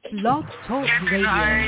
Blog Talk Radio.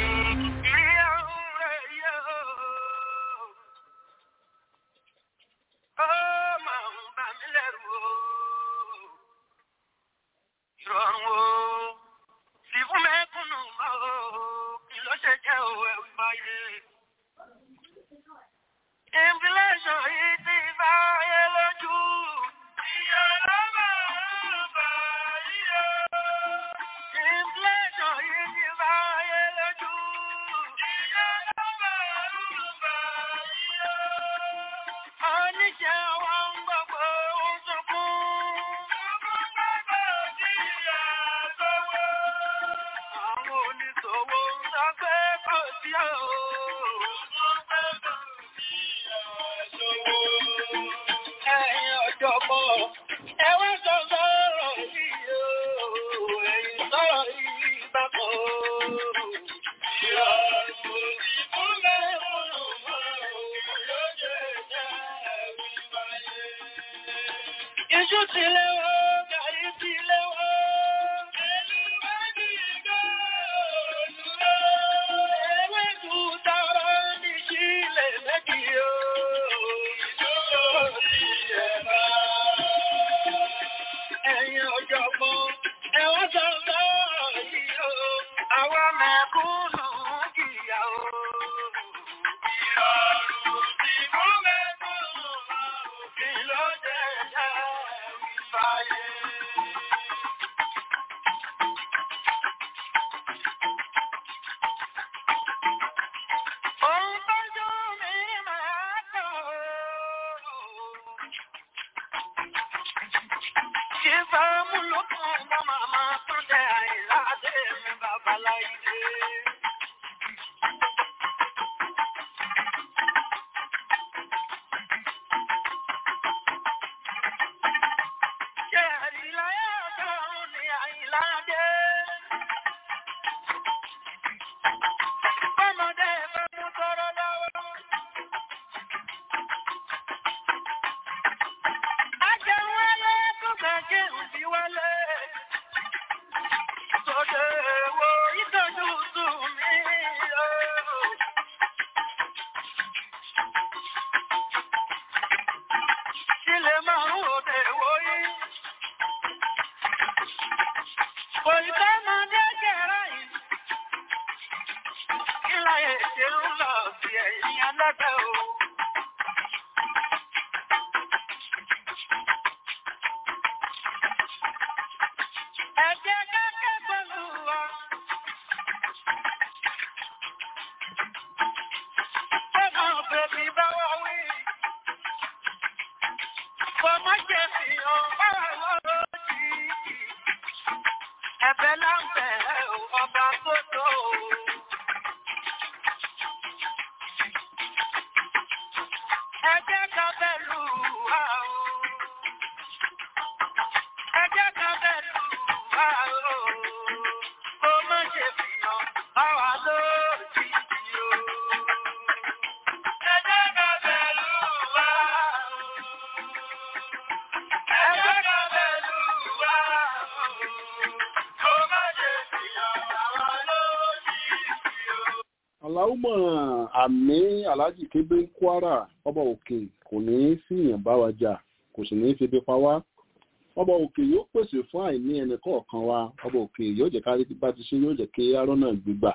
aláwùmọ̀ àmì aláàjì kébé ń kwara ọba òkè kò ní í fìyàn bá wa jà kò sì ní í febi pa wá ọba òkè yóò pèsè fún àìní ẹnì kọ̀ọ̀kan wa ọba òkè yóò jẹ́ ká bá ti ṣe yóò jẹ́ kí arọ́ náà gbígbà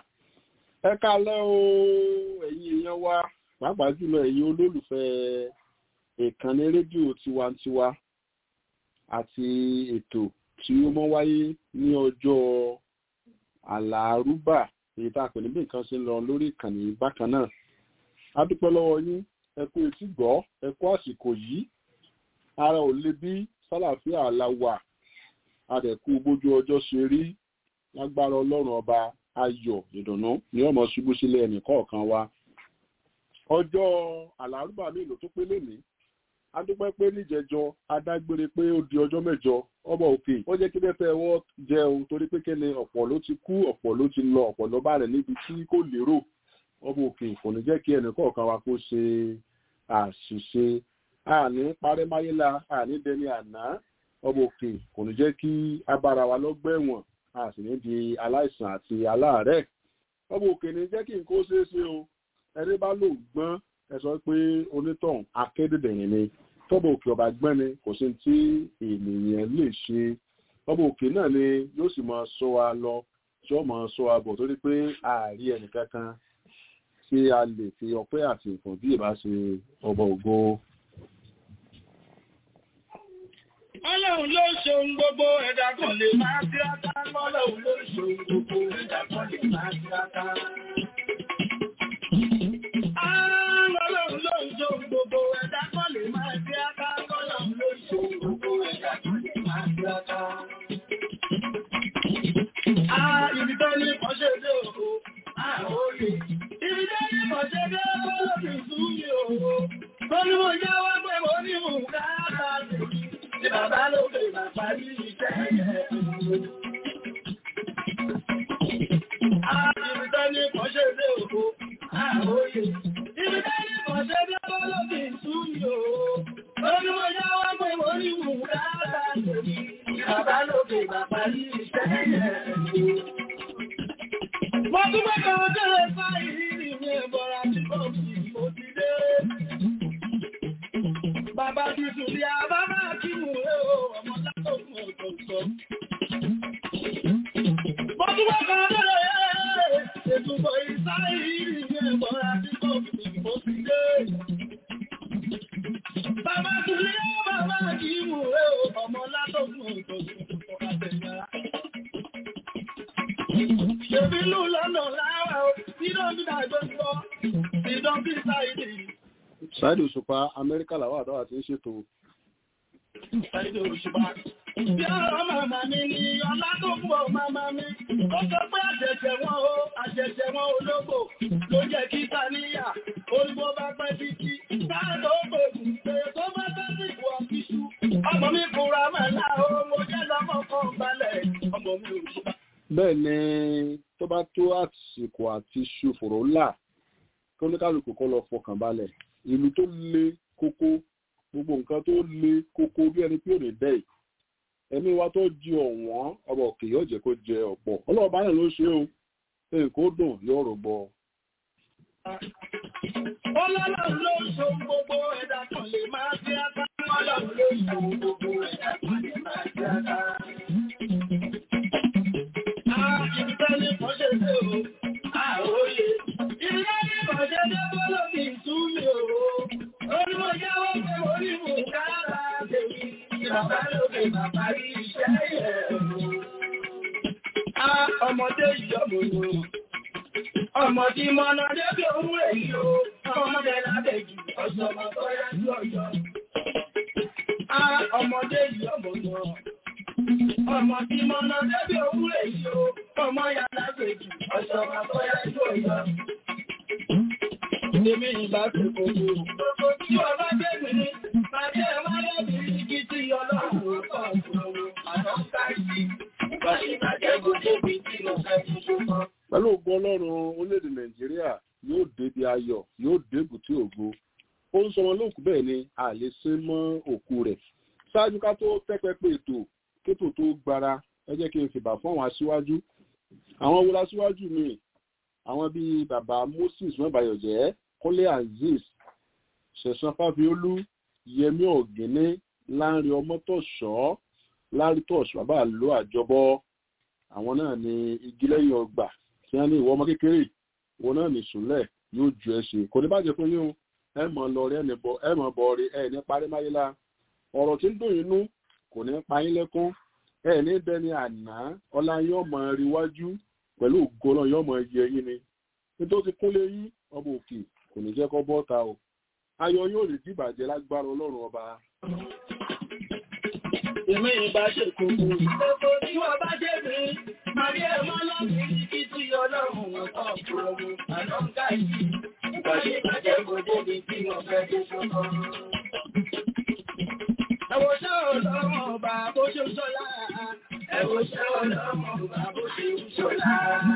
ẹ kálẹ́ o ẹ̀yin èèyàn wa pàápàá jùlọ ẹ̀yin olólùfẹ́ ìkànnì rédíò tiwantiwa àti ètò tí ó mọ́ wáyé ní ọjọ́ àlàárúbà èyí tá a pè ní bí nǹkan ṣe ń lọ lórí ìkànnì bákan náà a dúpẹ́ lọ́wọ́ yín ẹ kú etí gbọ́ ẹ kú àsìkò yìí ara ò le bí sálàfíà la wà adẹ̀kú bójú ọjọ́ ṣe rí lágbára ọlọ́run ọba ayọ̀ ìdùnnú ní ọmọ ṣubú sílé ẹnì kọ̀ọ̀kan wa ọjọ́ àlárúbà mélòó tó pé lénìí a dúpẹ́ pé níjẹjọ adágbére pé ó di ọjọ́ mẹ́jọ ọmọ òkè ó jẹ́ kí bẹ́ẹ̀ wọ́n jẹ́ o torí pé kíni ọ̀pọ̀ ló ti kú ọ̀pọ̀ ló ti lọ ọ̀pọ̀ ló bá rẹ̀ níbi tí kò lérò ọmọ òkè kò ní jẹ́ kí ẹnì kọ̀ọ̀kan wa kó ṣe àṣìṣe àní parẹ́máyélá àní dẹni àná ọmọ òkè kò ní jẹ́ kí abára wa lọ́gbẹ̀wọ̀n a sì ní di aláìsàn àti aláàárẹ̀ ọmọ òkè ní jẹ́ kí n kó ṣeé ṣe o ẹni bá lò gbọ́n ẹ sọ pé onítọ̀hún akédèdèrìn ni tọ́bọ̀ òkè ọba gbọ́n ni kò sí tí ènìyàn lè ṣe ọmọ òkè náà ni yóò sì máa sọ wa lọ tí ó máa sọ wa bọ̀ torí pé ààrí ẹnìkankan tí a lè fi ọpẹ́ àti ìfọ̀n bí ìbá ṣe ọba ògo. Ọlọ́run ló ṣe ohun gbogbo ẹ̀dá kan lè máa tíráta. Ọlọ́run ló ṣe ohun gbogbo ẹ̀dá kan lè máa tíráta. Ọlọ́run ló ṣe ohun gbogbo ẹ̀dá kan lè máa tíráta. Ọlọ́run ló ṣe ohun gbogbo ẹ̀dá kan lè máa tíráta. Ah, ibi tó ní ọṣẹ́ dé òkú, ah, òye. Ibi tó ní ọṣẹ́ dé òkú, ìsúnmi òkú. Tó ní mo jáwọ́ pé mo ní mú káàkà lèmi. Ní bàbá ló fè máa parí iṣẹ́ yẹn. Ah, ibi tó ní ọṣẹ́ dé òkú, ah, òye. Ibi tó ní ọṣẹ́ dé òkú, ìsúnmi òkú. Tó ní mo jáwọ́ pé mo ní mú káàkà lèmi. Ní bàbá ló fè máa parí iṣẹ́ yẹn. Mo tún bẹ́ kan tẹ́lẹ̀ sáyìí ní ẹ̀bọ̀ra tí kò fi mo ti dé. Bàbá ti sùn bí àbábá kí mú ẹ o, ọmọ látọ̀kùn ọ̀tọ̀ọ̀tọ̀. Mo tún bẹ́ kan tẹ́lẹ̀ ètùbọ̀ ìsáyìí ní ẹ̀bọ̀ra tí kò fi mo ti dé. Bàbá sùn bí àbábá kí mú ẹ o, ọmọ látọ̀kùn ọ̀tọ̀ọ̀tọ̀. Ṣèbí lù lọ́nà láwà ó, ìdán bí dàgbé sọ, ìdán bí sáìdì. Ṣáìdì Òṣùpá Amẹ́ríkà làwọn àdáwà ti ń ṣètò. Sáìdì Òṣùpá. Bí ọ̀rọ̀ màmá mi ni ọlá tó kú ọ màmá mi. Ó sọ pé àṣẹ̀ṣẹ̀ wọn o, àṣẹ̀ṣẹ̀ wọn ológbò. Ló jẹ́ kí Tàníyà, olùbó bá pẹ́ títí. Sáàdọ̀ ó gbòògùn, èrè tó bá fẹ́ sí ìwọ̀ kíṣú. Ọmọ mi kúra mẹ́lá o, mo jẹ́ lọ́mọ kan balẹ̀. Ọmọ mi Òṣùpá. bẹ́ẹ̀ ni tó bá tó àsìkò àti ṣòfòrò ńlá kí oníkálukú kọ́ lọ fọkàn balẹ̀ ìlú tó le kókó gbogbo nǹkan tó le kókó bí ẹni pé òní dẹ́ ẹ̀mí wa tó di ọ̀wọ́n ọba òkè yóò jẹ́ kó jẹ ọ̀pọ̀ ọlọ́run bá yẹn ló ṣe o nǹkan ó dùn yóò rò bọ. Ọlọ́run ló ń ṣe ohun gbogbo ẹ̀dá kan lè máa ṣe aka. Ọlọ́run ló ń ṣe ohun gbogbo ẹ̀dá kan lè máa ṣe aka. Ah, ibi tẹ́lẹ̀ kan ṣe dé o, ah, òye. Ibi tẹ́lẹ̀ kan ṣe dé bọ́lọ̀ kì í tú mi o. Olúwo jáwọ́ pé mo rí mú kára tèmi. Bàbá lókè bàbá rí iṣẹ́ yẹn o. Ah, ọmọdé yìí ọmọ ìwòrán. Ọmọ tí mọ́nà débi ohun èyí o, ọmọdé lábẹ́jì, ọ̀sọ̀mọ̀ tó yá sí ọ̀yọ́. Á ọmọdé yìí ọmọ náà. Ọmọ tí mọ́nà débi ohun èyí o, ọmọ yá lábẹ́jì, ọ̀sọ̀mọ̀ tó yá sí ọ̀yọ́. Èmi ìbá fi kòkó. Gbogbo tí ọba bẹ́ẹ̀ ní, pàdé ẹ̀wá lẹ́bìí kí tí ọlọ́run kọ̀ ọ̀gbọ̀n àná káyìí. Báyìí bàjẹ́ kò débi tí mo fẹ́ fi ṣùgbọ́n pẹ̀lú ògo ọlọ́run orílẹ̀-èdè nàìjíríà yóò débi ayọ̀ yóò débùtì ògo ó ń sọmọ lóòkù bẹ́ẹ̀ ni a lè ṣe mọ́ òkú rẹ̀ ṣáájú ká tó tẹ́pẹ́pẹ́ ètò kétò tó gbára ẹ jẹ́ kí n fìbà fún àwọn aṣíwájú àwọn wọlé aṣíwájú mi àwọn bíi bàbá moses mọ́bàyọ̀jẹ́ kọ́lé azeez ṣẹ̀san fáfiolú yẹmí ọ̀gẹ́nẹ́ láńrin ọmọtọ̀ṣọ́ lárítọ̀ṣ bàbá àlọ́ àjọbọ àwọn náà ni igi lẹ́yìn ọgbà tí wọ́n ní ìwọ ọmọ kékeré wọn náà ní ìsúnlẹ̀ yóò ju ẹ ṣe kò ní bàjẹ́ fún yín o ẹ mọ̀ lọ rí ẹni bọ ẹ mọ̀ bọ̀ rí ẹ ní parí máyé la ọ̀rọ̀ tí ń dùn inú kò ní pa yín lẹ́kún ẹ ní bẹni àná ọlá yóò mọ rí wájú pẹ̀lú ògo náà yóò mọ yẹ yín ni nítorí ti kúnlé yín ọba òkè kò ní jẹ́ kọ́ bọ́ta o ayọ̀ yóò lè dìbàjẹ́ lágbára ọlọ́run ọba Èmi ìbá ṣe kòkó. Gbogbo tí wọ́n bá jẹ́ mi, màrí ẹ̀ mọ́ lọ́bí kí tí ọlọ́run ọ̀tọ̀ fúrọ̀mù àná ń káyìí. Ìgbà ṣe bàjẹ́ kò débi tí mo fẹ́ dé sọ́kọ́. Ẹ̀wọ̀ ṣẹ́ ọlọ́run ọba bó ṣe ń ṣọ́lá. Ẹ̀wọ̀ ṣẹ́ ọlọ́run ọba bó ṣe ń ṣọ́lá.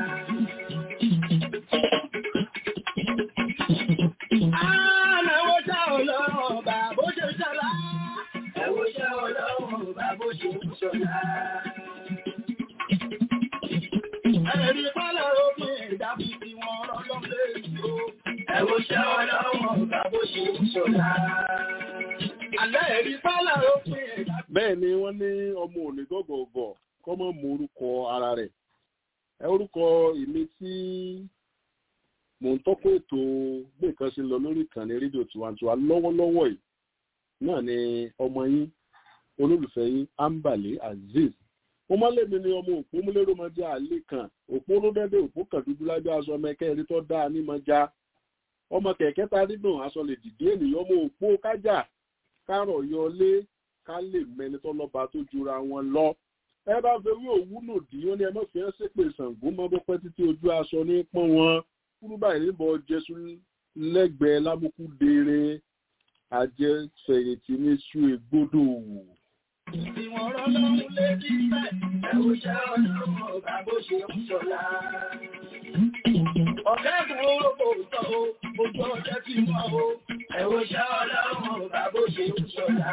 Àmẹ́wọ̀ ṣẹ́ ọlọ́run ọba bó ṣe ń ṣọ́lá. Ẹ̀wọ̀ ṣẹ́ ọlọ́run ọba bó ṣe ń ṣọ́lá. Ẹ̀rí pálọ̀ òfin ìdábí tí wọ́n rán lọ́lé ìlú. Ẹ̀wọ̀ ṣẹ́ ọlọ́wọ̀n ọ̀gá bó ṣe ń ṣọlá. Àlẹ́ ẹ̀rí pálọ̀ òfin ìdábí. bẹ́ẹ̀ ni wọ́n ní ọmọ òní gọ́gọ̀ọ̀gọ̀ kọ́ mọ́ mú orúkọ ara rẹ̀ ẹ orúkọ èmi tí mò ń tọ́kọ̀ ètò bí nǹkan ṣe ń lọ lórí ìkànnì rédíò tiwantiwa lọ́wọ́lọ́wọ́ yìí náà ni ọmọ yín olólùfẹ́ yín ambale azeez mo máa lèmi ni ọmọ òpó múlẹ́rọ máa jẹ́ àlè kan òpó ló dẹ́dẹ́ òpó kan dúdú lábẹ́ aṣọ ọmọ ẹ̀kẹ́ ẹ̀rí tó dáa ní máa já ọmọ kẹ̀kẹ́ ta dídùn aṣọ lè dìde ènìyàn ọmọ òpó kájà kárọ̀ yọlé ká lè mẹni tó lọ́ba tó jura wọn lọ ẹ bá fẹ́ wí òwúlò dì í ó ní ẹ má fi ẹ́ ṣépè Ṣàngó mọ́ bó pẹ́ títí ojú aṣọ ní pọ́n wọn kúrú báyìí níbọ̀ jésù lẹ́gbẹ̀ẹ́ lábùkù dèrè ajẹ́fẹ̀yìntì ní sú egbodò Tí wọ́n rán lọ́rùn lé kí bẹ́ẹ̀. Ẹ̀wọ̀ ṣẹ́ ọlọ́wọ̀n ọ̀gá bó ṣe ń ṣọlá. Ọ̀gá ìgbòho kò sọ o, ojú ọjọ́ ti mọ́ o. Ẹ̀wọ̀ ṣẹ́ ọlọ́wọ̀n ọ̀gá bó ṣe ń ṣọlá.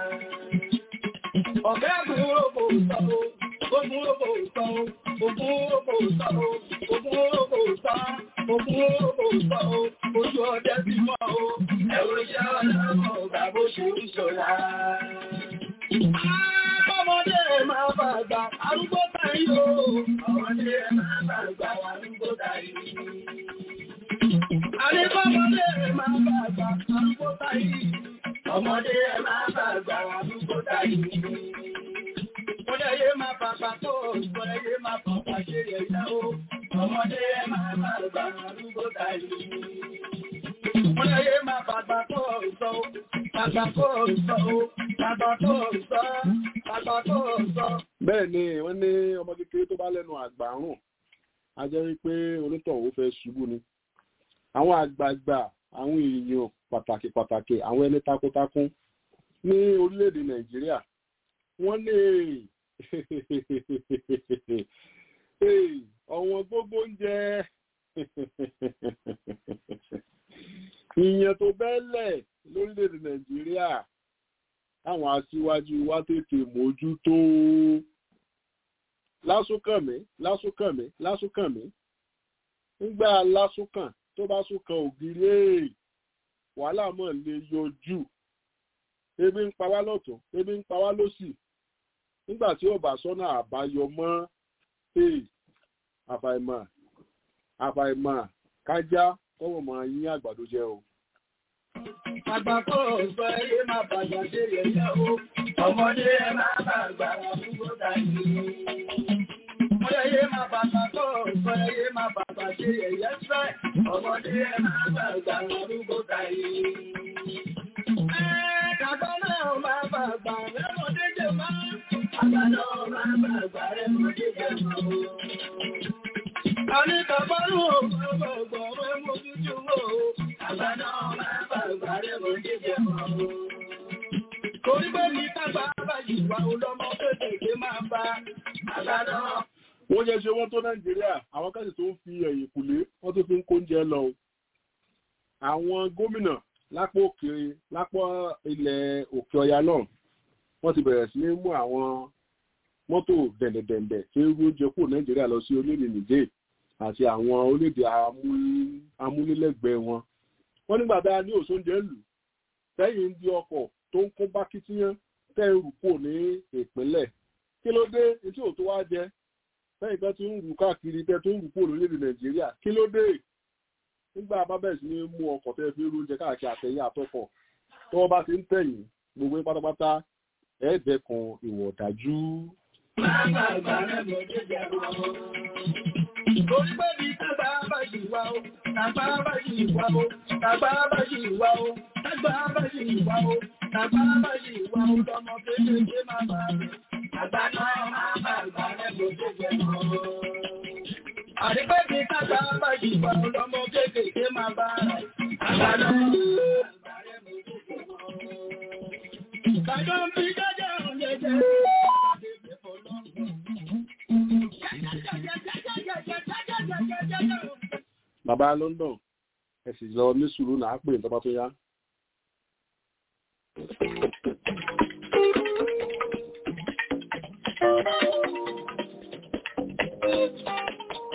Ọ̀gá ìgbòho kò sọ o, ogun kò sọ o, ogun kò sọ o, ogun kò sọ, ogun kò sọ o, ojú ọjọ́ ti mọ́ o. Ẹ̀wọ̀ ṣẹ́ ọlọ́wọ̀n ọ̀gá bó ṣe ń ṣọlá. Ọmọdé máa bá àgbà arúgbó tàí o. Ọmọdé máa bá àgbà arúgbó tàí. Àríkọ́mọdé máa bá àgbà arúgbó tàí. Ọmọdé máa bá àgbà arúgbó tàí. Kọ́lẹ́yé máa bàbà tó, kọ́lẹ́yé máa bàbà ṣe yẹ̀yẹ́ o. Ọmọdé máa bá àgbà arúgbó tàí. Kọ́lẹ́yé máa bàbà tó sọ, bàbà tó sọ, bàbà tó sọ, bàbà tó sọ. bẹ́ẹ̀ ni wọ́n ní ọmọ kékeré tó bá lẹ́nu àgbà rùn a jẹ́ wípé onítọ̀hún fẹ́ ṣubú ni àwọn àgbààgbà àwọn èèyàn pàtàkì pàtàkì àwọn ẹni takuntakun ní orílẹ̀-èdè nàìjíríà wọ́n lè ọ̀wọ́n gbogbo oúnjẹ ìyẹn tó bẹ́ẹ̀lẹ̀ lórílẹ̀-èdè nàìjíríà àwọn aṣíwájú wa tètè mójútó lásùnkànmí lásùnkànmí lásùnkànmí nígbà lásùnkàn tó bá súnkan ògiri èè wàhálà mọ̀ lè yọjú ebi ń pa wá lọ́tún ebi ń pa wá lọ́sì nígbà tí ó bá sọ́nà àbáyọ mọ́ èè àfàìmọ̀ àfàìmọ̀ kájá kọ́wọ́ mọ̀ yín àgbàdo jẹ́ o. Àgbà kò sọ ẹyẹ máa bàgbà ṣe yẹ̀yẹ́ o. Ọmọdé ẹ máa bàgbà àdúgbò tàyè. Ọyẹ́yẹ máa bàgbà kò sọ ẹyẹ máa bàgbà ṣe yẹ̀yẹ́ fẹ́. Ọmọdé ẹ máa bàgbà àdúgbò tàyè. Àgbà náà máa bàgbà rẹ́mọdé jẹ máa. Àgbà náà máa bàgbà rẹ́mọdé jẹ máa. Àníkà bọ́lú òun ọgbọ̀gbọ̀ rẹ́mọdé jẹ máa. Àgbà náà máa bàgbà rẹ́mọdé jẹ máa. Torí pé ní tágbà bá yìí wà olọ́mọ kéékèèké máa bá. Àgbà náà wọ́n yẹ ṣe wọ́n tó nàìjíríà àwọn káṣí tó ń fi ẹ̀yìn kùlé wọ́n tó fi ń kóúnjẹ lọ o. àwọn gómìnà lápò òkèèrè lápò ilẹ̀ òkè ọya náà wọ́n ti bẹ̀rẹ̀ sí ní mú àwọn mọ́tò dẹ̀ndẹ̀dẹ̀ndẹ̀ tí ń rú oúnjẹ kúrò nàìjíríà lọ sí orílẹ̀-èdè nìjẹ́ àti àwọn orílẹ̀-èdè amúlélẹ́gbẹ̀ẹ́ wọn. wọ́n nígbà tá a ní òṣóúnjẹ lù sẹ́yìn ń di ọkọ̀ tó ń kó bákítíyán tẹ́ ń rù kúrò ní ìpínlẹ̀ kí ló dé etí ò tó wá jẹ lẹ́yìn tó ti ń rù káàkiri tẹ́ tó ń rù kúrò lórílẹ̀ nàìjíríà kí ló dé nígbà bá bẹ̀rẹ̀ sí ní mú ọkọ̀ tẹ́ fi rúnjẹ káàkiri àtẹ̀yìn àtọkọ̀ tó wọ́n bá ti ń tẹ̀yìn gbogbo yín pátápátá ẹ̀ dẹ́kun ìwọ̀ ọ̀dájú. máa bàgbà rẹ́mọdé jẹ máa. Torí pé ní tágbà bá yìí wá o, tágbà bá yìí wá o, tágbà bá yìí wá o, tágbà bá yìí wá o, tágbà bá yìí wá o, lọ́mọ kéékèèké máa bá rẹ̀. Àgbà náà máa bàgbà rẹ́mọdé jẹ máa. Àdìpẹ́ ní tágbà bá yìí wá o, lọ́mọ kéékèèké máa bá rẹ̀. Àgbà náà máa bàgbà rẹ́mọdé jẹ máa. Kàjọ́ ń fi jẹ́jẹ́ òun jẹ́jẹ́. bàbá London ẹ sì lọ ní sùúrù náà pè ní tọ́ba tó yá.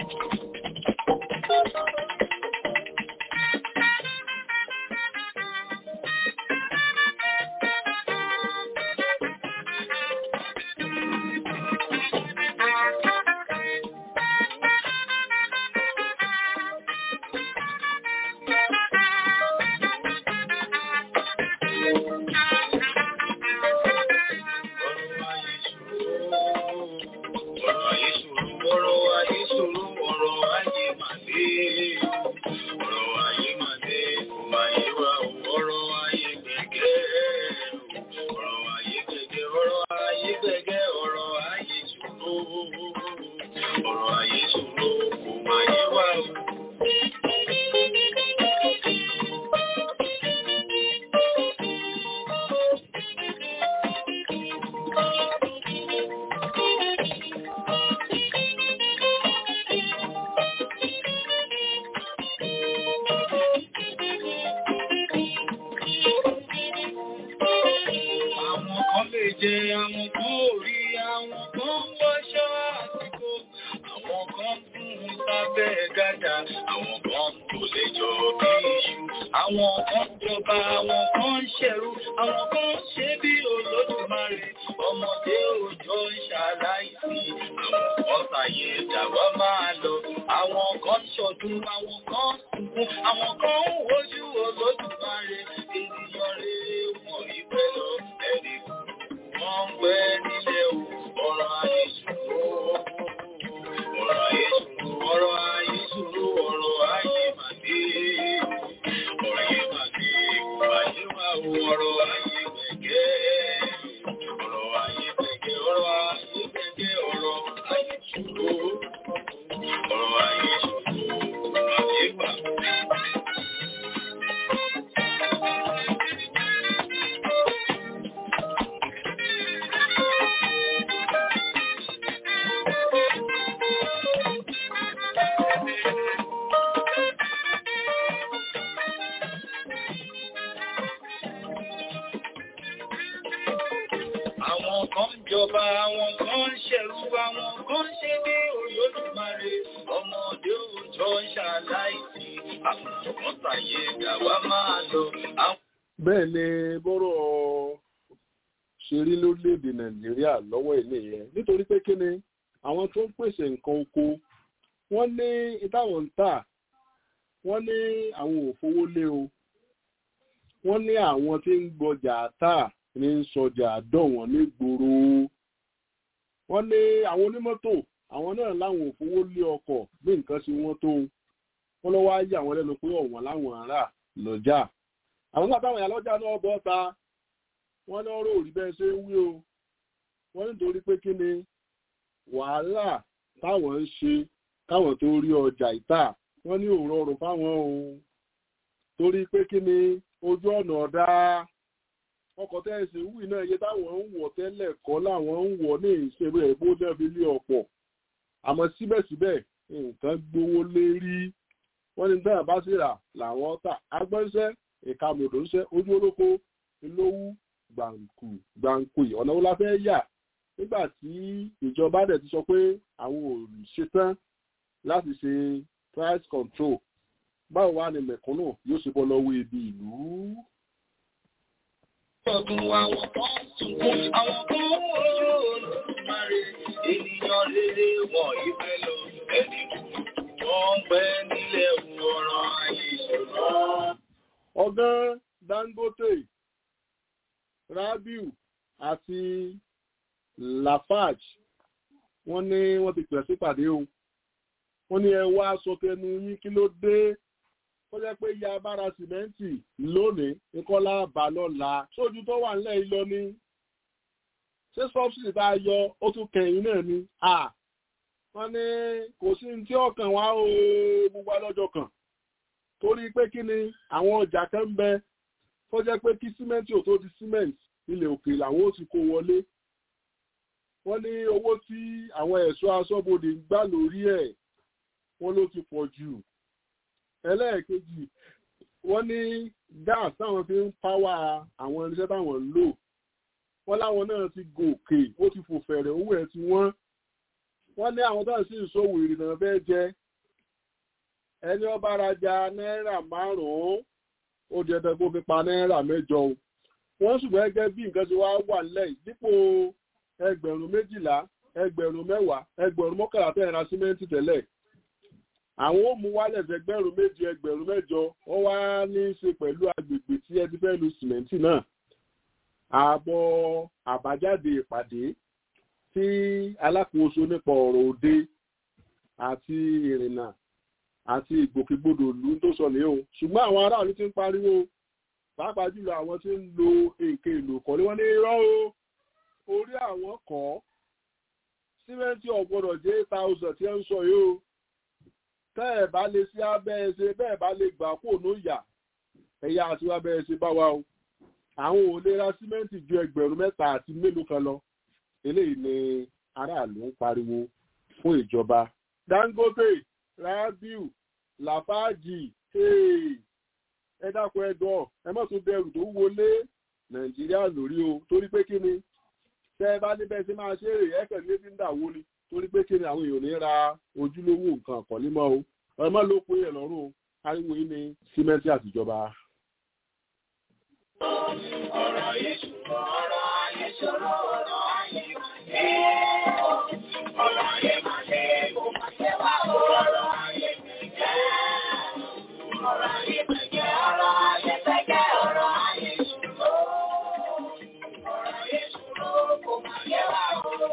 bẹ́ẹ̀ ni bọ́rọ̀ ṣe rí lórílẹ̀‐èdè nàìjíríà lọ́wọ́ ilé yẹn nítorí pé kí ni àwọn tó ń pèsè nǹkan oko wọ́n ní ìtàwọn ń tà wọ́n ní àwọn òfowó lé o wọ́n ní àwọn tí ń gbọjà tà ní sọjà dọ̀wọ́n ní gbòòrò wọ́n ní àwọn onímọ́tò àwọn náà láwọn òfowó lé ọkọ̀ bí nǹkan ṣe wọ́n tó wọ́n lọ́wọ́ á yà wọ́n lẹ́nu pé ọ̀wọ́n láwọn ará lọ́jà àwọn nígbà táwọn ìyálọ́jà náà bọ́ ta wọ́n lọ́rọ̀ òrí bẹ́ẹ̀ ṣe ń wí o wọ́n nítorí pé kí ni wàhálà táwọn ń ṣe káwọn tó rí ọjà ìta wọ́n ní òun rọrùn fáwọn ohun torí pé kí ni ojú ọ̀nà ọ̀dá ọkọ̀ tẹ́sí wì náà iye táwọn ń wọ̀ tẹ́lẹ̀ kọ́ làwọn ń wọ̀ ní ìṣeré ẹ̀bó náà fi lé ọ̀pọ̀ àmọ́ síbẹ̀síbẹ̀ nǹkan gbówó lérí wọ́n ní bẹ́ẹ̀ bá sì rà làwọn tà agbọ́nṣẹ́ ìka mòdòṣẹ́ ojú olóko ìlówú gbàǹkù gbàǹkù ọ̀nà wo la fẹ́ yà nígbà tí ìjọba dẹ̀ ti sọ pé àwọn ò ṣetán láti ṣe price control báwo wá ni mẹ̀kúnnù yóò ṣe bọ́ lọ́wọ́ ibi ìlú. Ọdún àwọn kan sunkún, àwọn kan wọ́rọ̀ olùmarè, ènìyàn rere wọ̀n ìfẹ́ lọ, ẹni wọ́n pẹ́ nílẹ̀ ọ̀rọ̀ ayé ìṣòro. ọgán dangote rabiu àti lafarge wọ́n ní wọ́n ti pè sípàdé o wọ́n ní ẹ wá aṣọ tẹnu yín kí ló dé ó jẹ́ pé ya abára sìmẹ́ǹtì lónìí nìkọ́lá bá lọ́la sójú tó wà nílẹ̀ yìí lọ ní ṣé sọ́ọ̀sì tá a yọ ó tún kẹ̀yìn náà ni wọ́n ní kò sí ní tí ọkàn wá o gbogbo alọ́jọ́ kan torí pé kí ni àwọn ọjà kan ń bẹ tó jẹ́ pé kí símẹ́ǹtì ò tó di símẹ́ǹtì ilẹ̀ òkè làwọn ó ti kó wọlé wọ́n ní owó tí àwọn ẹ̀ṣọ́ aṣọ́bodè ń gbà lórí ẹ̀ wọ́n ló ti pọ̀ jù ẹlẹ́ẹ̀kejì wọ́n ní gáàsì táwọn fi ń páwà àwọn irinṣẹ́ táwọn ń lò wọ́n láwọn náà ti gòkè ó ti fò fẹ̀rẹ̀ owó ẹ̀ tí wọ́n wọ́n ní àwọn tó ń sì ń ṣòwò ìrìnà fẹ́ jẹ ẹni ọba rajà náírà márùn-ún ó di ẹ̀dẹ̀ kó fi pa náírà mẹ́jọ o wọ́n ṣùgbọ́n gẹ́gẹ́ bí nǹkan ṣe wá wà nílẹ̀ dípò ẹgbẹ̀rún méjìlá ẹgbẹ̀rún mẹ́wàá ẹgbẹ̀rún mọ́kànlá tẹ̀ ra símẹ́ǹtì tẹ́lẹ̀ àwọn ó mú wálẹ̀ ẹgbẹ̀rún méjì ẹgbẹ̀rún mẹ́jọ wọ́n wá ní í ṣe pẹ̀lú agbègbè tí ẹ ti fẹ́ lu sìmẹ́ǹtì náà àbọ̀ àbájáde ìpàdé tí alákòóso nípa ọ̀rọ̀ òde àti ìrìnnà àti ìgbòkègbodò ìlú tó sọ ní o ṣùgbọ́n àwọn aráàlú ti ń pariwo pàápàá jùlọ àwọn tí ń lo nǹkan èlò kọ́lé wọn ní irọ́ o orí àwọn kọ́ símẹ́ǹtì ọ̀gbọ́dọ̀ jẹ́ eight thousand tí ẹ ń sọ yìí o tẹ́ ẹ̀ bá lè sí abẹ́ ẹ ṣe bẹ́ẹ̀ bá lè gbà kó ní ìyà ẹ̀yà àti abẹ́ ẹ ṣe bá wa o àwọn ò lè ra símẹ́ǹtì ju ẹgbẹ̀rún mẹ́ta àti mélòó kan lọ eléyìí ni aráàlú ń pariwo fún ìjọba Dangote Rabiu Lafarge ẹ dákun ẹ dọ ẹ má tún bẹ̀rù tó wọlé Nàìjíríà lórí o torí pé kí ni tẹ́ ẹ bá níbẹ̀ sí máa ṣe èrè ẹ̀kẹ́ ní ti ń dà wó ni torí pé kí ni àwọn èèyàn ní ra ojúlówó nǹkan àkọ́lé mọ́ o ẹ má ló pé ẹ lọ́rùn o ariwo yìí ni símẹ́ǹtì àtijọba. ọ̀rọ̀ yìí ṣùgbọ́n ọ̀rọ̀ ayé ṣòro ọ̀rọ̀ ayé ọ̀rọ̀ ayé máa ṣe kò máa ṣe wá ọ̀rọ̀ ayé gbẹ̀gẹ́ ọ̀rọ̀ ayé gbẹ̀gẹ́ ọ̀rọ̀ ayé gbẹ̀gẹ́ ọ̀rọ̀ ayé ṣòro ọ̀rọ̀ ayé ṣòro kò máa ṣe wá ọ̀rọ̀.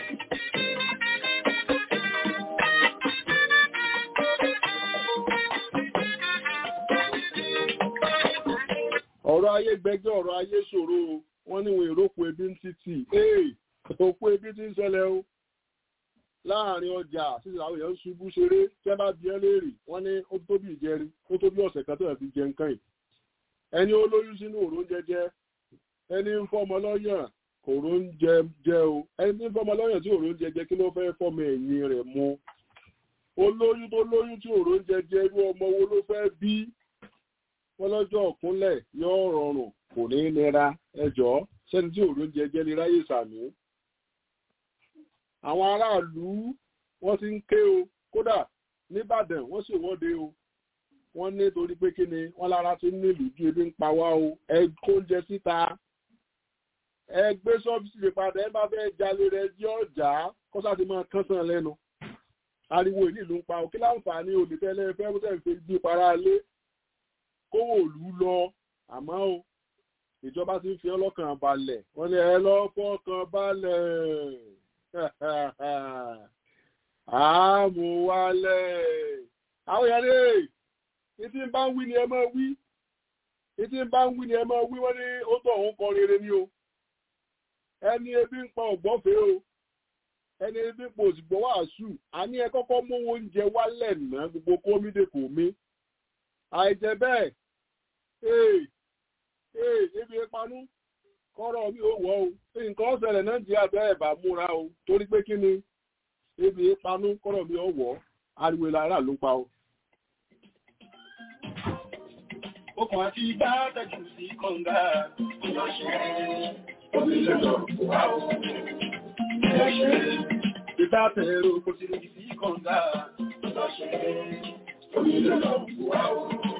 ọ̀rọ̀ ayé gbẹgẹ́ ọ̀rọ̀ ayé ṣòro o wọ́n ní wọn èrò òkú ebi ń títì ee òkú ebi ti ń ṣẹlẹ̀ o láàrin ọjà títí àwọn èèyàn ń ṣubú ṣeré tí wọ́n bá bí ẹ léèrè wọ́n ní ó tó bí ìjẹrin ó tó bí ọ̀sẹ̀ kan tó yẹ fi jẹ nǹkan yìí ẹni ó lóyún sínú òró ń jẹjẹ ẹni ń fọmọ lọ́yàn òró ń jẹ jẹ o ẹni tí ń fọmọ lọ́yàn tí òró ń jẹjẹ kí ló fẹ́ fọmọ ẹ̀yìn rẹ̀ mu olóyún tó lóyún tí òró ń jẹjẹ irú ọmọ wo ló fẹ́ bí wọ́n lọ́jọ́ ọ̀kúnlẹ̀ yóò rọrùn kò ní nira ẹjọ́ sẹ́ni tí òòrùn jẹjẹ ní ráyè sàmì. àwọn aráàlú wọ́n ti ń ké o kódà nìbàdàn wọ́n sì wọ́de o wọ́n ní torí pé kí ni wọ́n lára ti ń nílùú ju ebi ń pa wá o ẹ kó oúnjẹ síta ẹ gbé sọ́fíìsì padà ẹ bá fẹ́ jalè rẹ jẹ́ ọ̀já kọ́sà ti máa kán sàn lẹ́nu ariwo ìlú ìlú ń pa o kí láǹfààní olùtẹ́lẹ̀ fẹ́ bó tẹ̀ ń fi gbé para lé kówó òlú lọ àmọ́ o ìjọba ti ń fi ọlọ́kàn balẹ̀ wọ́n ní ẹ lọ́ fọ́kàn balẹ̀ àmúwálẹ̀ àwọn èèyàn lè ìtí ń bá ń wí ni ẹ máa wí ìtí ń bá ń wí ni ẹ máa wí wọ́n ní ó tọ̀ òun kọ rere ni o ẹni ebi ń pa ọ̀gbọ́fẹ́ o ẹni ebi ń pa òsìgbọ́ wàásù àní ẹ kọ́kọ́ mú oúnjẹ wálẹ̀ ná gbogbo kómídé kò mí àìjẹ́ bẹ́ẹ̀ ee ee ebi ìpanú kọ́rọ̀ mi ò wọ́ o nǹkan ọ̀sẹ̀lẹ̀ nàìjíríà bẹ́ẹ̀ bá múra o torí pé kí ni ebi ìpanú kọ́rọ̀ mi ò wọ́ ariwo lára ló pa o. Okùn àti igbá tẹ̀jù sí kọ̀ǹgà. Ìlọ́ṣẹ́ omi lọ́dọ̀ wà ó. Ìlọ́ṣẹ́ ìgbà tẹ̀rọ kò sí lójú sí kọ̀ǹgà. Ìlọ́ṣẹ́ omi lọ́dọ̀ wà ó.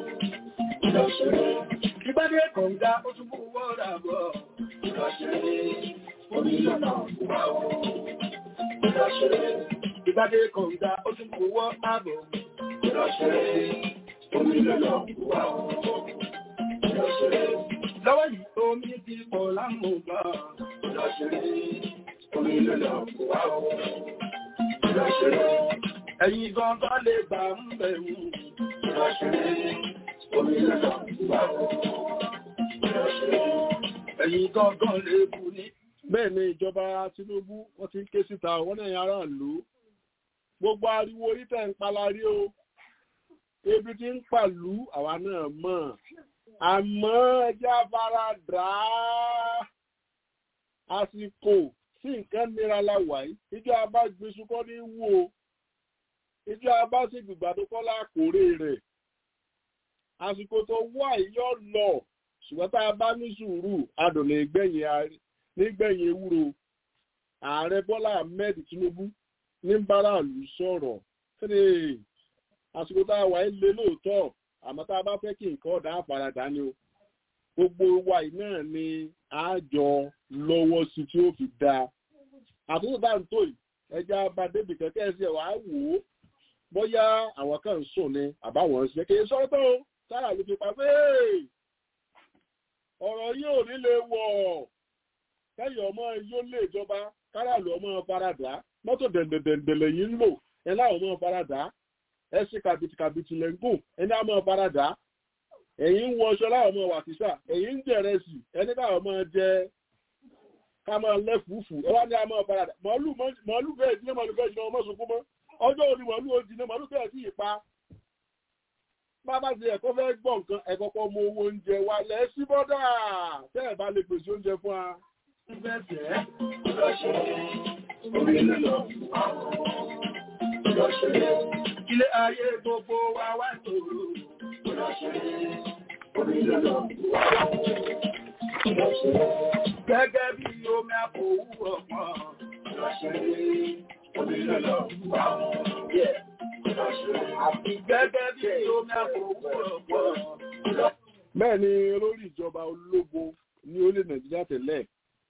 Ìgbádé kọ̀ǹga ó tún bú wọ́ra bọ̀. Ìlọ́ṣẹ́ omi lọ́nà wà ó. Ìlọ́ṣẹ́ ìgbádé kọ̀ǹga ó tún bú wọ́ àbọ̀. Ìlọ́ṣẹ́ omi lọ́nà wà ó. Ìlọ́ṣẹ́ lọ́wọ́ yìí omi ti pọ̀ lámùgbà. Ìlọ́ṣẹ́ omi lọ́nà wà ó. Ìlọ́ṣẹ́ ẹ̀yin gangan lè gbà ń bẹ̀rù. Ìlọ́ṣẹ́ omi lọ́nà wà ó. Ẹ̀yin gangan lè bù ní. bẹ́ẹ̀ ni ìjọba Tinubu wọ́n ti ń ké síta wọ́n náà aráàlú gbogbo ariwo orí tẹ̀ ń palárí o ebi tí ń pàlú àwa náà mọ̀ àmọ́ ẹjẹ́ afárá dà á àsìkò tí nǹkan nira la wà yìí ìjọ abágbésù kọ́ ní wú o ìjọ abásìgbìgbà tó kọ́ lákòórè rẹ̀ àsìkò tó wà yọ lọ ṣùgbọ́n tá a bá ní sùúrù adùn nígbẹ̀yìn ewúro ààrẹ Bọ́lá Ahmed Tinubu ní báráàlú sọ̀rọ̀ kéde àsìkò tá a wà ń lé lóòótọ́ àmọ́ tá a bá fẹ́ kí nǹkan ọ̀dà àfaradà ni o gbogbo wa yìí náà ni àjọ lọ́wọ́ sí tí ó fi dáa àtúntò tá à ń tò yìí ẹja bá débi kẹ̀kẹ́ ẹsẹ̀ wàá wò ó bóyá àwọn kan ń sùn ni àbáwọn ń ṣe kì í sọ́tọ̀ o sára ló fi pa pé ọ̀rọ̀ yóò nílé wọ̀ kẹ́yìn ọmọ yóò lé ìjọba káràlú ọmọ faradà mọ́tò dẹ̀ndẹ̀dẹ̀ndẹ̀lẹ̀ yìí ń lò ẹ láwọn ọmọ faradà ẹ ṣe kàbìtìkàbìtì lẹ́ngùn ẹni àmọ́ faradà ẹ̀yìn ń wọṣọ láwọn ọmọ wàkísà ẹ̀yìn ń jẹ̀rẹ̀ sí ẹni káwọn ọmọ jẹ ká máa lẹ́fùúfù ẹ wá ní àmọ́ faradà màálù bẹ́ẹ̀ ìdílé màálù bẹ́ẹ̀ ìdílé ọmọ sunkún mọ́ ọjọ́ òní màálù ó jiná màálù bẹ́ẹ̀ sí ìpa bàbá ti ẹ̀kọ́ fẹ́ gbọ́ nǹkan ẹ̀kọ́ kọ́ mọ owó oúnjẹ wa lẹ̀ sí bọ́dà tẹ́ ẹ̀ bá lè pèsè oúnjẹ fún wa. Ilé ayé gbogbo wa wá tòrò. Gẹ́gẹ́ bí omi àpòwú ọ̀pọ̀. Àti gẹ́gẹ́ bí omi àpòwú ọ̀pọ̀. bẹ́ẹ̀ ni olórí ìjọba ológun ní orílẹ̀ nàìjíríà tẹ́lẹ̀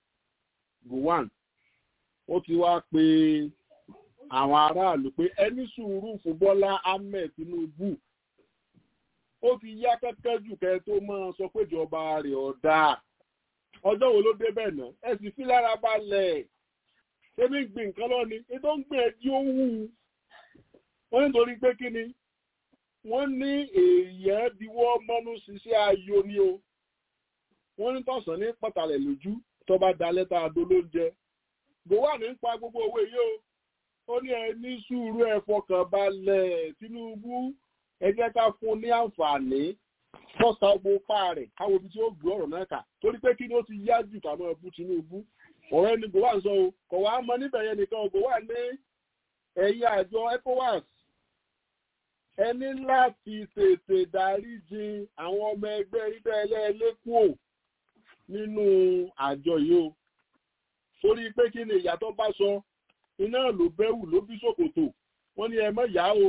gowon ó ti wá pe àwọn aráàlú pé ẹni sùúrù fún bọ́lá ahmed tinubu ó ti yá kẹ́kẹ́ jù kẹ́ tó máa sọ pé ìjọba rẹ̀ ọ̀dà ọjọ́ wo ló dé bẹ́ẹ̀ náà ẹ sì fi lára balẹ̀ ṣébí ń gbìn nǹkan lọ́ni ètò ń gbìn ẹjí ó wù ú wọ́n nítorí pé kí ni wọ́n ní èèyàn diwọ́ mọ́nú ṣiṣẹ́ ayọ̀ ni o wọ́n ní tọ̀sán ní pàtàlẹ̀ lójú tó bá da lẹ́tà adó lóúnjẹ gòwà ní ń pa gbogbo owó yìí o ó ní ẹ ní sùúrù ẹ fọkàn balẹ̀ tinubu ẹ jẹ́ ká fún ní àǹfààní kọ́sà ọgbọ́n pa rẹ̀ káwọn ibi tí ó gbé ọ̀rọ̀ náà kà torí pé kí ni ó ti yá jù ká mọ́ ẹbú tinubu ọ̀rọ̀ ẹni gòwà ń sọ o kọ̀ wá mọ níbẹ̀ yẹn nìkan gòwà ní ẹ̀yìn àjọ ecowas ẹni láti tètè dáríjì àwọn ọmọ ẹgbẹ́ ibẹ̀ ẹlẹ́ẹ̀lẹ́kùò nínú àjọ yìí o torí pé kí ni ìyàtọ̀ bá sọ iná ló bẹ́wù ló bí ṣòkòtò wọ́n ní ẹ mọ̀ yá o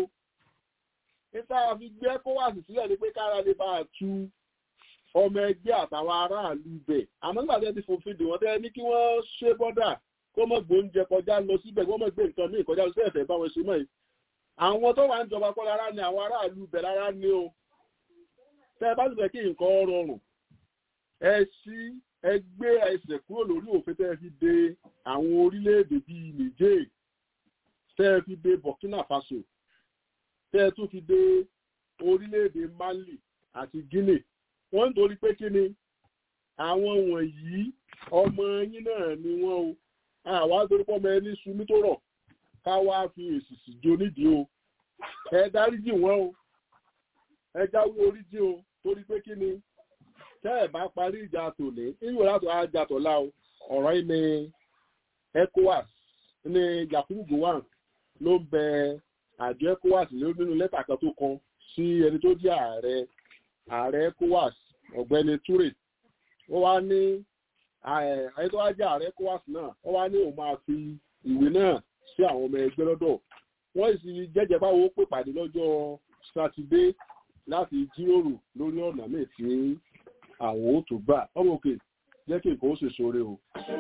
níta fi gbé kówàsì sílẹ̀ ni pé kára lè bá a tu ọmọ ẹgbẹ́ àtàwọn aráàlú ibẹ̀ àmọ́ nígbà tí ẹ ti fòfin dè wọ́n tẹ́ ní kí wọ́n ṣe bọ́dà kó mọ̀ gbóúnjẹ kọjá lọ síbẹ̀ kó mọ̀ gbé nǹkan míì kọjá lọ sí ẹ̀fẹ̀ báwọn ṣe mọ̀ yìí àwọn tó wà ń jọba kọ́ lára ni àwọn aráàlú ibẹ̀ lára ni o tẹ́ ẹ bá sì fẹ́ kí nǹkan rọrùn ẹ sí ẹ gbé ẹsẹ̀ kúrò lórí òfin tẹ́ ẹ fi de àwọn orílẹ̀-èdè bíi Niger tẹ́ ẹ fi de Burkina Faso tẹ́ ẹ tún fi de orílẹ̀-èdè Mali àti Guinea wọ́n ń torí pé kí ni àwọn wọ̀nyí ọmọ yín náà ni wọ́n o àwa torí pọ́ ọmọ ẹni sunmi tó rọ̀ ká wá fi èsì sì jo nídìí o ẹ dáríjì wọ́n o ẹ jáwé oríjì o torí pé kí ni tẹ́ ẹ̀ bá parí ìjà tòní ìwé láti ajá tọ̀la o ọ̀rọ̀ yìí ni ECOWAS ní Yakubu Gowon ló ń bẹ àjọ ECOWAS nínú lẹ́tà kan tó kan sí ẹni tó jẹ́ ààrẹ ààrẹ ECOWAS ọ̀gbẹ́ni Toure ó wá ní ẹni tó wá jẹ́ ààrẹ ECOWAS náà ó wá ní òun máa fi ìwé náà sí àwọn ọmọ ẹgbẹ́ lọ́dọ̀ wọ́n sì jẹ́jẹ́ báwo pè pàdé lọ́jọ́ sátidé láti jíròrò lórí ọ̀nà míì tí àwọn ó tó gbà ọmọ òkè jẹ́ kí nǹkan ó sì sóre o.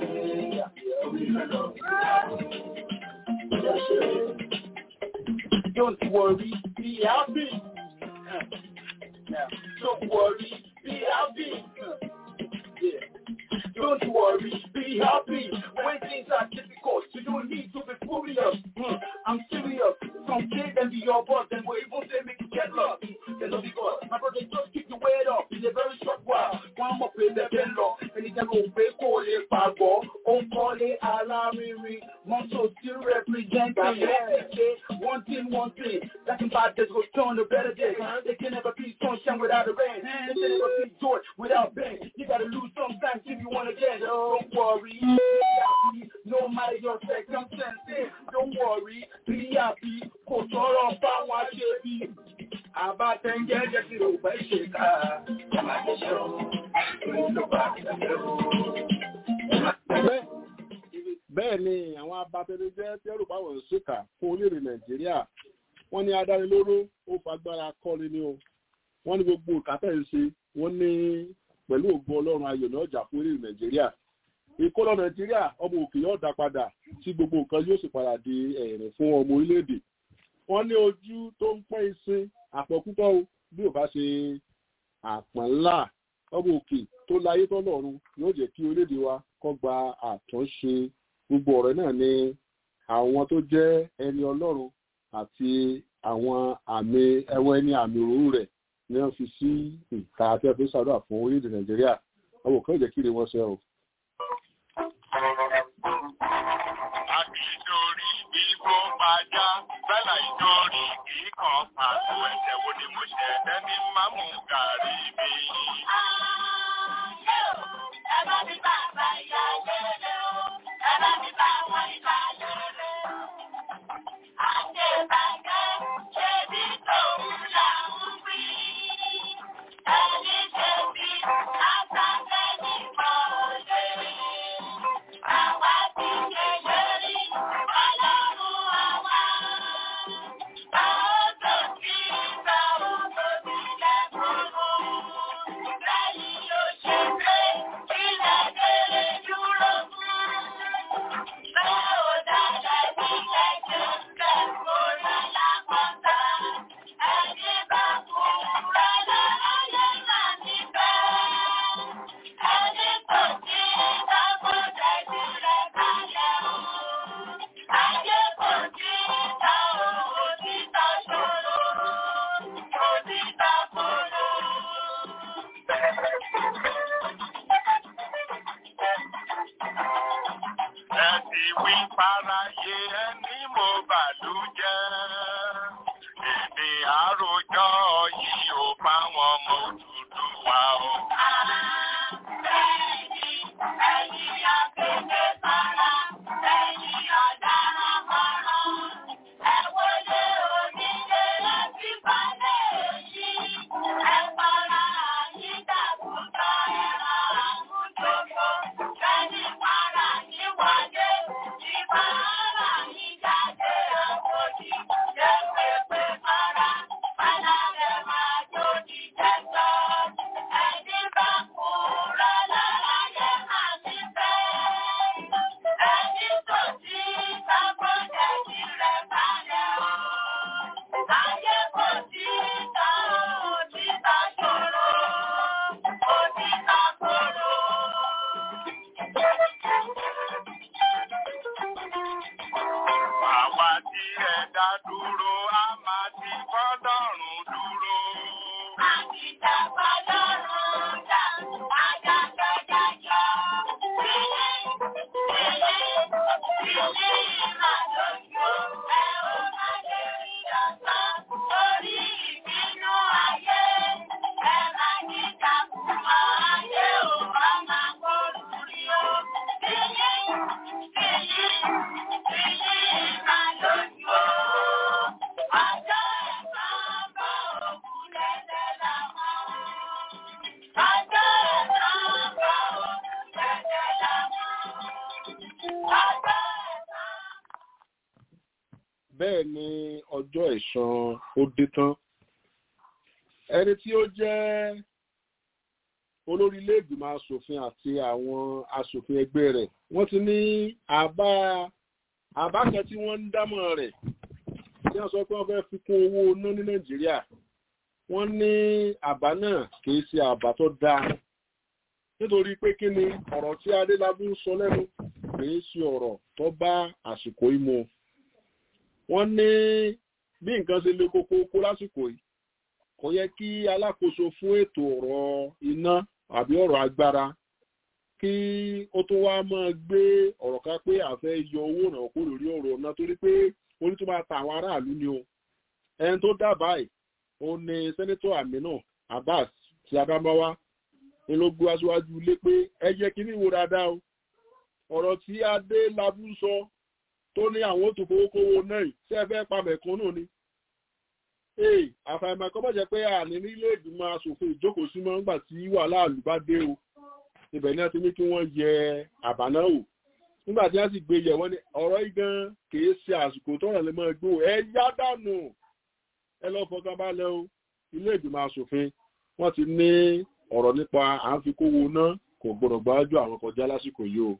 Don't worry, be happy. Don't worry, be happy. Yeah. Don't worry, be happy. When things are difficult, you don't need to be furious. Hmm. I'm serious. Some kid and be your boss, and we even say make you get lost. They know because my brother just keep the weight up in a very short while. One more play the bell low, and it's a go pay call it pago. On call it alarming. One so still represent one thing, one thing. That can bad days go turn to better days. They can never be sunshine without a rain. They can never be joy without pain. You gotta lose sometimes if you wanna get. Don't worry, be happy. No matter your circumstances, don't worry, be happy. Kò sọ̀rọ̀ fáwọn aṣebi. Àbátẹ́ńjẹ́ jẹ́ kí ló fẹ́ ṣe ká. Àbájẹ́ṣẹ́ o, ìlú ló bá ṣẹlẹ̀ o. bẹ́ẹ̀ ni àwọn àwọn abatẹnijẹ́ tẹ́rù báwọn ń ṣèkà fún orílẹ̀-èdè nàìjíríà wọ́n ní adánilóró ó fagbára kọ́ni ni o wọ́n ní gbogbo ìkàtẹ́ ń ṣe wọ́n ní pẹ̀lú ògbó ọlọ́run ayọ̀ ní ọjà fún orílẹ̀-èdè nàìjíríà ìkólọ nàìjíríà ọmọ òkè yóò dá padà tí gbogbo nǹkan yóò sì padà di ẹ̀rẹ̀ fún ọmọ orílẹ̀-èdè wọ́n ní ojú tó ń pẹ́ ìsìn àpọ̀kútọ́ o bí ò bá ṣe àpọ̀n ńlá ọmọ òkè tó láyé tọ́lọ́run yóò jẹ́ kí orílẹ̀-èdè wa kó gba àtúnṣe gbogbo ọ̀rẹ́ náà ní àwọn tó jẹ́ ẹni ọlọ́run àti àwọn àmì ẹwọ́n ẹni àmì òróró rẹ̀ ni wọ́n fi sí ìta àti ẹ̀fẹ́ sàdúrà fún orílẹ̀-èdè nàìjíríà ọmọ òkè yóò jẹ́ kí ire wọn ṣe o. Akíndórí igbó pàjá, bẹ́là ìdórí kìí kan pàtó ẹ̀jẹ̀ wo ni mo ṣẹ̀ ẹni máa mú gàrí mi. Ẹ ti wí fáráyé ẹni mo bàlújẹ́. Èdè àròjọ yìí ò bá wọn mọ òdùdú wa o. Àwa tí ẹ dá dúró, a máa ti fọ́lọ́run dúró. bẹ́ẹ̀ ni ọjọ́ ẹ̀san ó dé tán ẹni tí ó jẹ́ olórí ilé-ìgbìmọ̀ asòfin àti àwọn asòfin ẹgbẹ́ rẹ̀ wọ́n ti ní àbá àbá kan tí wọ́n ń dámọ̀ rẹ̀ tí wọ́n sọ pé wọ́n fẹ́ fi kún owó iná ní nàìjíríà wọ́n ní àbá náà kìí ṣe àbá tó dáa nítorí pé kí ni ọ̀rọ̀ tí adélábù ń sọ lẹ́nu kìí ṣe ọ̀rọ̀ tó bá àsìkò yìí mu wọ́n ní bí nǹkan ṣe le koko kó lásìkò yìí kò yẹ kí alákòóso fún ètò ọ̀rọ̀ iná àbí ọ̀rọ̀ agbára kí ó tó wá máa gbé ọ̀rọ̀ ká pé àfẹ́ yọ owó náà kó lórí ọ̀rọ̀ ọ̀nà torí pé orí tó máa ta àwọn aráàlú ni o ẹni tó dábàá ẹ̀ ó ní sẹ́nẹ́tọ̀ Aminu Abbas ti Adamawa ni ló gbé aṣáájú ilé pé ẹ jẹ́ kí ní wo dáadáa o ọ̀rọ̀ tí adé labú sọ tó ní àwọn tó fowó kówó náà ṣe fẹ́ pa mẹ̀kúnnù ni. ee àfàìmọ̀ kọ́ bọ̀jẹ̀ pé àní nílé ìgbìmọ̀ asòfin ìjókòó sí máa ń gbà tí wàhálà àlù bá dé o ibẹ̀ náà ti ní kí wọ́n yẹ àbá náà wò nígbà tí wọ́n sì gbé yẹ̀ wọ́n ní ọ̀rọ̀ yìí gan kìí ṣe àsìkò tọ́rọ̀ lè máa gbó ẹ yá dànù ẹ lọ fọkàn balẹ̀ o ilé ìgbìmọ̀ asòfin wọ́n ti ní ọ̀rọ̀ nípa à ń fi kówó ná kò gbọdọ̀ gbájú àwọn kọjá lásìkò yìí o.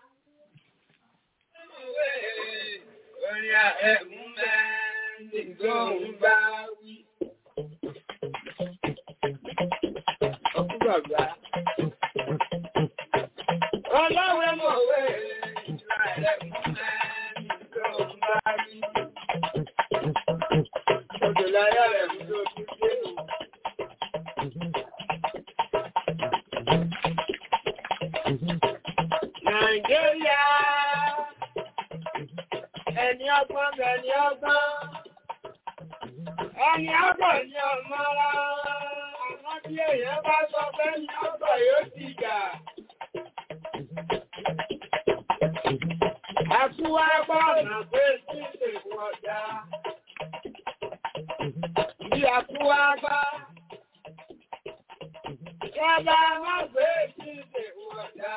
Orin àẹ̀mú mẹ́rin tó ń bá wí. Ọkúgbàgbà. Ọlọ́wẹ́ mọ̀wé àẹ̀mú mẹ́rin tó ń bá wí. Odò láyọ̀ rẹ̀ mú tó tún dé o. Nàìjíríà ẹni ọgbọ́n bẹni ọgbọ́n ẹni ọgbọ́n ni ọmọ ara àmọ́ tí èèyàn bá sọ pé ní ọgbọ́n yóò ti jà. Àkúwá gbọ́nà pé tí ìṣègùn ọjà. Bí àkúwá bá. Kọ́lá má gbé tí ìṣègùn ọjà.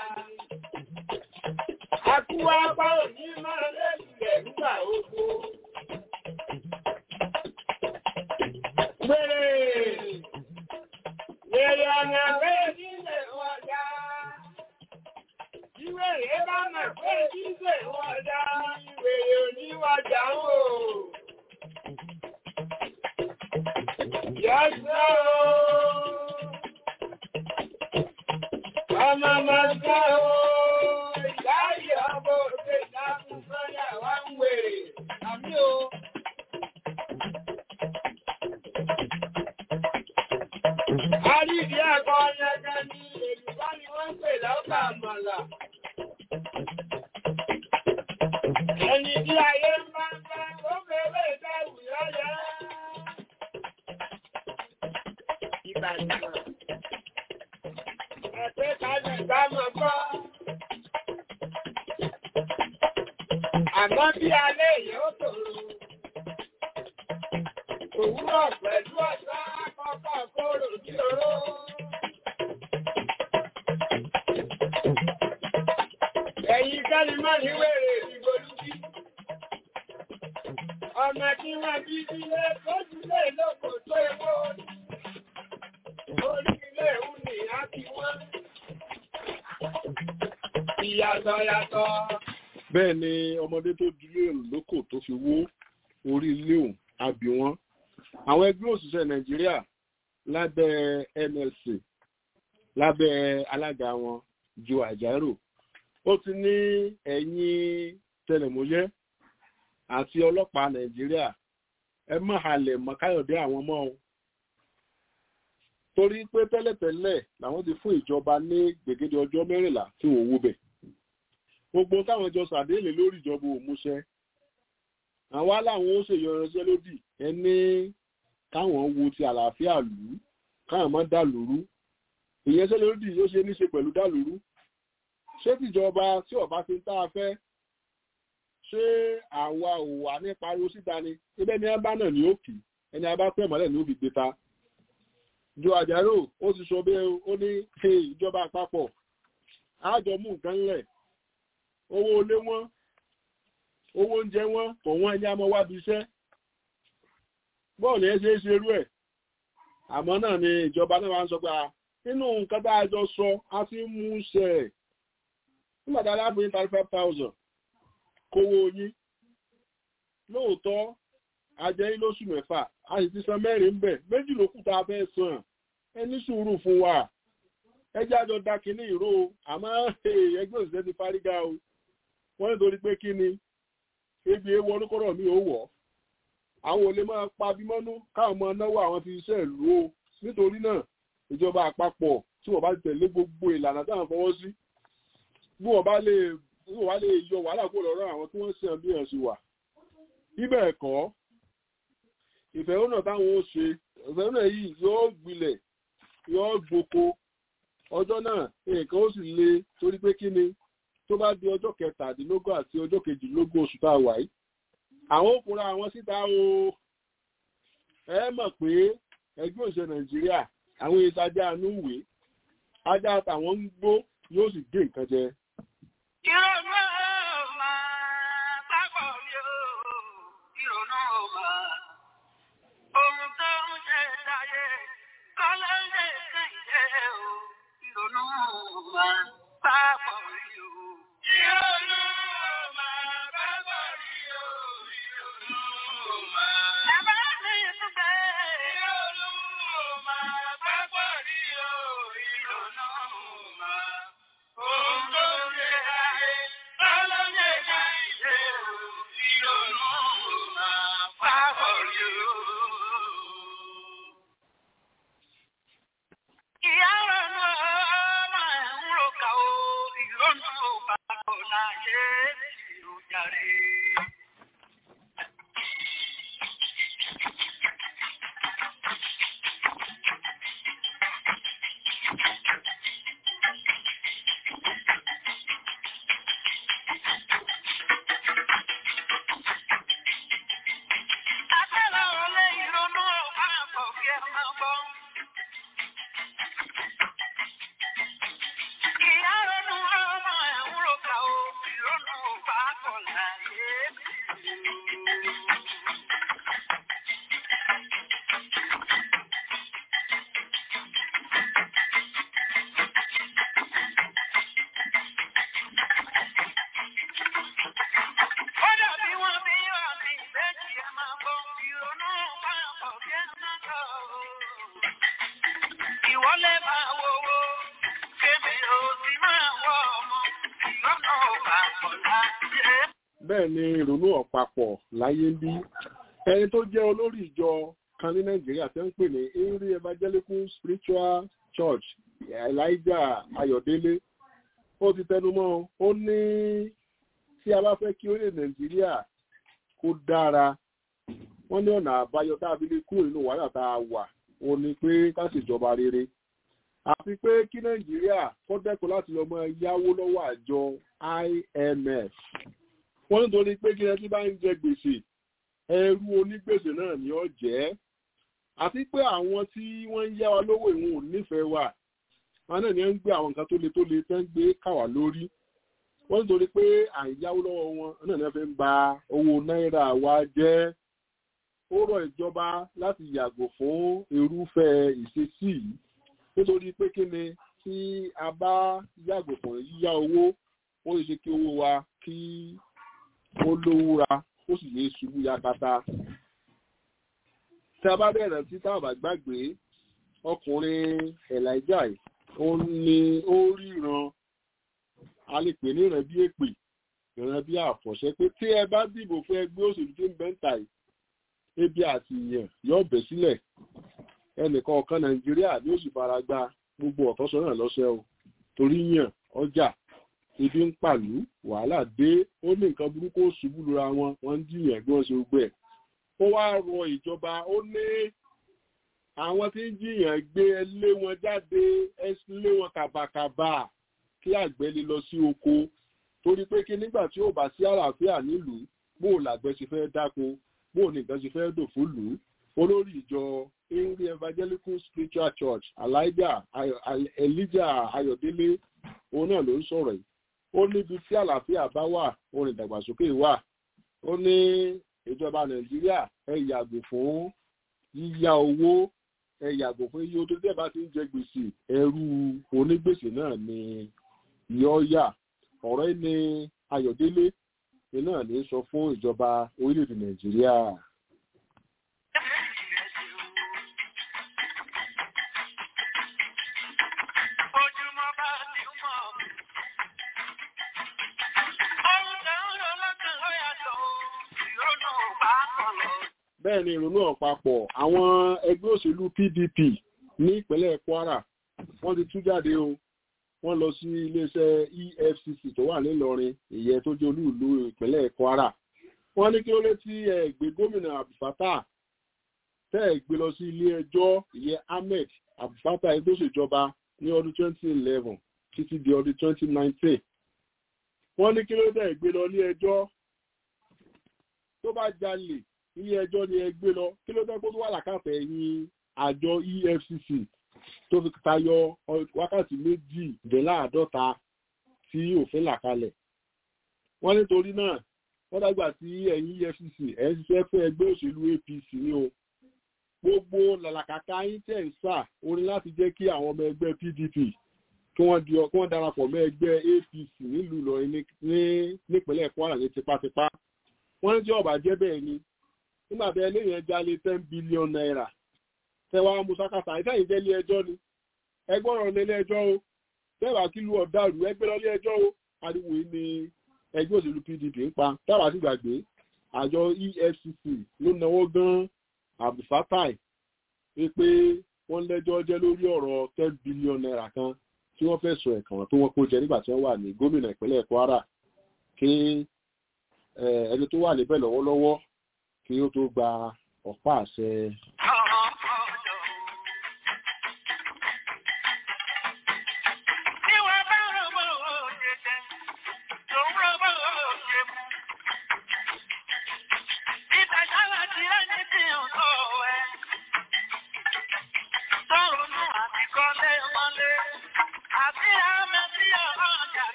Àkúwá bá òní máa lẹ́sìlẹ̀ nígbà ogbó. Gbèrè! Gbèrè ọ̀nà pé nílẹ̀ ọjà. Ìwèrè bá mọ̀ pé nílẹ̀ ọjà. Ìwèrè oníwàjà ń wò. Yọ́sọ́ ooo. Ọmọ máa sọ́ ooo. Ìyáyí ọmọ òṣè láàrín sọ́yà wá ń wèrè. Àmì o. A rí ìdí ẹ̀kọ́ ọ̀yẹ́gẹ́ ní èlùbá ni wọ́n ń pè lọ́kà àmàlà. Ẹni tí ayé ń bá ń bá ó bèèrè ìdáwù yọ́yẹ́. Ìbàdàn. Ẹ̀pẹ́ kájọ ìbámọ̀ kọ́. Àmọ́ bí alẹ́ èèyàn ó tòrò. Òwúrọ̀ pẹ̀lú ọ̀sán àkọ́kọ́ kóró ní oró. Ẹ̀yin kẹ́ni mọ́ ní wèrè ìdìbò lúbí. Ọmọ tí wọ́n bí sílé tó sílé lóko tó ewó. Orí ilé ìhùn ni a ti wọ́n. Ìyàtọ̀ yàtọ̀. bẹ́ẹ̀ ni ọmọdé tó dúró lóko tó fi wó orí ilé òun àbí wọn àwọn ẹgbẹ́ òṣìṣẹ́ nàìjíríà lábẹ́ nlc lábẹ́ alága wọn joe ajaero ó ti ní ẹ̀yìn tẹlẹmúyẹ́ àti ọlọ́pàá nàìjíríà ẹ má halẹ̀ mọ́ káyọ̀dé àwọn mọ́ o torí pé tẹ́lẹ̀tẹ́lẹ̀ làwọn ti fún ìjọba ní gbègede ọjọ́ mẹ́rìnlá tí wọ́n wó bẹ̀ gbogbo táwọn jọ sàdéèlé lórí ìjọba òmúṣẹ àwọn aláwọn ó ṣèyọ ìránṣẹ́ lódì ẹni káwọn wo ti àlàáfíà lù ú káwọn má dà lóru ìyẹnsẹ́ lódì yóò ṣe níṣe pẹ̀lú dà lóru ṣé tìjọba tí ọba fi ń tá a fẹ́ ṣé àwa ò wà ní pariwo síta ni ibẹ̀ ni ẹ bá náà ní òkè ẹni abá pẹ̀ mọ́lẹ̀ ní òbí gbé ta jo àjàrò ó ti sọ bẹ́ẹ̀ ó ní ìjọba àpapọ̀ àjọ mú nǹkan lẹ̀ owó olé wọn owó oúnjẹ wọn kò wọ́n ẹni àmọ́ wábi iṣẹ́ bọ́ọ̀lù ẹ ṣe é ṣe irú ẹ̀ àmọ́ náà ni ìjọba náà wá ń sọ pé nínú nǹkan tá a jọ sọ a ti ń mú ṣe ẹ̀ nígbà tá a láàbò ní thirty five thousand kówó yín lóòótọ́ ajẹ́ yín lóṣù mẹ́fà a sì ti san mẹ́rin ń bẹ̀ méjì ló kù tá a fẹ́ san ẹ ní sùúrù fún wa ẹ jẹ́ àjọ da kínní ìró àmọ́ ẹgbẹ́ òṣìṣẹ́ ti fárígá o wọ́n nítorí pé kí ni ebi ewu ọdúnkọ́rọ̀ mi ò wọ̀ àwọn olè máa pa bímọ́nú káwọn máa náwó àwọn ti iṣẹ́ ìlú o nítorí náà ìjọba àpapọ̀ tí wọ́n bá tẹ̀lé gbogbo ìlànà táwọn fọwọ́ sí bí wọ́n bá lè bí wọ́n bá lè yọ wàhálà kó lọ́rọ̀ àwọn tí wọ́n ń sàn bí ẹ̀ sì wà bíbẹ̀ ẹ̀kọ́ ìfẹ̀hónà táwọn ó ṣe ìfẹ̀hónà yìí yóò gbilẹ̀ yóò gboko ọjọ́ náà nǹkan ó sì le torí pé kí ni tó bá di ọjọ́ kẹtàdínlógún àti ọjọ́ kejìlélógún oṣù tá a wà yìí àwọn òkúra àwọn síta o ẹ mọ̀ pé ẹgbẹ́ òṣèlú nàìjíríà àwọn ìtajà ànúwé ajá àtàwọn ń gbó yóò sì gé nǹkan jẹ. Ìrọ̀mọ́ máa bọ́. Ìyá ronú ọmọ ẹ̀ ń roka o, ìrónú bá kọ̀ láyé. Ó dàbí wọn bí wà mí, ìbejì ẹ máa bọ́, ìrónú bá kọ̀ bí ẹ máa kọ̀ o. Ìwọlé máa wowó, kébì ò sì máa wọ ọmọ, ìrónú bá kọ̀ láyé. bẹ́ẹ̀ ni ìrònú ọ̀pápọ̀ láyé ń bí ẹni tó jẹ́ olórí ìjọ kan ní nàìjíríà tẹ́ ń pè ní henry evangelical spiritual church elijah ayọ̀délé ó ti tẹnumọ́ ó ní tí a bá fẹ́ kí orílẹ̀ nàìjíríà kó dára wọ́n ní ọ̀nà àbáyọ tá a fi lè kúrò nínú wàhálà tá a wà ó ní pé ká ṣèjọba rere àti pé kí nàìjíríà kó dẹ́kun láti lọ mọ yáwó lọ́wọ́ àjọ imf wọ́n nítorí pé kí ẹtí bá ń jẹ gbèsè ẹrú onígbèsè náà ni ó jẹ́ àti pé àwọn tí wọ́n ń yá wa lówó ìwọ̀n ò nífẹ̀ẹ́ wa wọn náà ni wọ́n ń gbé àwọn nǹkan tó le tó le tẹ́ ń gbé káwà lórí wọ́n nítorí pé à ń yáwó lọ́wọ́ wọn náà ni wọ́n fi ń ba owó náírà wa jẹ́ ó rọ ìjọba láti yàgò fún irúfẹ́ ìṣesí yìí nítorí pé kí ni tí a bá yàgò fún yíyá owó ó lè ṣe kí owó wa kí ó lówúra ó sì lè ṣubú yakata. tí a bá bẹ̀rẹ̀ sí tá a bá gbàgbé ọkùnrin elijah ó ní ó ríran a lè pè ní ìran bí èpè ìran bí àfọ̀ṣẹ́ pé tí ẹ bá dìbò fún ẹgbẹ́ òṣèlú tí ń bẹ́ ń tà yìí ebi àti ìyàn yóò bẹ̀ sílẹ̀ ẹnìkan ọ̀kan nàìjíríà ni ó sì fara gba gbogbo ọ̀tọ́sọ náà lọ́sẹ̀ o torí yàn ọjà ibi ń pàlú wàhálà dé ó ní nǹkan burúkú ó ṣubú lura wọn wọn ń jiyàn bí wọn ṣe gbẹ ó wá rọ ìjọba ó ní àwọn tí ń jiyàn gbé lé wọn jáde ẹ lé wọn kàbàkàbà kí àgbẹ̀ lè lọ sí oko torí pé kí nígbà tí ó bá sí àlàáfíà nílùú bó o làgbẹ̀ ṣe fẹ́ dáko bó o nìkan ṣe fẹ́ dò fún lù ú olórí ìjọ henry evangelical spiritual church elijah elijah ayọ̀délé òun náà ló ń sọ̀rọ̀ yìí ó níbi tí àlàáfíà bá wà orin ìdàgbàsókè wà ó ní ìjọba nàìjíríà ẹ yàgò fún yíyá owó ẹ yàgò fún iye tó tẹ́ bá ti ń jẹ gbèsè ẹrú onígbèsè náà ni yọ́ọ̀yà ọ̀rọ̀ yìí ni ayọ̀délé náà ní sọ fún ìjọba orílẹ̀-èdè nàìjíríà. Ojúmọ́ bá ti mọ̀. Ohun tó ń lọ lọ́kàn ó yàtọ̀ o, ìrónú bá kàn lọ. bẹ́ẹ̀ ni ìrònú ọ̀pápọ̀ àwọn ẹgbẹ́ òṣèlú pdp ní ìpínlẹ̀ kwara wọ́n ti tú jáde o wọ́n lọ sí iléeṣẹ́ efcc tó wà nílọrin ìyẹn tó jẹ́ olú ìlú ìpínlẹ̀ kwara wọ́n ní kí ó lé tí ẹ gbé gómìnà abdulfatah tẹ́ ẹ gbé lọ sí ilé ẹjọ́ ìyẹn ahmed abdulfatah ẹni tó ṣèjọba ní ọdún 2011 títí di ọdún 2019 wọ́n ní kí ló tẹ́ ẹ gbé lọ ilé ẹjọ́ tó bá jalè ilé ẹjọ́ ni ẹ gbé lọ kí ló tẹ́ kó tó wà lákàtà ẹ̀yìn àjọ efcc tó fi tayọ wákàtí méjìdínláàádọ́ta tí òfin là kalẹ̀ wọ́n nítorí náà wọ́n dágbà tí ẹ̀yìn efcc ẹ̀ ń ṣiṣẹ́ fún ẹgbẹ́ òṣèlú apc ní o gbogbo làlàkàkà yín tẹ̀ ń sà orin láti jẹ́ kí àwọn ọmọ ẹgbẹ́ pdp kí wọ́n di kí wọ́n darapọ̀ mọ́ ẹgbẹ́ apc nílùú ìlọrin ní nípínlẹ̀ kwara ní tipátipá wọ́n ní tí ọ̀bà jẹ́ bẹ́ẹ̀ ni nígbà tí ẹlẹ́yìn ẹja lé ten billion naira tẹwàá musakasa ìtẹ́yìn jẹ́ ilé ẹjọ́ ni ẹgbọ́rọ̀ lé ilé ẹjọ́ o tẹ́wàá kí lu ọ̀dàrú ẹgbẹ́ lọ ilé ẹjọ́ o ariwo yìí ni ẹgbẹ́ òṣèlú pdp ń pa tẹ́wàá sì gbàgbé àjọ efcc ló náwó gan abdulfatai pé wọ́n lẹ́jọ́ jẹ́ lórí ọ̀rọ̀ ten billion naira kan tí wọ́n fẹ́ sọ ẹ̀kàn tó wọ́n kó jẹ nígbà tí wọ́n wà ní gómìnà ìpínlẹ̀ kwara kí ẹni tó wà níbẹ̀ lọ́wọ́lọ́wọ́ kí ó tó gba ọ̀pá àṣẹ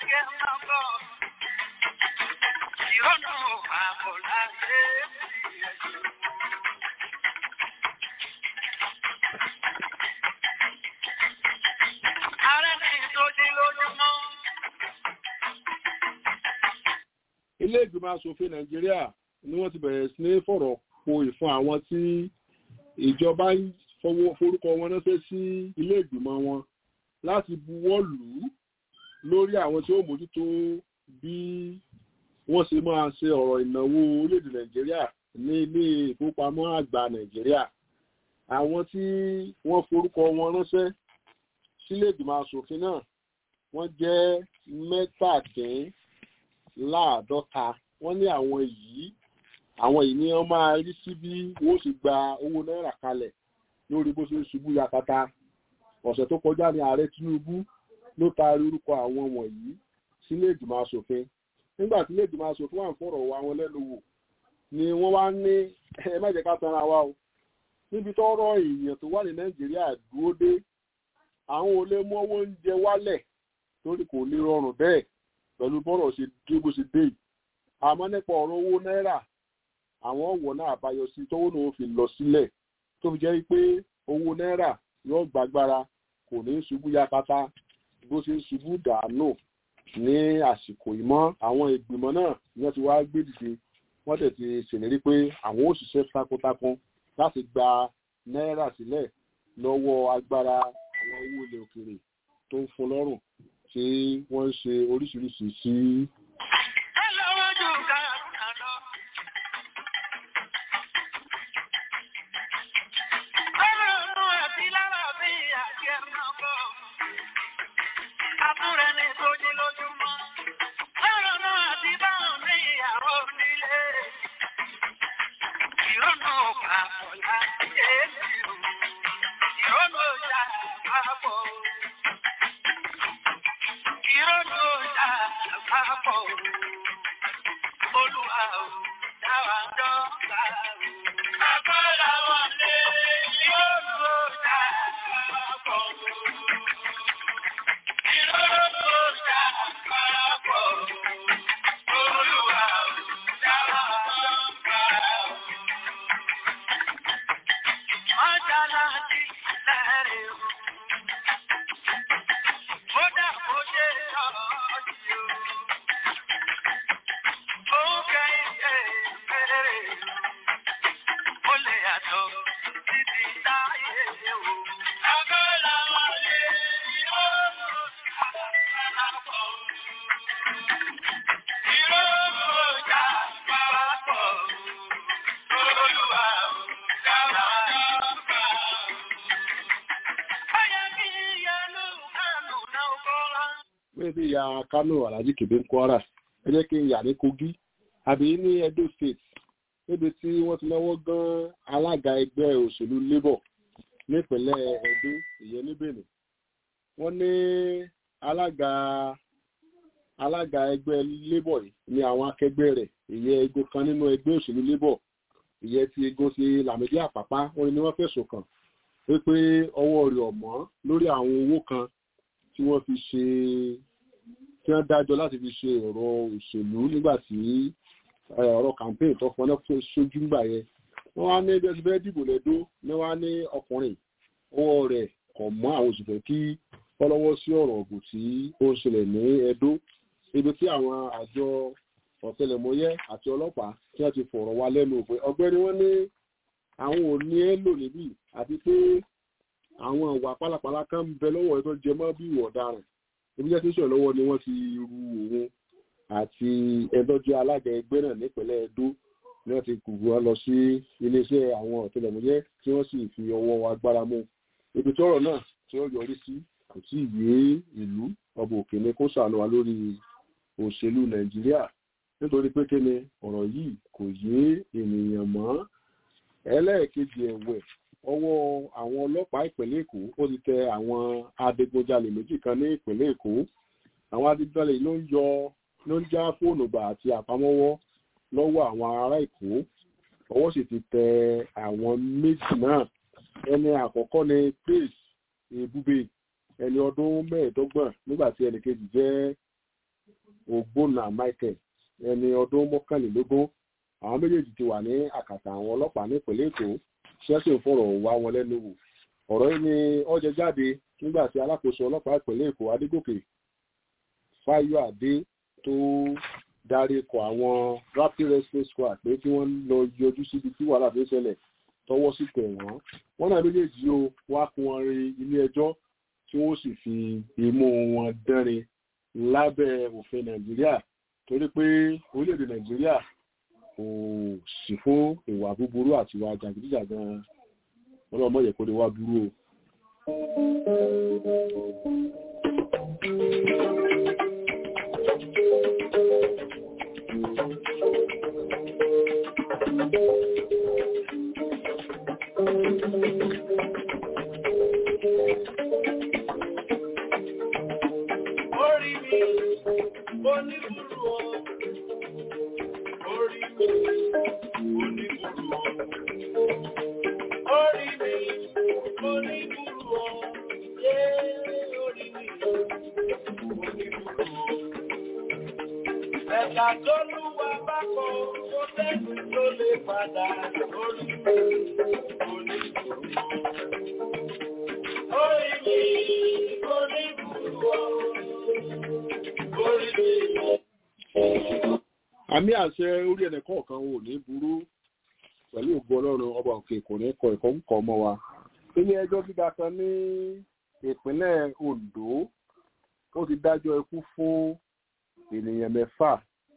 ilé ìgbìmọ̀ asòfin nàìjíríà ni wọ́n ti bẹ̀rẹ̀ sí ní fọ̀rọ̀ po ìfún àwọn tí ìjọba ń fọwọ́ forúkọ wọn ránṣẹ́ sí ilé ìgbìmọ̀ wọn láti buwọ́ lù ú lórí àwọn tí ó mójútó bí wọ́n ṣe máa ṣe ọ̀rọ̀ ìnáwó orílẹ̀-èdè nàìjíríà ní ilé ìfowópamọ́ àgbà nàìjíríà àwọn tí wọ́n forúkọ wọn ránṣẹ́ sílé ìgbìmọ̀ asòfin náà wọ́n jẹ́ mẹ́tàdín láàdọ́ta wọ́n ní àwọn yìí àwọn yìí ni wọ́n máa rí sí bí wọ́n sì gba owó náírà kalẹ̀ lórí bó ṣe ń ṣubú yakata ọ̀sẹ̀ tó kọjá ní ààrẹ tinubu ló taari orúkọ àwọn wọ̀nyí sílé ìgbìmọ̀ asòfin nígbà tí ilé ìgbìmọ̀ asòfin wà ń fọ̀rọ̀ wá wọn lẹ́nu wò ni wọ́n wá ní ẹ má jẹ́ ká tanra wa o níbi tọ́rọ̀ èèyàn tó wà ní nàìjíríà dúró dé àwọn ò lè mú owó oúnjẹ wálẹ̀ torí kò lè rọrùn bẹ́ẹ̀ pẹ̀lú bọ́rọ̀ ṣe dé bó ṣe dé yìí àmọ́ nípa ọ̀rọ̀ owó náírà àwọn ọ̀wọ̀ náà àbáyọ sí tówó náà fi lọ sílẹ̀ tó fi jẹ́ pé owó náírà yóò gbàgbára kò ní ṣubú yakata bó ṣe ń ṣubú dànù ní àsìkò ìmọ̀ àwọn ìgbìmọ̀ náà ni wọ́n ti wá gbé dìde wọ́n tẹ̀ ti ṣèlérí pé àwọn ó ṣiṣẹ́ takuntakun láti gba náírà sílẹ̀ lọ́wọ́ agbára àwọn owó ilẹ̀ òkèèrè tó ń fún lọ́rùn tí wọ́n ń ṣe oríṣiríṣi sí. bí ya kánò alhaji kebe ń kwara ẹ jẹ́ kí n yà ní kogi àbí ní edo state níbi tí wọ́n ti náwó gan alága ẹgbẹ́ òṣèlú labour nípínlẹ̀ edo ìyẹn ní benin wọ́n ní alága alága ẹgbẹ́ labour yìí ní àwọn akẹgbẹ́ rẹ̀ ìyẹn egun kan nínú ẹgbẹ́ òṣèlú labour ìyẹn ti egun ti làmídí àpápá wọ́n ní wọ́n fẹ̀sùn kàn wípé ọwọ́ rẹ̀ ọ̀mọ́ lórí àwọn owó kan tí wọ́n fi ṣe tí wọ́n dájọ́ láti fi ṣe ọ̀rọ̀ òṣèlú nígbà tí ọ̀rọ̀ campaign tó fọ́nà sójú ńgbà yẹn wọ́n wá ní ẹgbẹ́ tí fẹ́ dìbò lẹ́dọ́ ní wọ́n á ní ọkùnrin ọwọ́ rẹ̀ kọ̀ mọ́ àwọn òṣìṣẹ́ kí wọ́n lọ́wọ́ sí ọ̀rọ̀ ọ̀gùn tí ó ń ṣẹlẹ̀ ní ẹdó ibi tí àwọn àjọ ọ̀tẹlẹ̀mọyẹ́ àti ọlọ́pàá tí wọ́n ti fọ̀rọ̀ wá lẹ́nu òpin ọgbẹ́ni wọ́n ní àwọn ò ní ẹ́ lò níbí àti pé àwọn ìwà pálapàla kan ń bẹ lọ́wọ́ ẹ̀ tó jẹ mọ́ bí ìwà ọ̀daràn ibi jẹ́ tí sọ̀rọ̀ lọ́wọ́ ni wọ́n ti ru òun àti ẹ̀dọ́jọ́ alága ẹgbẹ́ náà nípínlẹ̀ Ẹdó ni wọ́n ti kùgbù wọn lọ sí iléeṣẹ́ àwọn ọ̀tẹlẹ̀múyẹ́ tí wọ́n sì fi ọwọ́ agbára mú ibi tọ́rọ̀ náà tí ó yọrí sí kò tí ì yé ìlú ọba òkè ni kó ṣàánú wa lórí òṣèlú Nàìjíríà nítorí pé kíni ọ̀rọ̀ yìí kò yé ènìyàn mọ́ ẹlẹ́ẹ̀kejì ẹ̀wẹ̀ ọwọ́ àwọn ọlọ́pàá ìpínlẹ̀ Èkó ó ti tẹ àwọn adigunjalè méjì kan ní ìpínlẹ̀ Èkó àwọn adigunjalè ló ń yọ ló ń já fóònù gbà àti àpamọ́wọ́ lọ́wọ́ àwọn ará Èkó ọwọ́ sì ti tẹ àwọn méjì náà ẹni àkọ́kọ́ ni Praise Ebube ẹni ọdún mẹ́ẹ̀ẹ́dọ́gbọ̀n nígbà tí ẹnì kejì jẹ́ ògbónà michael ẹni ọdún mọ́kànlélógún àwọn méjèèjì ti wà ní àkàtà àwọn ọlọ́pàá nípìnlẹ̀ èkó ṣẹ́sìn fọ̀rọ̀ wá wọn lẹ́nu wò ọ̀rọ̀ yìí ni ọjọ́ jáde nígbà tí alákòóso ọlọ́pàá ìpínlẹ̀ èkó adégòkè fáyọ̀adé tó darí kọ àwọn rapid rescue squad pé kí wọ́n lọ yọjú síbi tí wàhálà tó ṣẹlẹ̀ tọwọ́ sí tẹ̀ wọ́n wọ́n náà méjèèjì o wá kún wọn rí ilé ẹjọ́ tí wọ́n sì fi imú wọn dánrin lábẹ́ òfin nàìjíríà torí pé orílẹ̀-èdè nàìjíríà kò sì fún ìwà búburú àti ìwà jàgídíjàgan ọlọ́mọ yẹ kó lè wá burú o. Orí mi, oníbùrù o. Orí mi, oníbùrù o. Orí mi, oníbùrù o. Yé orí mi, oníbùrù o. Ẹ̀ka tó lúwa bá kọ, ó tẹ́sí tó lè padà. Orí mi, oníbùrù o. Orí mi, oníbùrù o. Orí mi, àmì àṣẹ orí ẹnì kọ̀ọ̀kan ò ní burú pẹ̀lú ògbó ọlọ́run ọba òkè kò ní kọ ẹ̀kọ́ ń kọ́ ọmọ wa. ilé ẹjọ́ gíga kan ní ìpínlẹ̀ ondo ó ti dájọ́ ikú fún ènìyàn mẹ́fà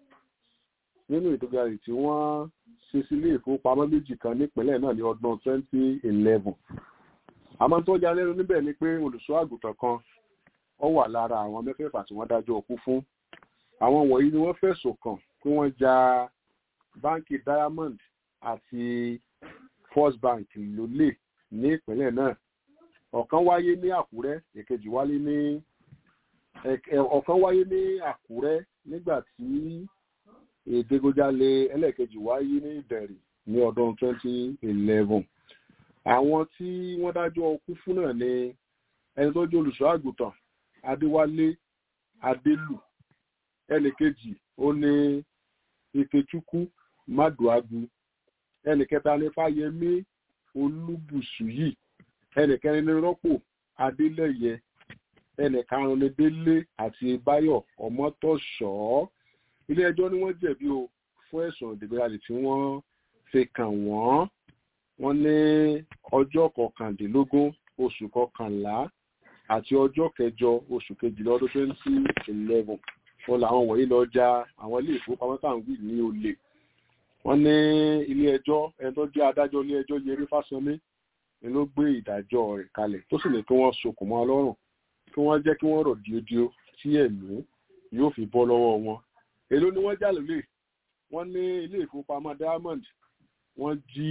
nínú ìdókòwò tí wọ́n ṣe sílé ìfowópamọ́ méjì kan nípínlẹ̀ náà ní ọdún 2011. àmọ́ tó já lẹ́nu níbẹ̀ ni pé olùṣọ́ àgùntàn kan ó wà lára àwọn mẹ́fẹ̀ẹ̀fà tí wọ́n dájọ́ ikú fún àwọn wọ̀nyí ni wọ́n fẹ̀sùn kàn pé wọ́n ja báńkì diamond àti first bank lólè ní ìpínlẹ̀ náà ọ̀kan wáyé ní àkúrẹ́ èkejì wáyé ní ọ̀kan wáyé ní àkúrẹ́ nígbà tí ìdígunjalè ẹlẹ́ẹ̀kejì wáyé ní ìdẹ̀rì ní ọdún 2011 àwọn tí wọ́n dájọ́ ọkú fún náà ni ẹni tó jẹ́ olùṣọ́ àgùntàn adéwálé adélù ẹnì kejì ó ní ikechukwu maduagu ẹnì kẹta ní fáyemí olúbùsùyì ẹnì kẹrin ní rọ́pò adélẹyẹ ẹnì karùnún ní délé àti báyọ̀ ọmọtọ̀ṣọ́ ilé ẹjọ́ ni wọ́n jẹ̀bi o fún ẹ̀sùn ìdìgbàlè tí wọ́n fi kàn wọ́n wọ́n ní ọjọ́ kọkàndínlógún oṣù kọkànlá àti ọjọ́ kẹjọ oṣù kejìlá ọdún twenty eleven wọn làwọn wọ̀nyí lọ ja àwọn ilé ìfowópamọ́ tá à ń wí ní olè wọ́n ní ilé ẹjọ́ ẹni tó jẹ́ adájọ́ ilé ẹjọ́ yẹrí fásánmi ni ló gbé ìdájọ́ rẹ̀ kalẹ̀ tó sì ní kí wọ́n sokùn mọ́ ọlọ́run kí wọ́n jẹ́ kí wọ́n rọ̀ díodíó tí ẹ̀mí yóò fi bọ́ lọ́wọ́ wọn èló ni wọ́n jà lólè wọ́n ní ilé ìfowópamọ́ diamond wọ́n jí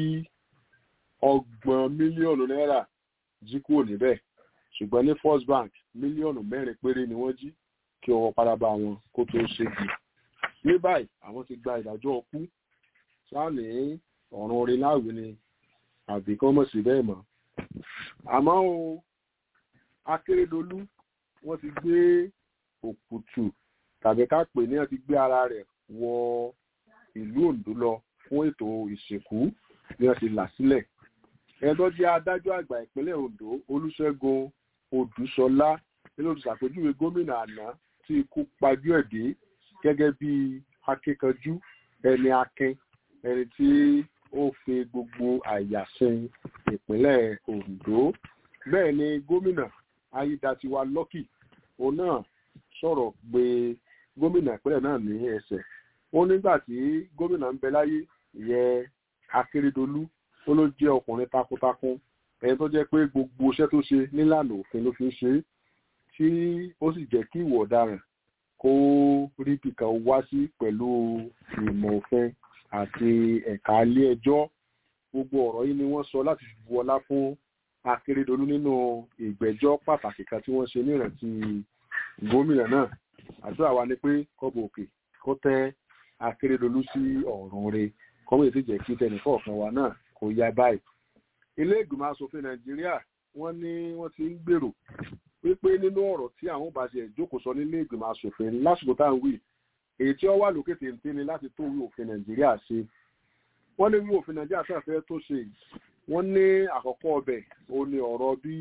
ọgbọ̀n mílíọ̀nù náírà jí kúrò níbẹ̀ ṣùgbọ́n ní first bank mílíọ̀nù mẹ́rin péré ni wọ́n jí kí ọwọ́ padà bá wọn kó tó ṣégi ní báyìí àwọn ti gba ìdájọ́ ọkú sáàní ọ̀run orin láàwí ni àbí kán mọ̀ sí bẹ́ẹ̀ mọ́ àmọ́ o akérèdọ́lù wọ́n ti gbé òkùtù tàbí ká pè ní wọ́n ti gbé ara rẹ̀ wọ ìlú ondo lọ fún ètò ìsìnkú bí wọ́n ti là sílẹ̀ ẹni tó jẹ́ adájọ́ àgbà ìpínlẹ̀ ondo olùṣègùn odùsọlá nínú olùṣàpèjúwe gómìnà àná tí ikú pajú ẹ̀ dé gẹ́gẹ́ bí akíkanjú ẹni akin ẹni tí ó fi gbogbo àyà sin ìpínlẹ̀ ondo bẹ́ẹ̀ ni gómìnà ayédatiwa lọ́kì òun náà sọ̀rọ̀ pé gómìnà ìpínlẹ̀ náà ní ẹsẹ̀ ó nígbà tí gómìnà ń bẹ láyé ìyẹn akérèdọ́lù ó ló jẹ́ ọkùnrin takuntakun ẹni tó jẹ́ pé gbogbo iṣẹ́ tó ṣe nílànà òfin ló fi ń ṣe é tí ó sì jẹ́ kí ìwọ̀ ọ̀daràn kó rí bìkan wá sí pẹ̀lú ìmọ̀ òfin àti ẹ̀ka ilé ẹjọ́ gbogbo ọ̀rọ̀ yìí ni wọ́n sọ láti fi bu ọlá fún akérèdọ́lù nínú ìgbẹ́jọ́ pàtàkì kan tí wọ́n ṣe ní ìrántí gómìnà náà àdúrà wa ni pé kọ́bọ̀ òkè kó tẹ́ akérèdọ́lù sí ọ̀run rẹ̀ kọ́mọ̀ ètò ìjẹ́ kí tẹnìkọ̀ọ̀kan wa náà kó yá báyìí ilé ìgbìmọ̀ asòfin nàìjíríà wọ́n ní wọ́n ti ń gbèrò wípé nínú ọ̀rọ̀ tí àwọn bá ṣe ìjókòó sọ nílé ìgbìmọ̀ asòfin lásìkò tá à ń wí èyí tí ó wà lókè téńté ni láti tó ìwé òfin nàìjíríà ṣe wọ́n ní ìwé òfin nàìjíríà sàfẹ́ tó ṣe wọ́n ní àkọ́kọ́ ọbẹ̀ ó ní ọ̀rọ̀ bí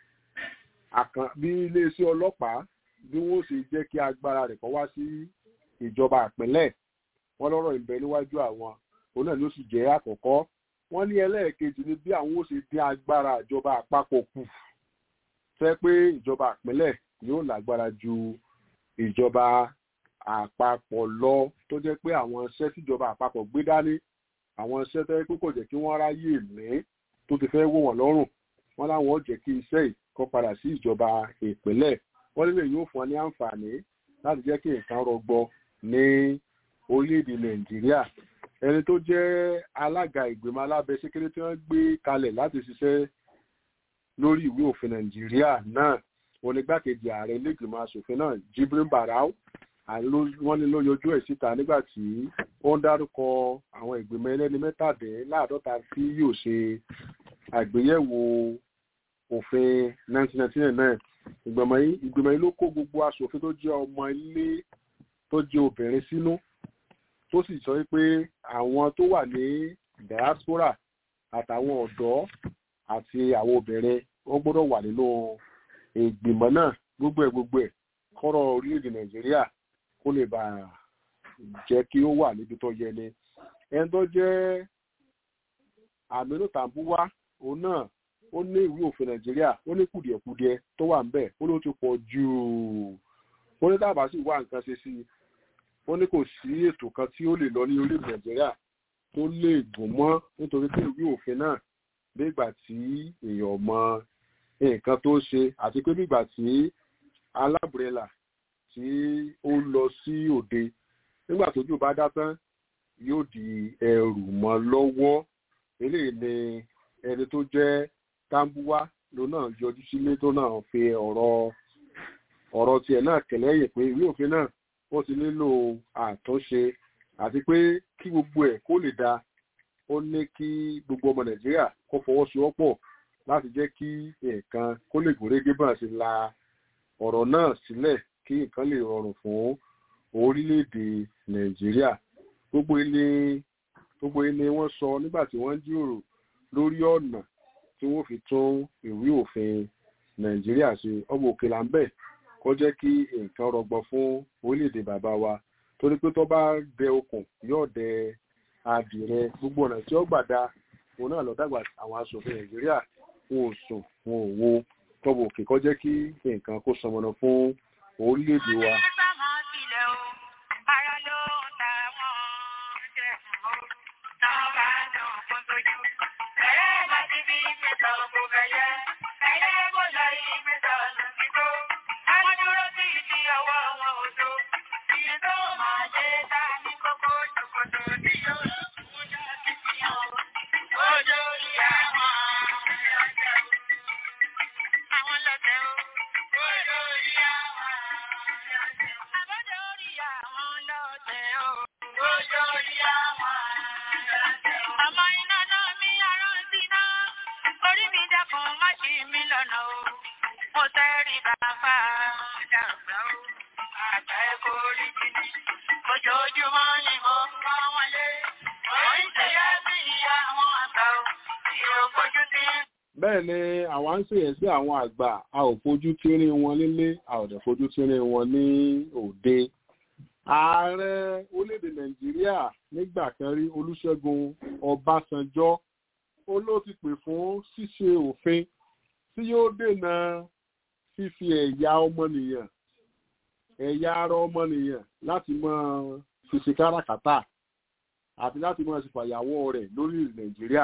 bí iléeṣẹ́ ọlọ́pàá bí wọ́n ṣe jẹ́ kí agbára rẹ̀ kọ́ wá sí ìjọba àpínlẹ̀ wọ́n lọ́rọ̀ ìbẹ̀ níwájú àwọn òun náà ló sì jẹ́ àkọ́kọ́ wọ́n ní ẹlẹ́ẹ̀kejì ni bí àwọn ó ṣe dín agbára ìjọba àpapọ̀ kù fẹ́ pé ìjọba àpínlẹ̀ yóò lágbára ju ìjọba àpapọ̀ lọ tó jẹ́ pé àwọn iṣẹ́ tíjọba àpapọ̀ gbé dání àwọn iṣẹ́ tó yẹ pé kò jẹ́ kí wọ́n ráyè ní tó ti fẹ́ wò wọ́n lọ́rùn wọ́n láwọn ó jẹ́ kí iṣẹ́ yìí kó padà sí ìjọba ìpínlẹ̀ wọ́n nílò yóò fún ọ ní àǹfààní láti jẹ́ kí nǹkan rọgbọ ní orílẹ̀-èdè nàìjíríà ẹni tó jẹ́ alága ìgbìmọ̀ alábẹ́sẹ́kéré tí wọ́n gbé kalẹ̀ láti ṣiṣẹ́ lórí ìwé òfin nàìjíríà náà onígbàkejì ààrẹ ilégbìmọ̀ asòfin náà Jibrin Barau wọ́n ní ló yọjú ẹ̀ síta nígbà tí ó ń dárúkọ àwọn ìgbìmọ̀ ẹlẹ́ni mẹ́tàdínláàdọ́ta tí yóò ṣe àgbéyẹ̀wò òfin 1999 ìgbìmọ̀ yìí ìgbìmọ̀ yìí ló kó gbogbo asòfin tó jẹ́ ọmọ ilé tó jẹ́ obìnrin sínú tó sì sọ pé àwọn tó wà ní diaspora àtàwọn ọ̀dọ́ àti àwọn obìnrin wọ́n gbọ́dọ̀ wà nínú ìgbìmọ̀ náà gbogbo ẹ̀ gbogbo ẹ̀ kọ́rọ̀ orílẹ̀-èdè nàìjíríà kó lè bà jẹ́ kí ó wà níbi tó yẹ ni ẹni tó jẹ́ àmínú tàǹbúwá òun náà ó ní ìwé òfin nàìjíríà ó ní kùdìẹ̀kudiẹ tó wà ńbẹ̀ ó ló ti pọ̀ jù ó ní dábàá sì wá nǹkan ṣe sí i ó ní kò sí ètò kan tí ó lè lọ ní orílẹ̀ nàìjíríà tó lè gùn mọ́ nítorí pé ìwé òfin náà nígbà tí èèyàn mọ nǹkan tó ṣe àti pé nígbà tí alábùrẹ́là tí ó lọ sí òde nígbà tójú bá dá tán yóò di ẹrù mọ́ lọ́wọ́ eléyìí ni ẹni tó jẹ́ tambuwa ló náà yọjú sílé tó náà fi ọ̀rọ̀ ọ̀rọ̀ tiẹ̀ náà kẹ̀lẹ́yìn pé ìwé òfin náà ó ti nílò àtúnṣe àti pé kí gbogbo ẹ̀ kó lè dáa ó ní kí gbogbo ọmọ nàìjíríà kó fọwọ́sowọ́pọ̀ láti jẹ́ kí nǹkan kó lè gòrégé bá ṣe la ọ̀rọ̀ náà sílẹ̀ kí nǹkan lè rọrùn fún orílẹ̀-èdè nàìjíríà gbogbo ilé gbogbo ilé wọn sọ nígbà tí wọ́n ń jíròrò lórí ọ̀nà tí wọ́n fi tún ìwé òfin nàìjíríà ṣe ọmọ òkè là ń bẹ̀ kó jẹ́ kí nǹkan rọgbọ fún orílẹ̀-èdè bàbá wa torí pé tó bá dẹ okùn yóò dẹ adìrẹ gbogbo ọ̀nà tí ó gbà dá òun náà lọ dàgbà àwọn aṣòfin nàìjíríà wọn ò sùn wọn ò wo tọ́bù òkè kọ́ jẹ́ kí nǹkan kó sọmọnà fún orílẹ̀-èdè wa. bẹ́ẹ̀ ni àwa ń ṣèyẹ sí àwọn àgbà a ò fojú tírí wọn nílé a ò dẹ̀ fojú tírí wọn ní òde ààrẹ orílẹ̀-èdè nàìjíríà nígbà kan rí olúṣẹ́gun ọbásanjọ́ ó ló ti pè fún ṣíṣe òfin tí yóò dènà fífi ẹ̀yà ọmọnìyàn ẹ̀yà ara ọmọnìyàn láti máa fi ṣe káràkátà àti láti máa ṣe fàyàwọ́ rẹ̀ lórí nàìjíríà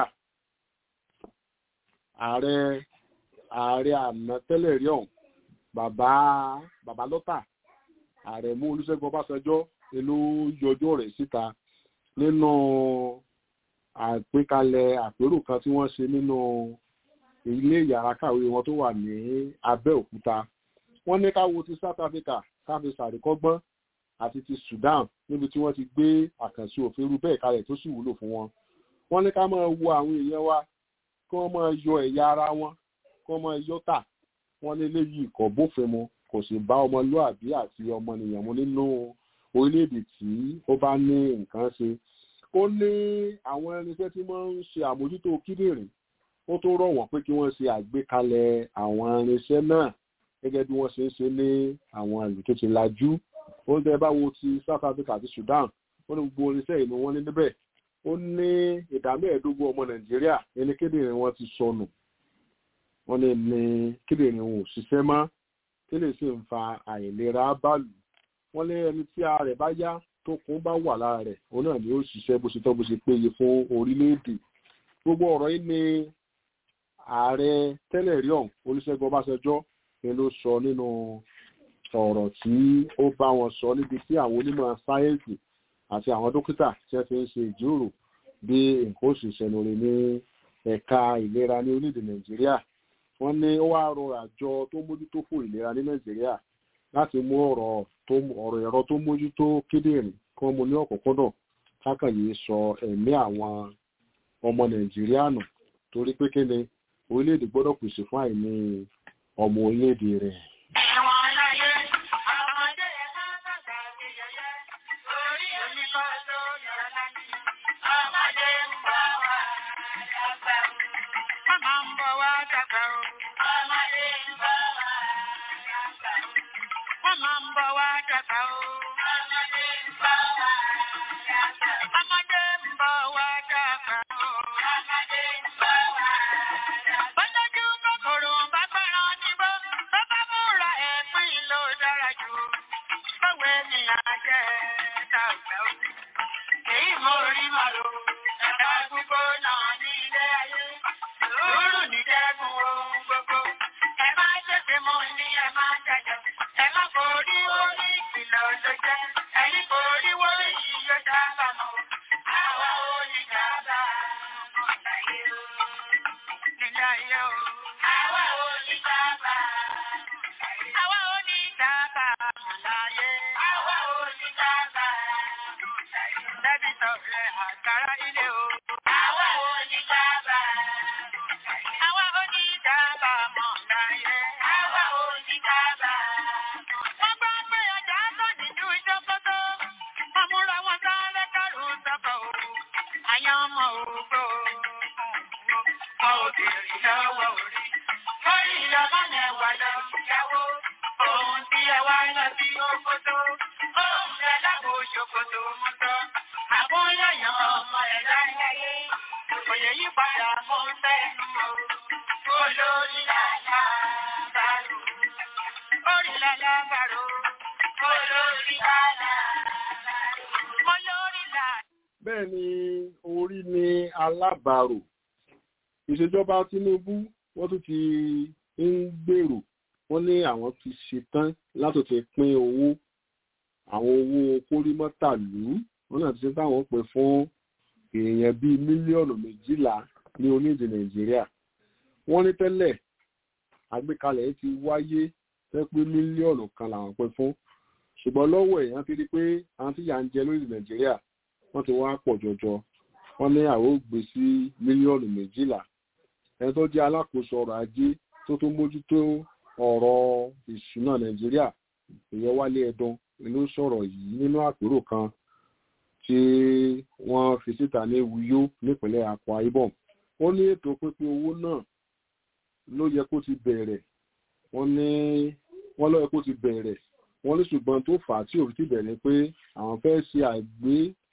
ààrẹ ààrẹ àná tẹ́lẹ̀ rí ọ̀hún bàbá bàbá lọ́tà ààrẹ mú olúṣẹ́gun ọbásanjọ́ ló yọjọ́ rẹ̀ síta nínú àgbékalẹ̀ àpérò kan tí wọ́n ṣe nínú ilé yàrá kàwé wọn tó wà ní abẹ́òkúta wọ́n ní ká wo ti south africa káfí sàríkọ́gbọ́n àti ti sudan níbi tí wọ́n ti gbé àkànṣe òfin irú bẹ́ẹ̀ kalẹ̀ tó sì wúlò fún wọn wọ́n ní ká máa wo àwọn èèyàn wa kí wọ́n máa yọ ẹ̀yà ara wọn kí wọ́n máa yọ tà wọ́n ní eléyìí kò bófin mu kò sì bá ọmọlúàbí àti ọmọnìyàn mu nínú orílẹ̀-èdè tí ó bá ní nǹkan ṣe ó ní àwọn irinṣẹ́ tí wọ́n ń ṣe àmójútó kíndìnrín ó tó rọ̀ wọ́n pé kí wọ́n ṣe àgbékalẹ̀ àwọn irinṣẹ́ náà gẹ́gẹ́ bí wọ́n ṣe ń ṣe ní àwọn ìlú tó ti lajú ó ń tẹ́ bá wo ti South Africa àti Sudan ó ní gbogbo irinṣẹ́ ìlú wọn ní níbẹ̀ ó ní ìdá mẹ́ẹ̀ẹ́dógún ọmọ Nàìjíríà ẹni kíndìnrín wọn ti sọnù wọ́n ní ní kíndìnrín wọn ò ṣiṣẹ́ mọ́ kí lè sì ń fa àìlera báàlù wọ́n lé ẹni tí ara rẹ̀ bá yá tó kún bá wà lára rẹ̀ òun náà ni ó ṣiṣẹ́ bó ṣe tọ́ bó ṣe péye fún orílẹ̀-èdè gbogbo ọ̀rọ̀ yìí ni ààrẹ tẹ́lẹ̀ rí ọ̀hún Olúṣẹ́gun Ọbásanjọ́ ni ló sọ nínú ọ̀rọ̀ tí ó bá wọn sọ níbi tí àwọn onímọ̀ sáyẹ́ǹsì àti àwọn dókítà tí wọ́n ti ń ṣe ìjíròrò bí nǹkan oṣù ìṣẹ̀nùrè ní ẹ̀ka ìlera ní orílẹ̀-èdè Nàìjíríà wọ́n ní ó wá rọ àjọ tó mójútó fún ìlera ní Nàìjíríà láti mú ọ̀rọ̀ ọ̀rọ̀ ẹ̀rọ tó mójútó kíndìnrín kí wọ́n mú ní ọ̀kọ̀kọ́dọ̀ kákan yìí sọ ẹ̀mí àwọn ọmọ Nàìjíríà nù torí pé kí ni orílẹ̀-èdè gbọ́dọ̀ pèsè fún àìní ọmọ orílẹ̀-èdè rẹ̀. bẹ́ẹ̀ ni orí ni alábàárò ìṣèjọba Tinubu wọ́n tún ti ń gbèrò wọ́n ní àwọn ti ṣetán láti ti pín owó àwọn owó kórìmọ́tàlú wọ́n náà ti ṣe táwọn pè fún èèyàn bíi mílíọ̀nù méjìlá ní orílẹ̀-èdè Nàìjíríà wọ́n ní tẹ́lẹ̀ àgbékalẹ̀ ti wáyé fẹ́ pé mílíọ̀nù kan làwọn pè fún ṣùgbọ́n lọ́wọ́ èèyàn ti rí pé àwọn tí yà ń jẹ lórílẹ̀ Nàìjíríà wọ́n ti wá pọ̀ jọjọ wọ́n ní àwọn ò gbé sí mílíọ̀nù méjìlá ẹni tó jẹ́ alákòóso ọrọ̀ ajé tó tó mójútó ọ̀rọ̀ ìṣúná nàìjíríà ìyẹn wálé ẹdun ló sọ̀rọ̀ yìí nínú àpérò kan tí wọ́n fi síta ní Uyo nípínlẹ̀ Akwa Ibom ó ní ètò pínpín owó náà ló yẹ kó ti bẹ̀rẹ̀ wọ́n ní wọ́n ló yẹ kó ti bẹ̀rẹ̀ wọ́n ní ṣùgbọ́n tó fà á tí òfin ti bẹ̀rẹ̀ pé àwọn fẹ́ ṣe àgbé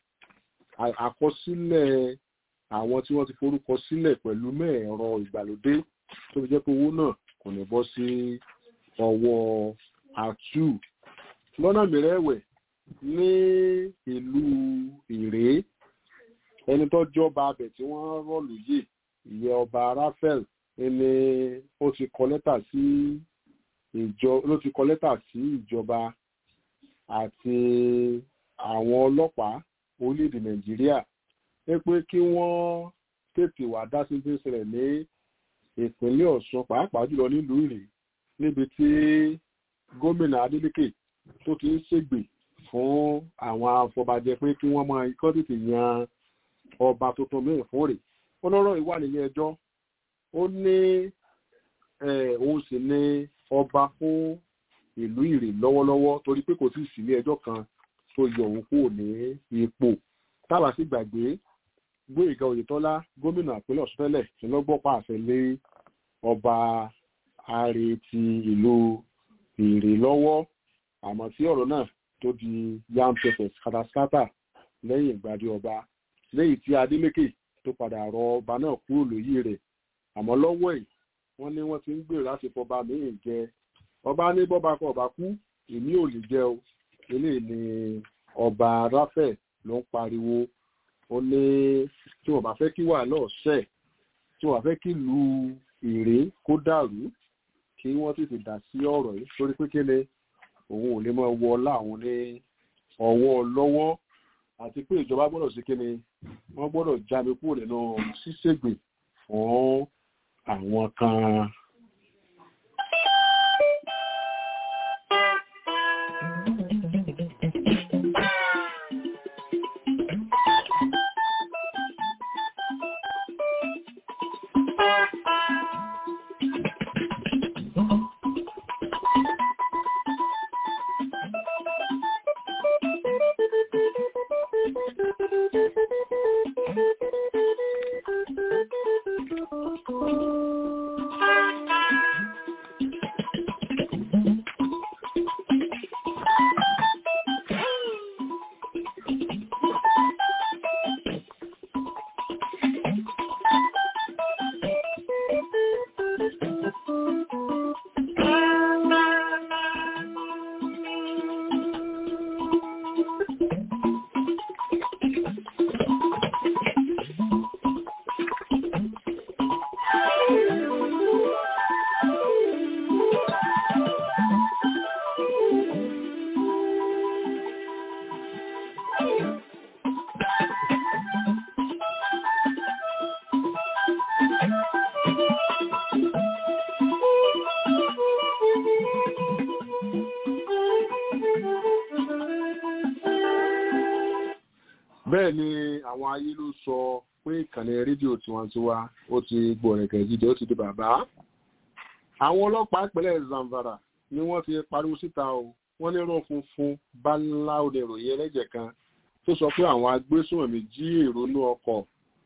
àkọsílẹ̀ àwọn tí wọ́n ti forúkọ sílẹ̀ pẹ̀lú mẹ́ẹ̀rọ ìgbàlódé tó fi jẹ́ pé owó náà kò ní bọ́ sí ọwọ́ àtú lọ́nà mìíràn ẹ̀wẹ̀ ní ìlú ìrèé ẹni tó jọba abẹ tí wọ́n rọ̀lù yìí ìyẹn ọba Raphael ẹni ó ti kọ lẹ́tà sí ìjọ ló ti kọ lẹ́tà sí ìjọba àti àwọn ọlọ́pàá orílẹ̀-èdè Nàìjíríà pé pé kí wọ́n tètè wá dá sí ti ṣẹlẹ̀ ní ìpínlẹ̀ Ọ̀ṣun pàápàá jùlọ nílùú Ìrèé níbi tí gómìnà Adeleke tó ti ń ṣègbè fún àwọn afọbajẹ pé kí wọ́n máa kọ́ tètè yan ọba tuntun mìíràn fún rẹ̀ ó lọ́rọ̀ ìwà nílé ẹjọ́ ó ní òun sì ní ọba fún ìlú Ìrèé lọ́wọ́lọ́wọ́ torí pé kò sí ìsìlé ẹjọ́ kan tó yọ òun kúrò ní ipò tábà sì gbàgbé gbóyèga oyètọ́lá gómìnà àpínlẹ̀ ọ̀ṣun tẹ́lẹ̀ tí lọ́gbọ́pá àṣẹ lé ọba ààrẹ ti ìlú ìrè lọ́wọ́ àmọ́ tí ọ̀rọ̀ náà tó di yam pepper kataskata lẹ́yìn ìgbàdí ọba lẹ́yìn tí adeleke tó padà rọ ọba náà kúrò lóyè rẹ̀ àmọ́ lọ́wọ́ ẹ̀ wọ́n ní wọ́n ti ń gbèrò láti fọba míì jẹ ọba ní bọ́ba kọ ọba kú èmi ò lè jẹ o eléyìí ni ọba ráfẹ̀ ló ń pariwo ó ní tí wọ́n bá fẹ́ kí wàhálà ọ̀sẹ̀ tí wọ́n bá fẹ́ kí lu ìrè kó dàrú kí wọ́n tètè dá sí ọ̀rọ̀ yìí torí pé kéde òun ò lè mọ wọ láwọn ní ọwọ́ lọ́wọ́ àti pé ìjọba gbọ́dọ̀ sí kéde wọ́n gbọ́dọ̀ jáde kúrò nínú ṣíṣègbè fún àwọn kan. bẹ́ẹ̀ ni àwọn ayé ló sọ pé ìkànnì rédíò tiwantiwa ó ti gbọ̀rẹ̀kẹ̀ jíjẹ ó ti di bàbá àwọn ọlọ́pàá ìpínlẹ̀ Zamfara ni wọ́n ti pariwo síta o wọ́n ní rán funfun bálá òde ìròyìn ẹlẹ́jẹ̀ kan tó sọ pé àwọn agbésùnmọ̀mí jí èrò inú ọkọ̀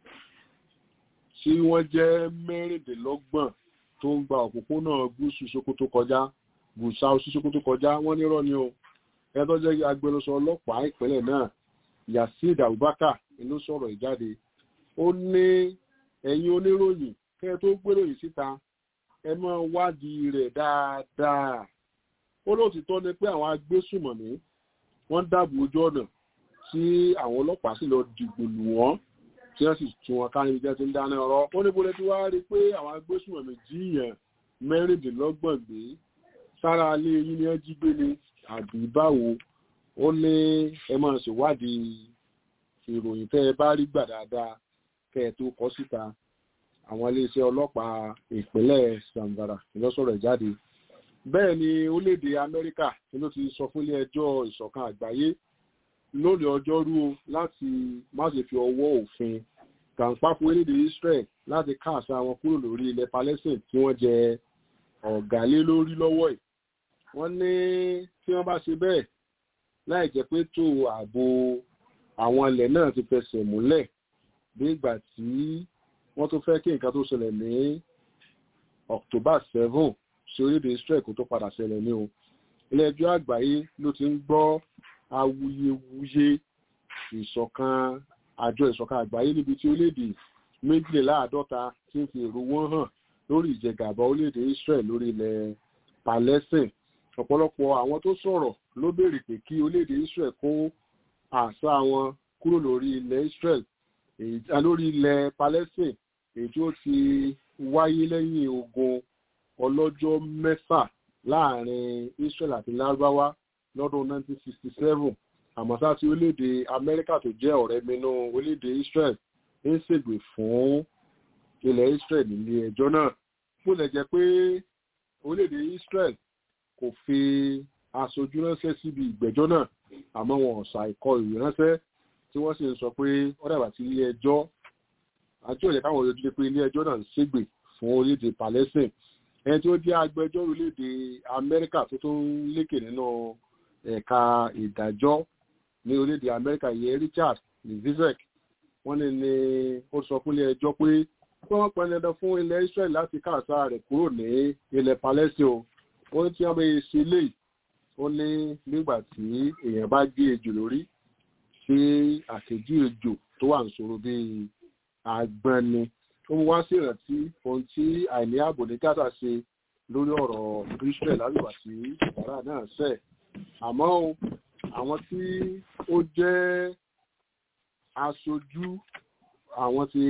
tí wọ́n jẹ́ mẹ́rìndínlọ́gbọ̀n tó ń gba òpópónà gúúsù Sokoto kọjá gùsà sí Sokoto kọjá wọ́n ní rọ́ ni o ẹ tó jẹ́ agbẹnusọ ọlọ́pàá ìpínlẹ̀ náà Yasid Abubakar inú sọ̀rọ̀ ìjáde ó ní ẹ̀yin oníròyìn kẹ́ ẹ tó gbéròyìn síta ẹ máa wádìí rẹ̀ dáadáa ó lóòtítọ́ ni pé àwọn agbésùmọ̀mí wọ́n dáàbò ojú ọ̀nà tí àwọn ọlọ́pàá sì lọ dìgbò lù wọ́n tí wọ́n sì tún wọn ká níbi tí wọ́n ti ń dáná ọ̀rọ̀ ó ní bólẹ́ tí wàá rí i pé àwọn agbésùmọ̀mí jíìyàn mẹ́rìndínlọ́gbọ̀n gbé sára alé yín ni wọ́n jí gbé ni àbí báwo ó ní ẹ máa ṣèwádìí ìròyìn tẹ́ ẹ bá rí gbà dáadáa kẹ́ ẹ tó kọ síta àwọn iléeṣẹ́ ọlọ́pàá ìpínlẹ̀ Zamfara ìlọsọ̀rọ̀ ìjáde bẹ́ẹ̀ ni orílẹ̀-èdè Amẹ́ríkà ló ti sọ fún ilé ẹjọ́ ìṣọ̀kan àgbáyé lónìí ọjọ́rú láti má ṣe fi ọwọ́ òfin kàǹpá fún orílẹ̀-èdè Israel láti káàsá wọn kúrò lórí ilẹ̀ Palestine tí wọ́n jẹ ọ̀gá lé lórí lọ́wọ́ ẹ̀ wọ́n ní tí wọ́n bá ṣe bẹ́ẹ̀ láì jẹ́ pé tó ààbò àwọn ilẹ̀ náà ti fẹsẹ̀ múlẹ̀ bí ìgbà tí wọ́n tó fẹ́ kí nǹkan tó ṣẹlẹ̀ ní October seven sí orílẹ̀-èdè Israel kó tó padà ṣẹlẹ̀ ní o ilé ẹjọ́ àgbáyé ló ti ń gbọ́ awuyewuye ìṣọ̀kan àjọ ìṣọ̀kan àgbáyé níbi tí orílẹ̀-èdè méjìléláàádọ́ta ti ń fi èrò wọn hàn lórí ìjẹgàba orílẹ̀-èdè Israel lórí ilẹ̀ Palestine ọ̀pọ̀lọpọ̀ àwọn tó sọ̀rọ̀ ló béèrè pé kí orílẹ̀-èdè Israel kó àṣà wọn kúrò lórí ilẹ̀ Israel lórí ilẹ̀ Palestine èyí tí ó ti wáyé lẹ́yìn ogun ọlọ́jọ́ mẹ́fà láàrin Israel àti Lárúbáwá lọ́dún 1967 àmọ́ sá tí orílẹ̀-èdè Amẹ́ríkà tó jẹ́ ọ̀rẹ́ mẹ́nu orílẹ̀-èdè Israel ń ṣègbè fún ilẹ̀ Israel nílé ẹjọ́ náà bó lè jẹ́ pé orílẹ̀-èdè Israel kò fi aṣojú ránṣẹ́ síbi ìgbẹ́jọ́ náà àmọ́ wọn ò ṣàìkọ ìwé ránṣẹ́ tí wọ́n sì ń sọ pé ó dàgbà sí ilé ẹjọ́ àjọ ìjẹ́ káwọn ojú pé ilé ẹjọ́ náà ń ṣègbè fún orílẹ̀-èdè Palestine ẹni tí ó jẹ́ agbẹjọ́rò orílẹ̀-èdè Amẹ́ríkà tó tó ń lékè nínú ẹ̀ka ìdájọ́ ní orílẹ̀-èdè amẹ́ríkà yẹn richard lizizek wọ́n ní ní ó sọ fún ilé ẹjọ́ pé kí wọ́n pọn dandan fún ilẹ̀ israel láti káàsá rẹ̀ kúrò ní ilẹ̀ palestine o ó ní tí wọ́n bẹ ṣe léyìí ó ní nígbà tí èèyàn bá gé ejò lórí tí àkèjì ejò tó wà ń sọ̀rọ̀ bíi àgbọn ni ó mú wá sí ìrántí ohun tí àìní ààbò ní gaza ṣe lórí ọ̀rọ̀ israel lálùbà tí ìbára náà ṣẹ̀ àmọ́ o àwọn tí ó jẹ́ aṣojú àwọn ti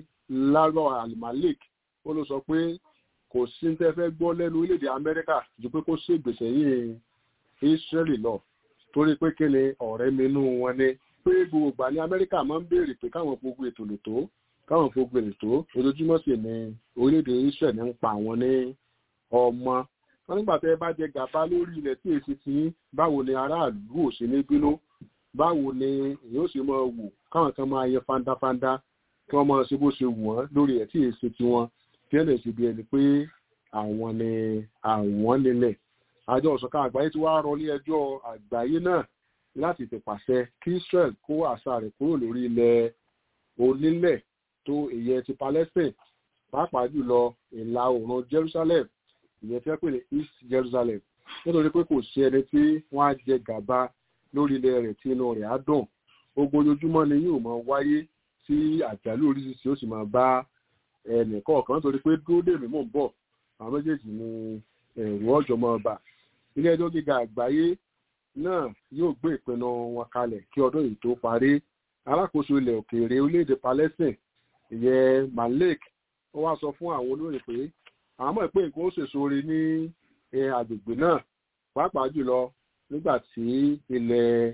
lárọ̀ alimalik ó ló sọ pé kò sí ní tẹ́ fẹ́ gbọ́ lẹ́nu orílẹ̀-èdè amẹ́ríkà ju pé kó ṣègbèsè yìí israeli lọ torí pé kí ni ọ̀rẹ́ minú wọn ni pé gbogbo ìgbà ní amẹ́ríkà máa ń béèrè pé káwọn fogun ètò lè tó káwọn fogun ètò tó ojoojúmọ́ sì ni orílẹ̀-èdè israel ń pa àwọn ní ọmọ wọn nígbà tẹ́ bá jẹ gàba lórí ilẹ̀ tí èsì ti báwo ni aráàlú ò sí ní bínú báwo ni èyí ó sì máa wù káwọn kan máa yẹ fandafanda kí wọ́n máa ṣe bó ṣe wù wọ́n lórí ẹ̀ tí èsì tiwọn kí ẹ̀ lè ṣe bí ẹni pé àwọn ni àwọn nílẹ̀ àjọ ọ̀sọ̀kan àgbáyé tí wàá rọ ní ẹjọ́ àgbáyé náà láti tẹ̀pàṣẹ kí israel kó àṣà rẹ̀ kúrò lórí ilẹ̀ onílẹ̀ tó ìyẹn ti palestine pàápàá jùlọ ìlà oòrùn jerusalem ìyẹn tí wọ́n pè ní east jerusalem nítorí pé kò sí ẹni tí wọ́n á jẹ gàba lórí ilẹ̀ rẹ̀ tí inú rẹ̀ á dùn ogun ojoojúmọ́ ni yóò máa wáyé tí àjálù oríṣiríṣi ó sì máa bá ẹnì kọ̀ọ̀kan nítorí pé dúró dèmí mò ń bọ̀ àwọn méjèèjì ni ẹ̀rù ọ̀jọ̀ máa bà ilé ẹjọ́ gíga àgbáyé náà yóò gbé ìpinnu wọn kalẹ̀ kí ọdún yìí tó parí alákòóso ilẹ̀ òkèèrè orílẹ̀-èdè palestine ìyẹn malik ó wá sọ fún àwọn olóyìn pé àwọn mọ̀ pé nǹkan ó ṣèṣore ní agbègbè náà pàápàá jùlọ nígbà tí ilẹ̀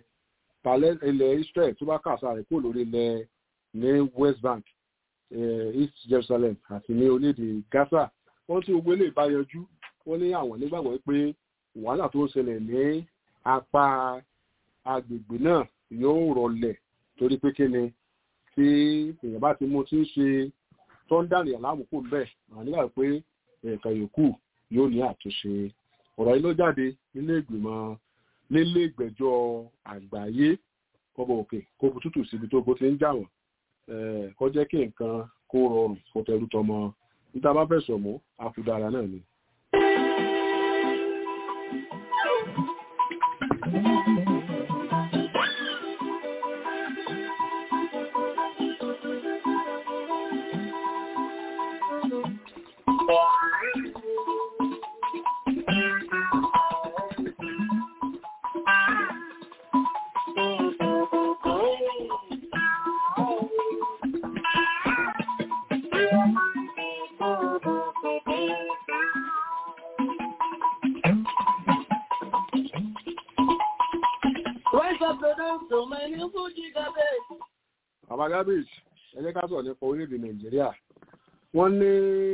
ilẹ̀ israel tó bá kàṣà rẹ̀ kúrò lórí ilẹ̀ ní west bank east jerusalem àti ní orílẹ̀-èdè gaza wọ́n tí gbogbo ilé ìbáyanjú wọ́n ní àwọn nígbàgbọ́ pé wàhálà tó ń ṣẹlẹ̀ ní apá agbègbè náà yóò rọlẹ̀ torí pé kí ni tí èèyàn bá ti mú tí ń ṣe tó ń dànìyàn láàmúkò ń bẹ̀ àwọn nígbà pé ẹ̀ka yòókù yóò ní àtúnṣe ọ̀rọ̀ yìí ló jáde nílé ìgbìmọ̀ nílé ìgbẹ́jọ́ àgbáyé kọ́bọ̀ òkè kó bu tútù síbi tó bó ti ń jà wọ́n kó jẹ́ kí nǹkan kó rọrùn kó tẹrú tọmọ níta bá fẹ̀sọ̀ mú àfùdára náà ni. bàbá garbage ẹjẹ ká sọ nípa orílẹ̀-èdè nàìjíríà wọ́n ní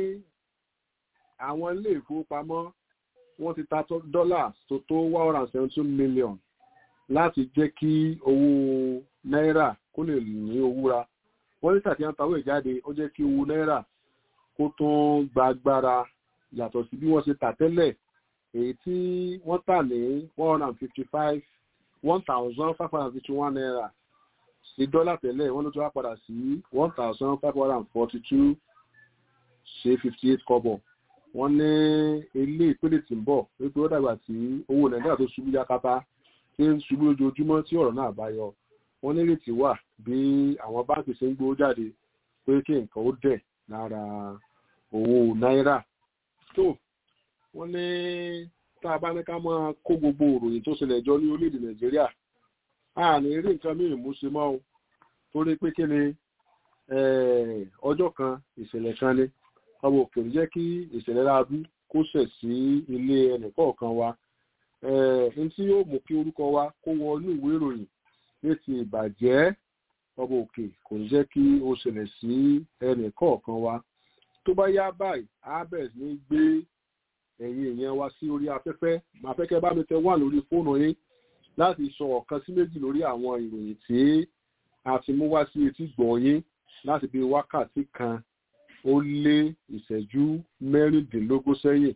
àwọn ilé ìfowópamọ́ wọ́n ti ta dọ́là tó tó one hundred and seventy million láti jẹ́ kí owó náírà kó lè ní owúra wọ́n ní tàbí wọ́n tàwé ìjáde ó jẹ́ kí owó náírà kó tún gba agbára yàtọ̀ sí bí wọ́n ṣe tà tẹ́lẹ̀ èyí tí wọ́n tà ní one hundred and fifty five one thousand five hundred and fifty one naira sí dọ́là tẹ́lẹ̀ wọ́n ló tún wá padà sí one thousand five hundred and forty two ṣe fifty eight kọ́bọ̀ wọ́n ní ilé ìpele tí ń bọ̀ wípé ó dàgbà tí owó nàìjíríà tó ṣubú yakata tí ń ṣubú lójoojúmọ́ tí ọ̀rọ̀ náà bá yọ wọ́n nírètí wà bí àwọn báńkì ṣe ń gbówó jáde pé kí nǹkan ó dẹ̀ lára owó náírà tó wọ́n ní tá a bá ní ká máa kó gbogbo òròyìn tó ṣẹlẹ̀ jọ ní orílẹ̀-èdè nàìjíríà a ní rí nǹkan míì mú ṣe mọ́ o torí pé kí ni ọjọ́ kan ìṣẹ̀lẹ̀ kan ni ọmọ òkèèrè jẹ́ kí ìṣẹ̀lẹ̀ láàbí kó ṣẹ̀ sí ilé ẹnìkọ̀ọ̀kan wa n tí yóò mú kí orúkọ wa kó wọ inú ìwé ìròyìn ní ti ìbàjẹ́ ọmọ òkè kò ní jẹ́ kí ó ṣẹlẹ̀ sí ẹnìkọ̀ọ̀kan wa tó bá yá báyìí abes ní gbé ẹ̀yin èèyàn wa sí orí afẹ́fẹ́ màá fẹ́ kẹ́ bá mi tẹ wà lórí fóònù yín láti sọ ọ̀kan sí méjì lórí àwọn ìròyìn tí a ti mú wá sí etí gbọ̀nyín láti bí wákàtí kan ó lé ìṣẹ́jú mẹ́rìndínlógún sẹ́yìn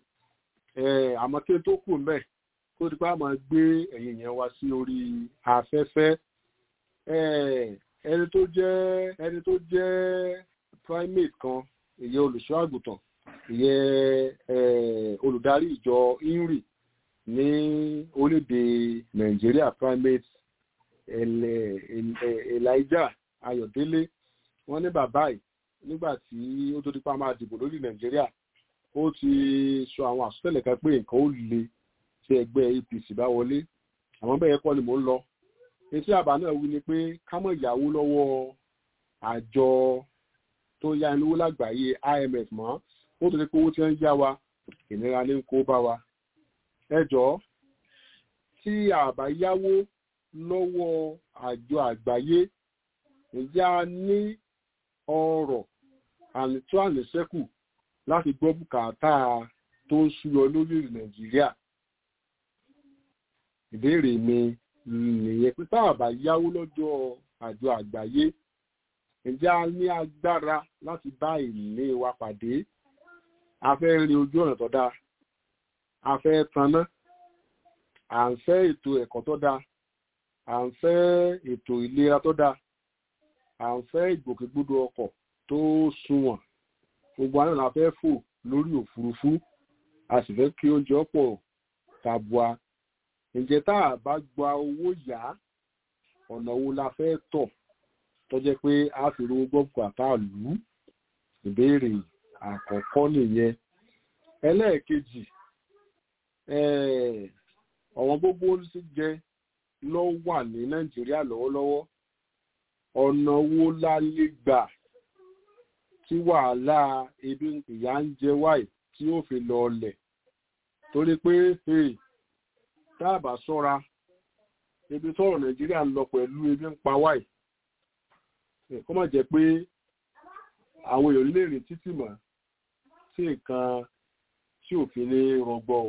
àmọ́ kí n tó kù mẹ́ kó ti pa máa gbé ẹ̀yin yẹn wá sí orí afẹ́fẹ́ eh, ẹni tó jẹ́ ẹni tó jẹ́ primate kan ìyẹn olùṣọ́ àgùntàn ìyẹn eh, olùdarí ìjọ inri ní orílẹ̀-èdè nàìjíríà primate Ele- Ele- elijah ayọ̀délé wọ́n ní bàbá yìí nígbà tí ó tó dípa máa dìbò lórí nàìjíríà ó ti sọ àwọn àsọtẹ́lẹ̀ kan pé nǹkan ó le tí ẹgbẹ́ apc bá wọlé àwọn bẹ́ẹ̀ kọ́ ni mò ń lọ etí àbá náà wí ni pé ká mọ̀ ìyàwó lọ́wọ́ àjọ tó yá inú owó lágbàáyé imf mọ́ ó tó ti pé owó tí wọ́n ń yá wa ìnira ní kó bá wa ẹ jọ̀ọ́ tí àbá yáwó lọ́wọ́ àjọ àgbáyé ǹjẹ́ a ní ọrọ̀ ànító àníṣẹ́kù láti gbọ́ bùkátà tó ń súyọ lórí nàìjíríà ìbéèrè mi nìyẹn pé tá a bá yáwó lọ́jọ́ àjọ àgbáyé ǹjẹ́ a ní agbára láti bá ìní wa pàdé a fẹ́ rin ojú ọ̀nà tó dáa a fẹ́ tanná à ń fẹ́ ètò ẹ̀kọ́ tó dáa à ń fẹ́ ètò ìlera tó dáa à ń fẹ́ ìgbòkègbodò ọkọ̀ tó sunwọ̀n gbogbo àná la fẹ́ fò lórí òfurufú a sì fẹ́ kí oúnjẹ ọ̀pọ̀ tàbùà ǹjẹ́ tá a bá gba owó yá ọ̀nà wo la fẹ́ tọ̀ tó jẹ́ pé a fi rówó gbọ́ bùkátà lù ú ìbéèrè àkọ́kọ́ nìyẹn ẹlẹ́ẹ̀kejì ọ̀wọ́n gbogbo sí jẹ ló wà ní nàìjíríà lọ́wọ́lọ́wọ́ ọ̀nà wo la lè gbà tí wàhálà ebi ìyà ń jẹ wáì tí ó fi lọ ọlẹ̀ torí pé tá a bá ṣọ́ra ebi tọ́rọ̀ nàìjíríà ń lọ pẹ̀lú ebi ń pa wáì kó má jẹ́ pé àwọn èèyàn lè rìn títì mọ́ sí nǹkan tí òfin ní rọgbọ o.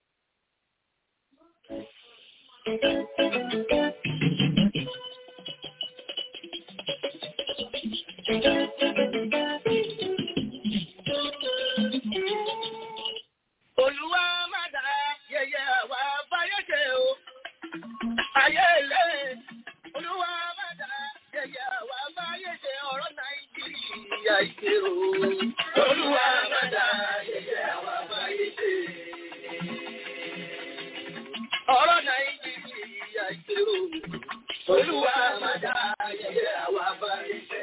Olúwa má dá yẹyẹ àwa báyé ṣe o. Ayé ilé. Olúwa má dá yẹyẹ àwa báyé ṣe ọ̀rọ̀ Nàìjíríà ìṣe o. Olúwa má dá yẹyẹ àwa báyé ṣe. Ọ̀rọ̀ Nàìjíríà ìṣe o. Olúwa má dá yẹyẹ àwa báyé ṣe.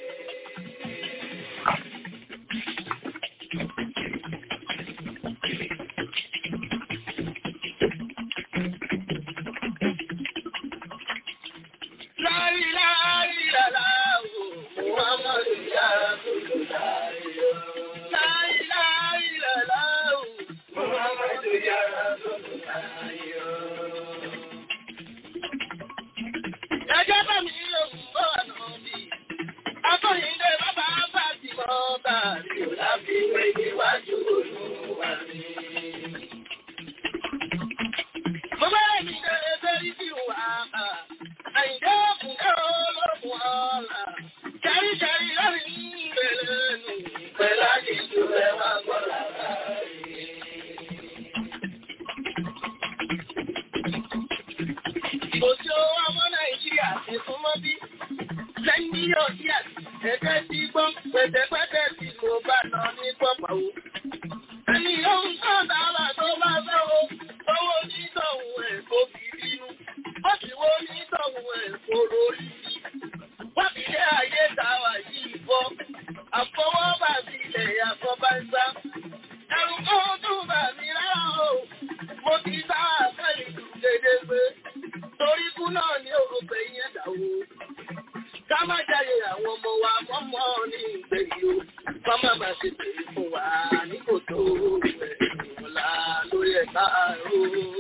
Ẹjẹ́ bá mi lòun bọ́ ọ̀nà bí. Akọ́yìndé bàbá bá ti mọ́ bá rí o láfi wé níwájú olúwa mi. Mo bẹ́rẹ̀ mi dé bẹ́rí sí wà á. Àyìndé òkùnkẹ́ olókùn ọ̀la. Kẹ́ríkẹ́rí lórí ìrẹ̀lẹ̀ nù. Pẹ̀lá ní ìlú ẹ̀ wá gbọ́ lára Kò sí owó ọmọ Nàìjíríà ti súnmọ́ bí. Lẹ́yìn ọdí àti ẹ̀kẹ́ ti gbọ́ pẹ̀tẹ̀pẹ̀tẹ̀ tí mo bá lọ ní pọ̀pọ̀ Ẹni yóò ń kọ́ dára tó bá fẹ́ o. Owó onítọ̀hún ẹ̀ kò fi bínú. Ó sì wó onítọ̀hún ẹ̀ kò lórí. Wọ́n fi lé ayé tàwa yìí bọ́. Àfọwọ́bà sí ilẹ̀ àfọ́bá ń sá. Ẹ̀rù kó tún bà mí rárá o. Mo ti sá àfẹ́ ìlú dédé pé. Torí kú náà ní òrùpẹ̀ yẹn dàwó. Ká má jáde àwọn ọmọ wa mọ́mọ́ ní ìgbẹ̀yìn o. Ká má bàa ṣe pèlú fún wa ní kòtò ẹ̀yìn ọ̀la lórí ẹ̀ka àrò.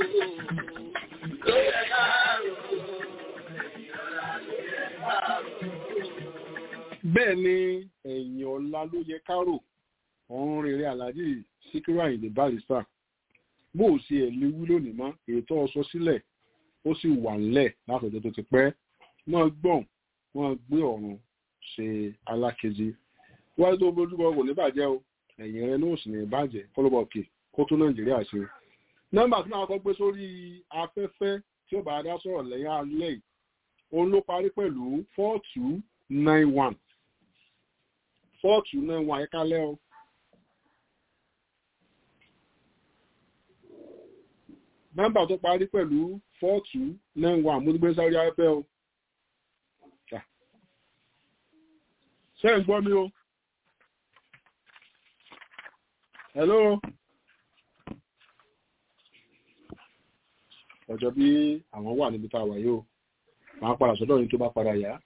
Lórí ẹ̀ka àrò. Ẹ̀yìn ọ̀la lórí ẹ̀ka àrò. bẹ́ẹ̀ ni ẹ̀yìn ọ̀la ló yẹ kárò ọ̀run rere aláàjì síkírù àyìnlé barista bó o ṣe ẹ̀ léwu lónìí mọ́ ètò ọsọ sílẹ̀ ó sì wà ńlẹ̀ látọjọ́ tó ti pẹ́ wọ́n gbọ̀n wọ́n gbé ọ̀run ṣe alákejì wáyé tó bójúbọ kò ní bàjẹ́ o ẹ̀yìn rẹ ló sì ní bàjẹ́ kọ́lọ́bọ̀ òkè kó tó nàìjíríà ṣe nọ́mbà tí máa kọ́ gbé sórí afẹ́fẹ́ tí ó bá dá sọ̀rọ̀ lẹ́yìn alẹ́ yìí òun ló parí pẹ̀lú four two nine one four two nine one ẹ̀ka lẹ́ o. nọ́mbà tó parí pẹ̀lú four two nine one mo ti gbé sáré afẹ́ o. ṣé ń gbọ́ mi o? hello. ọjọ́ bí àwọn wà níbi tá a wà yìí o máa padà sọ́dọ̀ yìí tó bá padà yá.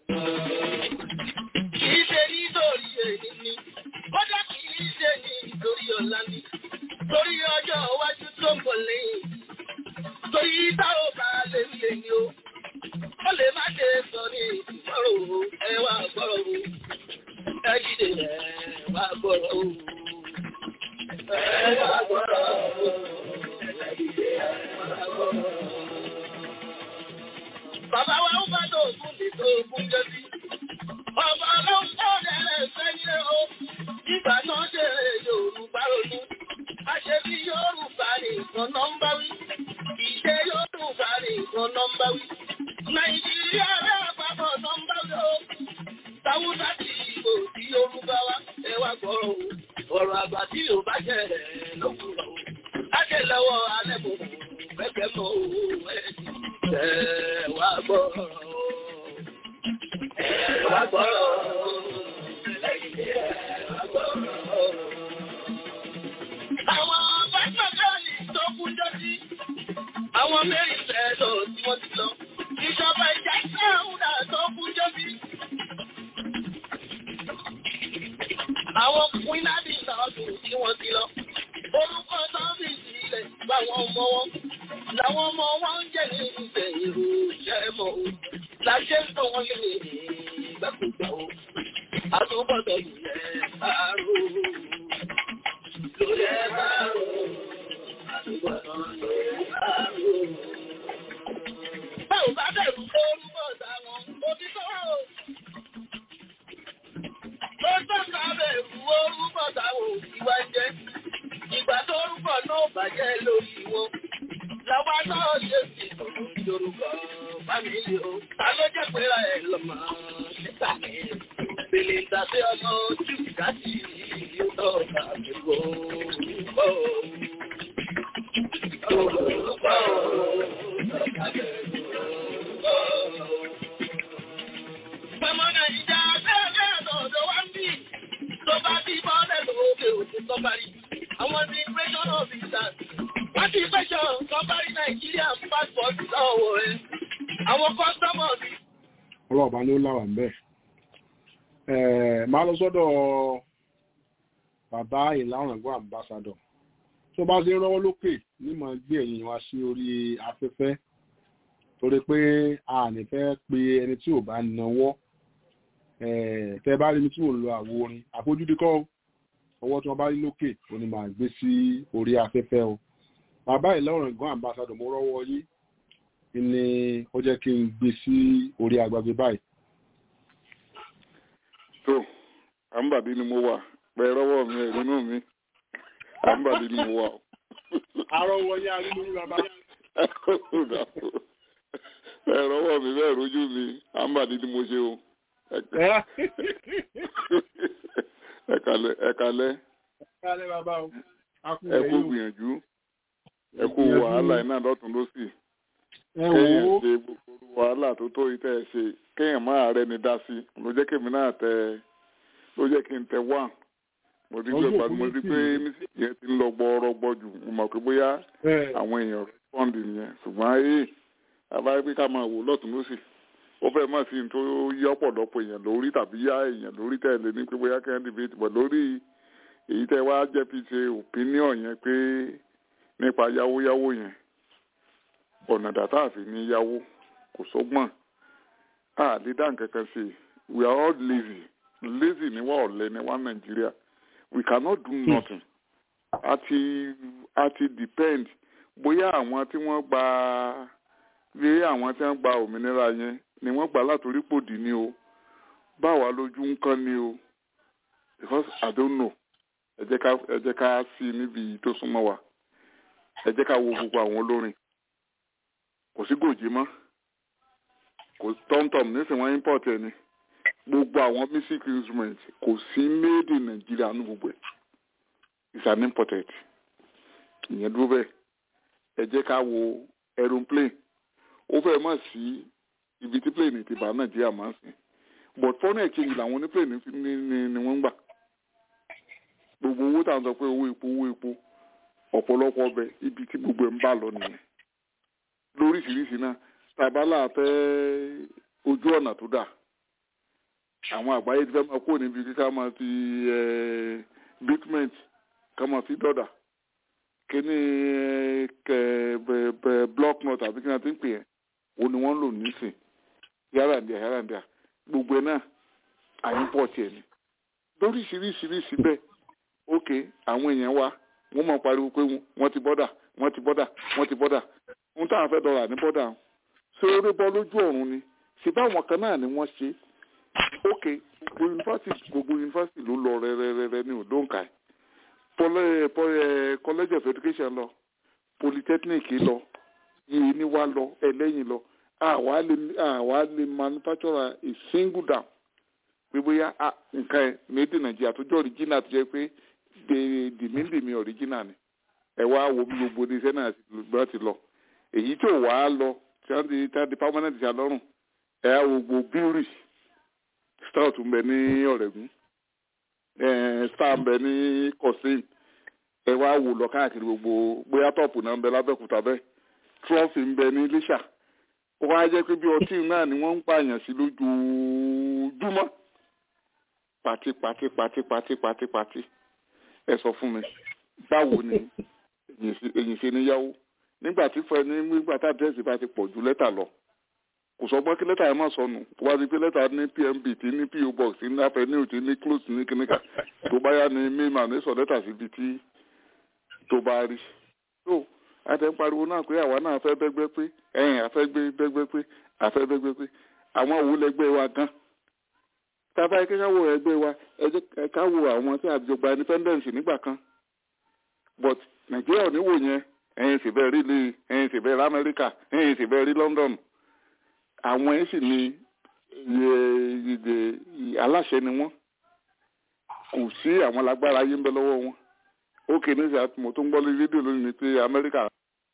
Kìí ṣe nítorí èyí ni, kódà kìí ṣe nítorí ọ̀la ni, torí ọjọ́ iwájú tó ń bọ̀ lẹ́yìn. Torí táwọn bá lè lè ní o, ó lè má ṣe sọ ní ìgbọ́rọ̀ o, ẹ wá gbọ́rọ̀ o, ẹ jíde ẹ wá gbọ́rọ̀ o, ẹ wá gbọ́rọ̀ o, ẹ jíde ẹ wá gbọ́rọ̀ o. Bàbá wa ń bá tó ògùn lè tó ògùn jẹ́ sí. Ọba ọlọ́run tó dẹ̀rẹ̀ sẹ́yìn o, ìgbà náà dẹ̀rẹ̀ Yorùbá ronú. Àṣẹ bí Yorùbá nìkan náà ń bá wí. Ìṣe Yorùbá nìkan náà ń bá wí. Nàìjíríà rẹ̀ àpapọ̀ náà ń bá wí o. Táwùsá ti ìbò sí Yorùbá wa, ẹ wá gbọ́rọ̀ o. Ọ̀rọ̀ àgbà tí yóò bá jẹ́ ẹ̀ lókùrọ̀ o. Láṣẹ lọ́wọ́ alẹ́ mọ̀ pẹ́pẹ́ mọ́ o. Ẹ wá gbọ́rọ̀ o. Àwọn pásítọ̀kọ́lì tó kú jọ́sí, àwọn mẹ́rin fẹ́ẹ̀lọ tí wọ́n ti lọ. Ìjọba ìjà sáàúdà tó kú jọ́sí. Àwọn Queenadi Sọ́ọ̀tù tí wọ́n ti lọ. Orúkọ sọ́ọ̀bì sílẹ̀ báwọn ọmọ wọn. Làwọn ọmọ wọn ń jẹ́ ní ìgbẹ̀yìn òṣèré mọ́ o. Láṣẹ́ ń tọ́ wọn lé ìgbàkúgbà o. Àtúbọ̀tọ̀ ilẹ̀ àárò. Lórí ẹ̀ àárò. Àtúbọ̀tọ̀ ilẹ̀ àárò. Báwo bá bẹ̀rù orúkọ táwọn òbí sọ́wọ́ o? Ó tọ́ka bẹ̀rù orúkọ táwọn òbí wá jẹ́. Ìgbà tó orúkọ náà bàjẹ́ lórí wọn. Làwa náà ṣe sí Yorùbá fámìlì o. Ta ló jẹ́ pé ra ẹ̀ lọ́mọ nígbà mi? Bèlè ìtàsí ọmọ ojú ìdájí yóò tọ́ka àbúrò orúkọ. Orúkọ tọ́ka bẹ̀rù orúkọ. Pẹ̀mọ́ Nàìjíríà bẹ́ẹ̀ bẹ́ẹ̀ lọ́dọ̀ wá ń bì. Tó bá bí bọ́ọ̀lẹ̀ lókè òkú tó parí. Àwọn ti immigration officers. Wọ́n ti pẹ́ṣọ̀ tó parí Nàìjíríà passport lọ́wọ́ rẹ̀. Àwọn customers ọlọ́ọ̀bá ni ó láwà ń bẹ̀. máa lọ sọ́dọ̀ bàbá ìlàrangún ambassador tó bá ṣe ń rọ́wọ́ lókè ní mọ̀ gbé ẹ̀yìn wá sí orí afẹ́fẹ́ torí pé a ní fẹ́ pe ẹni tí ò bá náwọ́ tẹ bá rí mi tí ò lo àwo orin àfojúdi kọ́ ọwọ́ tí wọ́n bá rí lókè ó ní máa gbé sí orí afẹ́fẹ́ o bàbá ìlàrangún ambassador mo rọ́wọ́ yìí ni ó jẹ́ kí n gbé sí orí agbègbè báyìí. tó àǹbàdí ni mo wà pẹ rọwọ mi ẹ nínú mi àǹbàdí ni mo wà. àrò wọnyí arínú ní bàbá. ẹ rọwọ mi bẹ́ẹ̀ rojú mi àǹbàdí ni mo ṣe o. ẹ kalẹ ẹ kalẹ. ẹ kalẹ bàbá o. ẹ kú gbìyànjú ẹ kú wàhálà iná lọ́tún lọ́sì ẹ kéèyàn wò ó ṣe gbogbo wàhálà tó tó yìí tẹ́ ẹ ṣe kéèyàn máa rẹ ni dá sí ló jẹ́ kí èmi náà tẹ ló jẹ́ kí n tẹ wá mo rí Ojú pé òpó mo rí méjì pé ni. mísìkì yẹn ti ń lọ gbọ́ọ́rọ́gbọ́ jù mo mọ̀ pé bóyá ẹ àwọn èèyàn rẹ́spọ́ǹdì nìyẹn ṣùgbọ́n ee àbáyé pé ká máa wò lọ́tún lọ́sì ó fẹ́ mọ̀ sí ní tó yá ọ̀pọ̀lọpọ̀ èèyàn lórí tàbí yá èèyàn lórí tẹ̀lé ní pé bóyá kẹ́hìn dìbìtì bọ̀ lórí èyí tẹ́ wá jẹ́ fi ṣe opinion yẹn pé nípa yáwóyáwó yẹn ọ̀nà dàtà àfi ní yáwó kò sọ́gbọ́n a lè dá nǹkan kan ṣe we are all lazy lazy ni wá ọ̀lẹ ni wá nàìjíríà we cannot do nothing àti àti depend bóyá àwọn tí wọ́n gba bí àwọn tí wọ́n gba òmìnira yẹn ni wọ́n gbà látòrí pòdì ni o báwa lójú ń kán ni o because i don't know ẹ jẹ́ ká ẹ jẹ́ ká sí níbi tó súnmọ́ wa ẹ jẹ́ ká wo gbogbo àwọn olórin kò sí gòjì mọ́ kò kò tọ́mtọ́m nísìnyí wọ́n import ẹ̀ ni gbogbo àwọn music instrument kò sí made in Nigeria ní gbogbo ẹ̀ it's an imported ìyẹn dúró bẹ́ẹ̀ ẹ jẹ́ ká wo aeroplane ó fẹ́ mọ̀ sí ibi tí plane ti bá Nàìjíríà máa ń sìn but foreign exchange làwọn oníplane ní ní ní wọ́n ń gbà gbogbo owó tá à ń sọ pé owó epo owó epo ọ̀pọ̀lọpọ̀ ọbẹ̀ ibi tí gbogbo ẹ̀ ń bá lọ nìyẹn lóríṣiríṣi náà tàbálà fẹ́ ojú ọ̀nà tó dà àwọn àgbáyé ti fẹ́ máa kó níbi kí ká máa fi bitument ká máa fi dọ́dà kíní kẹ bẹ bẹ block nut àbí kí ni a ti ń pè yẹn òun ni wọ́n ń lò nísìn yàrá ǹdíà yàrá ǹdíà gbogbo ẹ̀ náà àyín tiẹ̀ ni lóríṣiríṣiríṣi bẹ́ẹ̀ ok àwọn èèyàn wa wọ́n máa pariwo pé wọ́n ti bọ́dà wọ́n ti bọ́dà wọ́n ti bọ́dà ohun táwọn fẹ́ dọ̀rọ̀ ní bọ́dà ṣé orí bọ́ lójú ọ̀run ni ṣe báwọn kan náà ni wọ́n ṣe ok gbogbo yunifásitì gbogbo yunifásitì ló lọ rẹ́rẹ́rẹ́rẹ́ ní òdòǹkà college of education lọ polytechnic lọ yìí ni wá lọ ẹlẹ́yìn lọ àwa lè àwa lè manufacture a single dam pé bóyá nǹkan ẹ̀ méjì nàìjíríà tó jẹ́ original tó jẹ́ pé dìmídìmí original ni ẹ wá wo bí gbogbo iṣẹ́ náà gbọ́n ti lọ èyí tó wà á lọ tí wọ́n ti tí wọ́n ti permanent ṣe àlọ́rùn ẹ á wo gbogbo bíúrì stout ń bẹ ní ọ̀rẹ́gùn star ń bẹ ní kọ̀sìn ẹ wá wò lọ káàkiri gbogbo bóyá tọ́pù náà ń bẹ lábẹ́kúta bẹ́ẹ̀ trọ́fì ń bẹ ní iléṣà ó wá jẹ́ pé bí ọtí náà ni wọ́n ń pààyàn sí lójoojúmọ́ pàtí pàtí pàtí pàtí pàtí pàtí ẹ sọ fún mi báwo ni èyí ṣe níyàwó nígbà tí fẹ ní nígbà tá àdírẹ́sì bá ti pọ̀ ju lẹ́tà lọ kò sọ gbọ́n kí lẹ́tà yẹn má sọnù tó bá ti pé lẹ́tà ní pmb tí ní po box ní avenue tí ní close ní kíníkà tó bá yá ní mailman ní sọ lẹ́tà síbi tí tó bá rí tó àtẹ ń pariwo náà pé àwa náà fẹ́ bẹ́gbẹ́ pé ẹ̀yìn àfẹ́ gbé bẹ́gbẹ́ pé àfẹ́ bẹ́gbẹ́ pé àwọn òwú lẹ́gbẹ́ wa gan tábà yẹ ká wo ẹgbẹ́ wa ẹ jẹ́ ká wo àwọn tí àjọgbà independence nígbà kan but nàìjíríà ò ní wò yẹn ẹ̀yin sì bẹ́ẹ̀ rí lè ẹ̀yin sì bẹ́ẹ̀ rí amẹ́ríkà ẹ̀yin sì bẹ́ẹ̀ rí london àwọn ẹ̀ sì ní aláṣẹ ni wọ́n kò sí àwọn lágbára ayé ń bẹ lọ́wọ́ wọn ó kè ní ìsàtúmọ̀ tó ń gbọ́ lórí rédíò lónìí pé amẹ́ríkà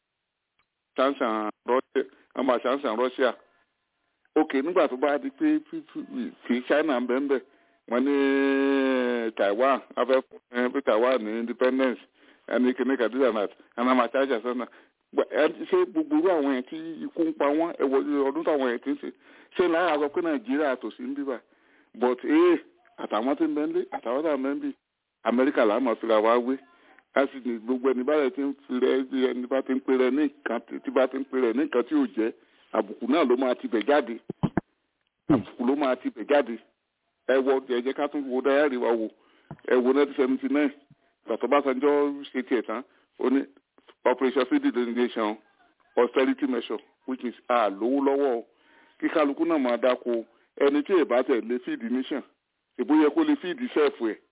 ṣàǹṣàn russia àmọ́ ṣàǹṣàn russia ok nígbà tó bá di pé fi china ń bẹ ń bẹ wọ́n ní taiwan afẹ́ fún taiwan ní independence ẹni kìíní kàdúrà náà ẹnà máa ṣáàjà sọ́nà ṣé gbogbo irú àwọn yẹn tí ikú ń pa wọ́n ẹ̀wọ̀ ọdún táwọn yẹn ti ń ṣe ṣé láyà sọ pé nàìjíríà tòsí ń bíbà but ee àtàwọn tí ń bẹ ń lé àtàwọn tí ń bẹ ń bì amẹ́ríkà làá máa fira wá wé láti ní gbogbo ẹni bá rẹ̀ ti ń firẹ́ ẹni bá ti ń pèrè ní nǹkan tí bá ti ń pèrè ní nǹkan tí ò jẹ́ àbùkù náà ló máa ti bẹ̀ jáde àbùkù ló máa ti bẹ̀ jáde ẹ wọ ẹ jẹ́ ká tún wo dáyàrí wa wò ẹ wo nineteen seventy nine gbàtọ́ Básanjọ́ ṣe tiẹ̀ tán ó ní operation feed the nation austerity measure which is a lówó lọ́wọ́ kí kálukú náà máa dáko ẹni tí èbá tẹ̀ lé feed nation èbó yẹ kó lè feed sẹ́ẹ̀fù ẹ̀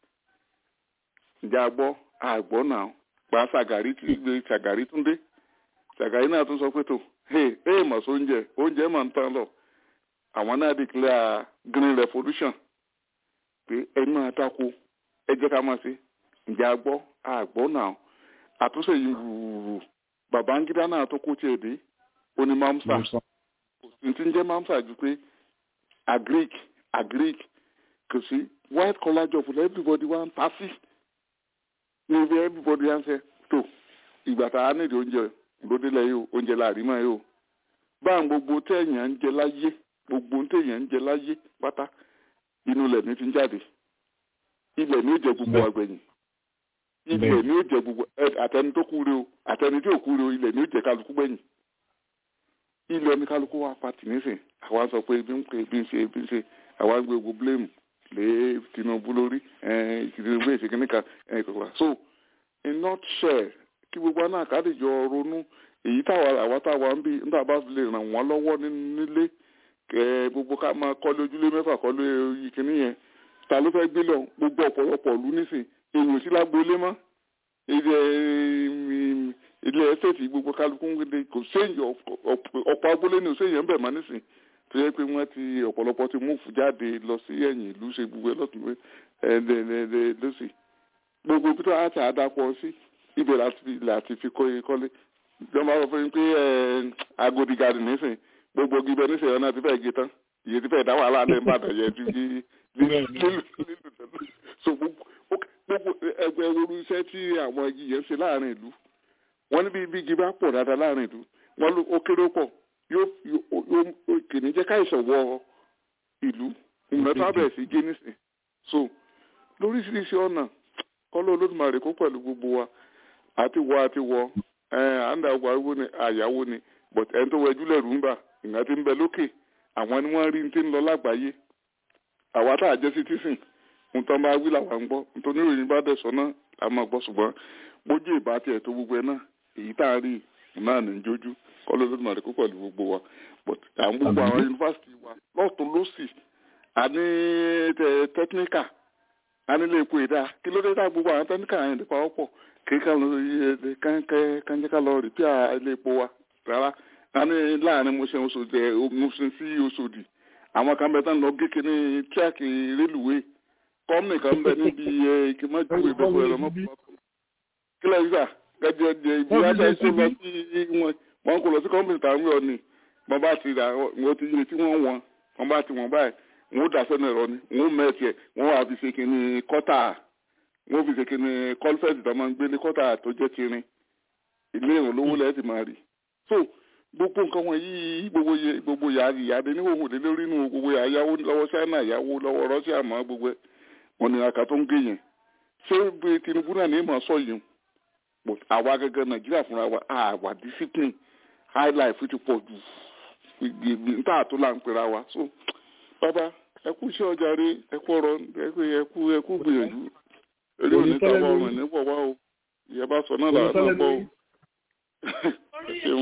ǹjẹ́ a gbọ́ àgbọ̀ náà pa Ṣàgàrí tí gbé Ṣàgàrí tún dé Ṣàgàrí náà tún sọ pé tó hey hey mọ̀ sí oúnjẹ oúnjẹ mà ń tán lọ àwọn náà declare green revolution pé ẹ máa dáko ẹ jẹ́ ká máa ṣe ǹjẹ́ a gbọ́ àgbọ̀ náà àtúnṣe yìí wùrù Babangida náà tó kó tiẹ̀ dé ó ní mamsa kò sí ti ń jẹ́ mamsa ju pé agric agric kò sí white collar job for everybody wá ń ta sí ní ibi everybody wá ń sẹ tó ìgbà tá a nídìí oúnjẹ lódélẹ̀ yìí o oúnjẹ láàrin mọ́ yìí o báwọn gbogbo téèyàn ń jẹ láyé gbogbo téèyàn ń jẹ láyé pátá inú ilẹ̀ ní ti ń jáde ilẹ̀ ní ó jẹ gbogbo àgbẹ̀yìn ilẹ̀ ní ó jẹ gbogbo àtẹni tó kúre o àtẹni tí ò kúre o ilẹ̀ ní ó jẹ kálukú gbẹ̀yìn ilẹ̀ ní kálukú wa pa tìnísìn àwa sọ pé bí ń pè bí ń ṣe bí ń ṣe àwa ń gbé gbogbo blame lé Tinubu lórí Tinubu èsì kìnnìkan kòkòrò so in nutshell kí gbogbo náà kádìjọ ronú èyí táwa àwa táwa ń bí nígbà bá lè ràn wọ́n lọ́wọ́ nílé kẹ gbogbo ká máa kọ́lé ojúlé mẹ́fà kọ́lé ìkíní yẹn ta ló fẹ́ gbé lọ gbogbo ọ̀pọ̀lọpọ̀ ìlú nísìn èèyàn sí lágboolé mọ́ ilé ilé ẹsẹ̀tì gbogbo kálukú ń gbé kò séèyàn ọ̀pọ̀ agboolé ni ò séèyàn ń bẹ̀ mọ́ nísìn tó yẹ pé wọ́n ti ọ̀pọ̀lọpọ̀ ti múfù jáde lọ sí ẹ̀yìn ìlú ṣe gbogbo ẹ̀ lọ́tún pé ẹ̀ẹ́dẹ̀ẹ̀dẹ̀ lọ́sì gbogbo bí tó á ti àdàpọ̀ sí ibẹ̀ láti láti fi kọ́ kọ́lé ìjọba sọ fún mi pé Agodi garden nísìn gbogbo gíbẹ nísìn ọ̀nà ti fẹ́ gé tán iye ti fẹ́ dá wàhálà lẹ́yìn bàtà yẹ ju kí lílù so gbogbo ẹgbẹ́ orú iṣẹ́ tí àwọn igi yẹn ṣe láàrin ìlú wọ́n ní bí bí igi bá pọ̀ dáadáa láàrin ìlú wọ́n ló ó kéré pọ̀ yóò yóò kìíní jẹ́ káìsàn wọ ìlú ìmọ̀ tó bẹ̀rẹ̀ sí gé nísìn so lóríṣiríṣi ọ̀nà kọ́lọ́ olódùmarè kó pẹ̀lú gbogbo wa àti wọ àti wọ à ń da ọgbà owó ni àyàwó ni but ẹni tó wẹjú lẹ́rù ń bà ìgbà tí ń bẹ lókè àwọn ni wọ́n rí ní ti ń lọ lágbàáyé àwa tá a jẹ́ citizen ń tán bá wí làwọn ń gbọ́ nítorí ìròyìn bá dẹ̀ sọ náà a máa gbọ́ ṣùgbọ́n bójú ìbá tiẹ̀ tó gbogbo ẹ náà èyí tá a rí náà ní jójú kọ́lọ́ olódùmarè kó pẹ̀lú gbogbo wa but àwọn gbogbo àwọn yunifásitì wa lọ́tún lọ́sì àní tẹkíníkà anilé epo ìdá kí ló dé tá gbogbo àwọn tẹkíníkà yẹn nípa ọ̀pọ̀ kíkà lọ kánjẹ́ká lọ rìpíà ilé epo wa rárá àní láàrin mo ṣe oṣòdì mo ṣe sí oṣòdì àwọn kan bẹ tán lọ géke ní tíráàkì rélùwé kọ́mìnì kan bẹ níbi ìkìmọ́jú ìgbẹ́kọ̀ ẹ̀rọ mọ́ kílẹ̀ yíṣà gẹ́gẹ́ jẹ ibi ajá ìṣó lọ sí wọn wọn kò lọ sí kọ́mìnì tàwọn yọ ni wọn bá ti rà wọn ti yẹ tí wọ́n wọn wọn bá ti wọn báyìí wọn ó dà sẹ́nu ẹ̀rọ ni wọn ó mẹ́ẹ̀tì ẹ̀ wọn wà fi ṣe kínní kọ́tà wọn fi ṣe kínní kọ́lfẹ́ẹ̀tì tó máa ń gbé ní kọ́tà tó jẹ́ tirin ilé ìrìn olówó lẹ́yìn ti máa rí so gbogbo nǹkan wọn yìí gbogbo yẹ gbogbo yà ìyáde ní òwò lé lórí inú gbogbo yà yáwó lọ́wọ́ China yáwó lọ́wọ́ Russia mọ́ gbogbo ẹ̀ wọn ni àkà tó ń gé yẹn ṣé bí Tinubu náà ní ìmọ̀ sọ yìí but àwa gẹ́gẹ́ Nàìjíríà fúnra wa àwa discipline high life ti pọ̀ jù níta tó là ń pera wa so bàbá ẹ kú iṣẹ́ ọjà rí ẹ kú ọ̀rọ̀ ẹ kú ẹ kú gbìyànjú eré òní tàbá ọmọ ní pọ̀ wá o ìyẹn bá sọ náà làwọn gbọ́ o ẹ ṣeun.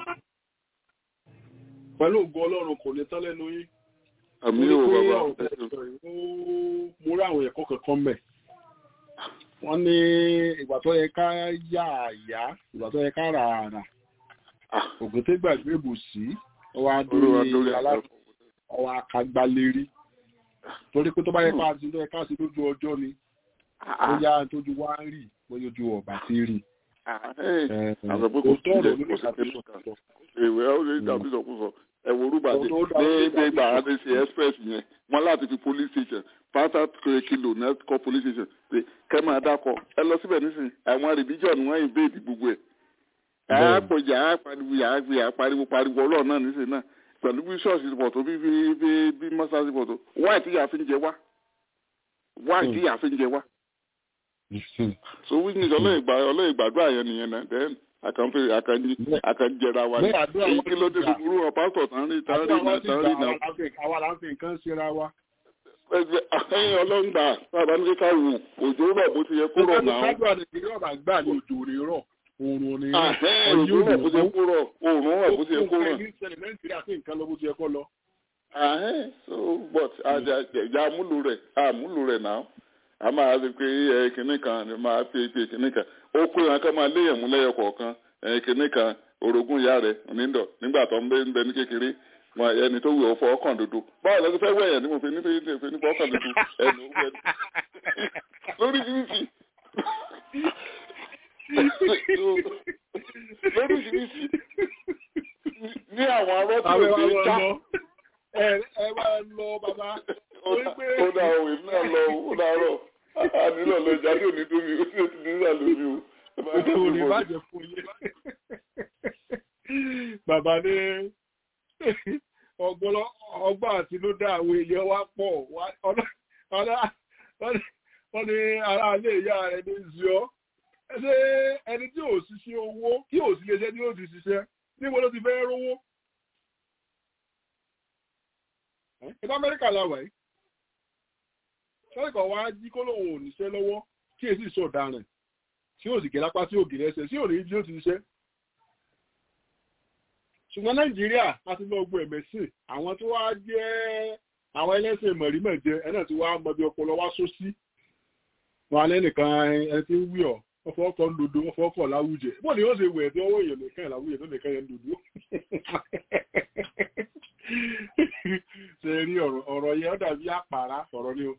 pẹ̀lú ògo Ọlọ́run kò ní tán lẹ́nu yín. àmì ò bàbá ẹ ṣeun. mo rí àwọn ẹ̀kọ́ kankan mẹ́ wọ́n ní ìgbà tó yẹ ká yà àyà ìgbà tó yẹ ká rà àrà ògùn tó gbàgbé ìbùsí ọwọ́ adórí aláàbò ọwọ́ akagbalérí torí pé tó bá yẹ ká sí tó yẹ ká sí lójú ọjọ́ ni bóyá tójú wá ń rí bóyá ojú ọ̀bà ti rí. àwọn pé kò sí ilẹ̀ kò sí ilẹ̀ kò ìwé ọ̀rẹ́ dàbí sọkúsọ ẹ̀wọ̀n orúbàdé ní ìgbà àdéṣe express yẹn wọ́n láti fi police station pátá kìlò náà kọ́ police station pé kẹ́ máa dákọ̀ ẹ lọ síbẹ̀ nísìnyí àwọn religion wọ́n invade gbogbo ẹ̀ àpòjà àpariwo àgbè àpariwo pariwo ọlọ́run náà nísìnyí náà pẹ̀lú bí ṣọ́ọ̀ṣì ti pọ̀ tó bí bí bí mọ́sáàsì pọ̀ tó wáì tí yàá fi ń jẹ wá wáì tí yàá fi ń jẹ wá. so wí ní ọlọ́ọ̀ ìgbàdúrà yẹn nìyẹn náà then àkànfẹ àkànjẹra wa ní èyí kí ló dé gbogbo wọn pásítọ̀ tán rí tán rí náà tán rí náà. àwa là ń fi nǹkan síra wa. ẹyin ọlọ́run gbà bàbá ní ká wò òjò rọ̀ bó ti yẹ kó rọ̀ náà. ìgbàlódé kájọ àti ìrọ̀bà gbà ní òjò rè rọ̀ oòrùn ni òjò rọ̀ bó ti yẹ kó rọ̀ oòrùn rọ̀ bó ti yẹ kó rọ̀. nàìjíríà sí nǹkan lọ bó ti yẹ kó lọ. so but àjà àmúlò rẹ̀ àmúlò rẹ̀ náà a máa rí pé ẹ kìnnì kan ni máa fi pe kìnnì kan ó kó yàn ká máa léyàn mú lẹ́yọ kọ̀ọ̀kan ẹ kìnnì kan orogún ìyá rẹ̀ onídọ̀ nígbà tó ń bẹ ń bẹ ní kékeré wọn ẹni tó wù ọ fọ ọkàn dúdú báwo lọ sí fẹ́ wẹ̀yàn ní mo fi ní fi ní fọ ọkàn dúdú ẹnu wẹ̀ lórí fífi lórí fífi ní àwọn arọ́ tí ò ṣe é já. ẹ ẹ máa lọ bàbá. ó dà o èmi náà lọ ó dàárọ̀ ànílò lọ jáde òní tó mi ó sì ti ní ìsàlẹ̀ mi o. Òjò òní bàjẹ́ fún yín. Bàbá ní ọgbọ́n àti ló dá àwọn èèyàn wá pọ̀ wọ́n ní ará ilé ìyá rẹ̀ ní zio. Ṣé ẹni tí ò ṣiṣẹ́ owó kí ò sí lè ṣe ní ó ti ṣiṣẹ́ níbo ló ti fẹ́ rówó? Ìbá Amẹ́ríkà la wà yìí sọ́ọ̀kọ̀ wá jí kó lóun ò níṣẹ́ lọ́wọ́ kí èsì sọ̀daràn tí ó sì gé lápá tí ó gé lẹ́sẹ̀ sí òní bí ó ti ṣiṣẹ́. ṣùgbọ́n nàìjíríà láti lọ gbọ́ ẹ̀mẹ́sìn àwọn tó wá jẹ́ àwọn ẹlẹ́sìn mọ̀rímọ̀jẹ ẹ̀ náà ti wá mọ bí ọpọlọ wá só sí. wọn alẹ́ nìkan ẹni tí ń wí ọ̀ wọ́n fọ́ ọkọ̀ ńdodo wọ́n fọ́ ọkọ̀ láwùjẹ bó ni ó ṣe wẹ̀ tí ọwọ́ èèyàn nìkan láwùjẹ tó nìkan yẹn ń dodo. ṣe rí ọ̀rọ̀ ọ̀rọ̀ yẹn ó dàbí àpárá ọ̀rọ̀ ni o.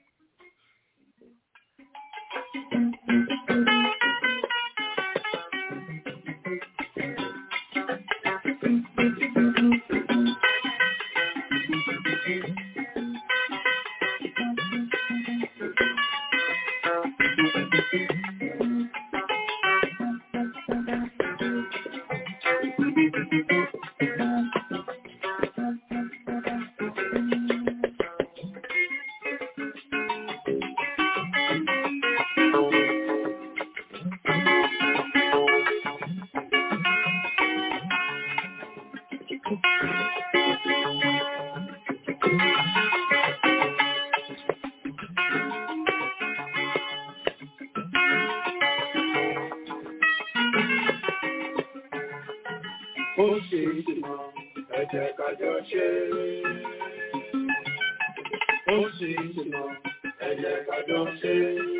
Ó ṣe ìṣìnà ẹ̀jẹ̀ kájọ ṣe. Ó ṣe ìṣìnà ẹ̀jẹ̀ kájọ ṣe.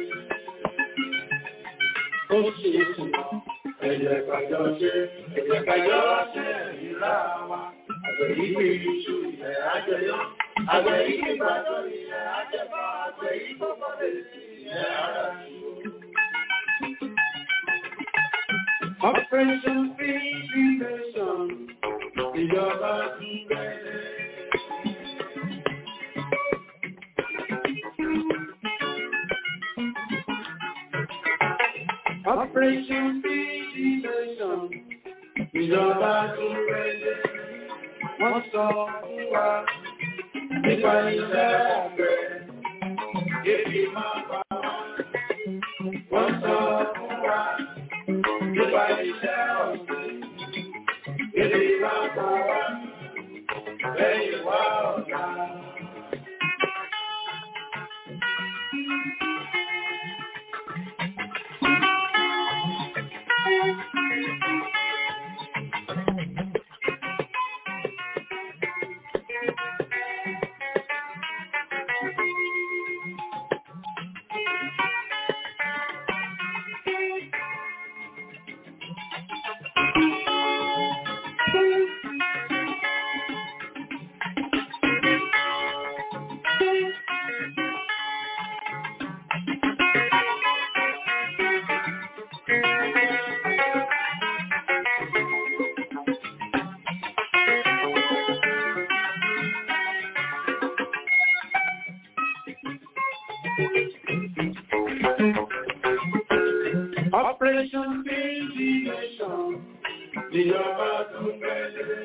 Ó ṣe ìṣìnà ẹ̀jẹ̀ kájọ ṣe. Ẹ̀jẹ̀ kájọ ṣe ìlà wa. Àgbẹ̀ yìí kì í ṣu ilẹ̀ àjẹyọ́. Àgbẹ̀ yìí kì í gbàdọ̀ ilẹ̀ àjẹbọ̀. Àgbẹ̀ yìí kò kọ́ lè sí ilẹ̀ ara ṣu. Operation Fixation, ìjọba tún bẹ̀rẹ̀. Operation Fixation, ìjọba tún bẹ̀rẹ̀. Wọ́n sọ fún wa nípa iṣẹ́ àgbẹ̀, ebi máa bá wa. Wọ́n sọ fún wa nípa iṣẹ́ ọ̀sìn. Èdè máa bá wa lẹ́yìn wá ọ̀gá. Operation Fixation, ìjọba tún bẹ̀rẹ̀.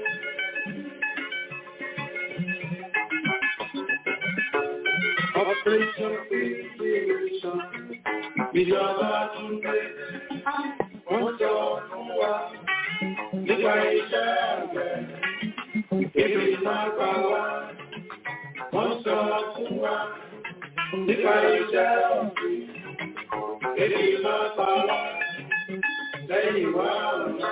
Operation Fixation, ìjọba tún bẹ̀rẹ̀. Wọ́n sọ fún wa nípa iṣẹ́ àgbẹ̀. Èdè máa pa wá. Wọ́n sọ fún wa nípa iṣẹ́ ọ̀gbìn. Èdè máa pa wá lẹ́yìn wá ọ̀la.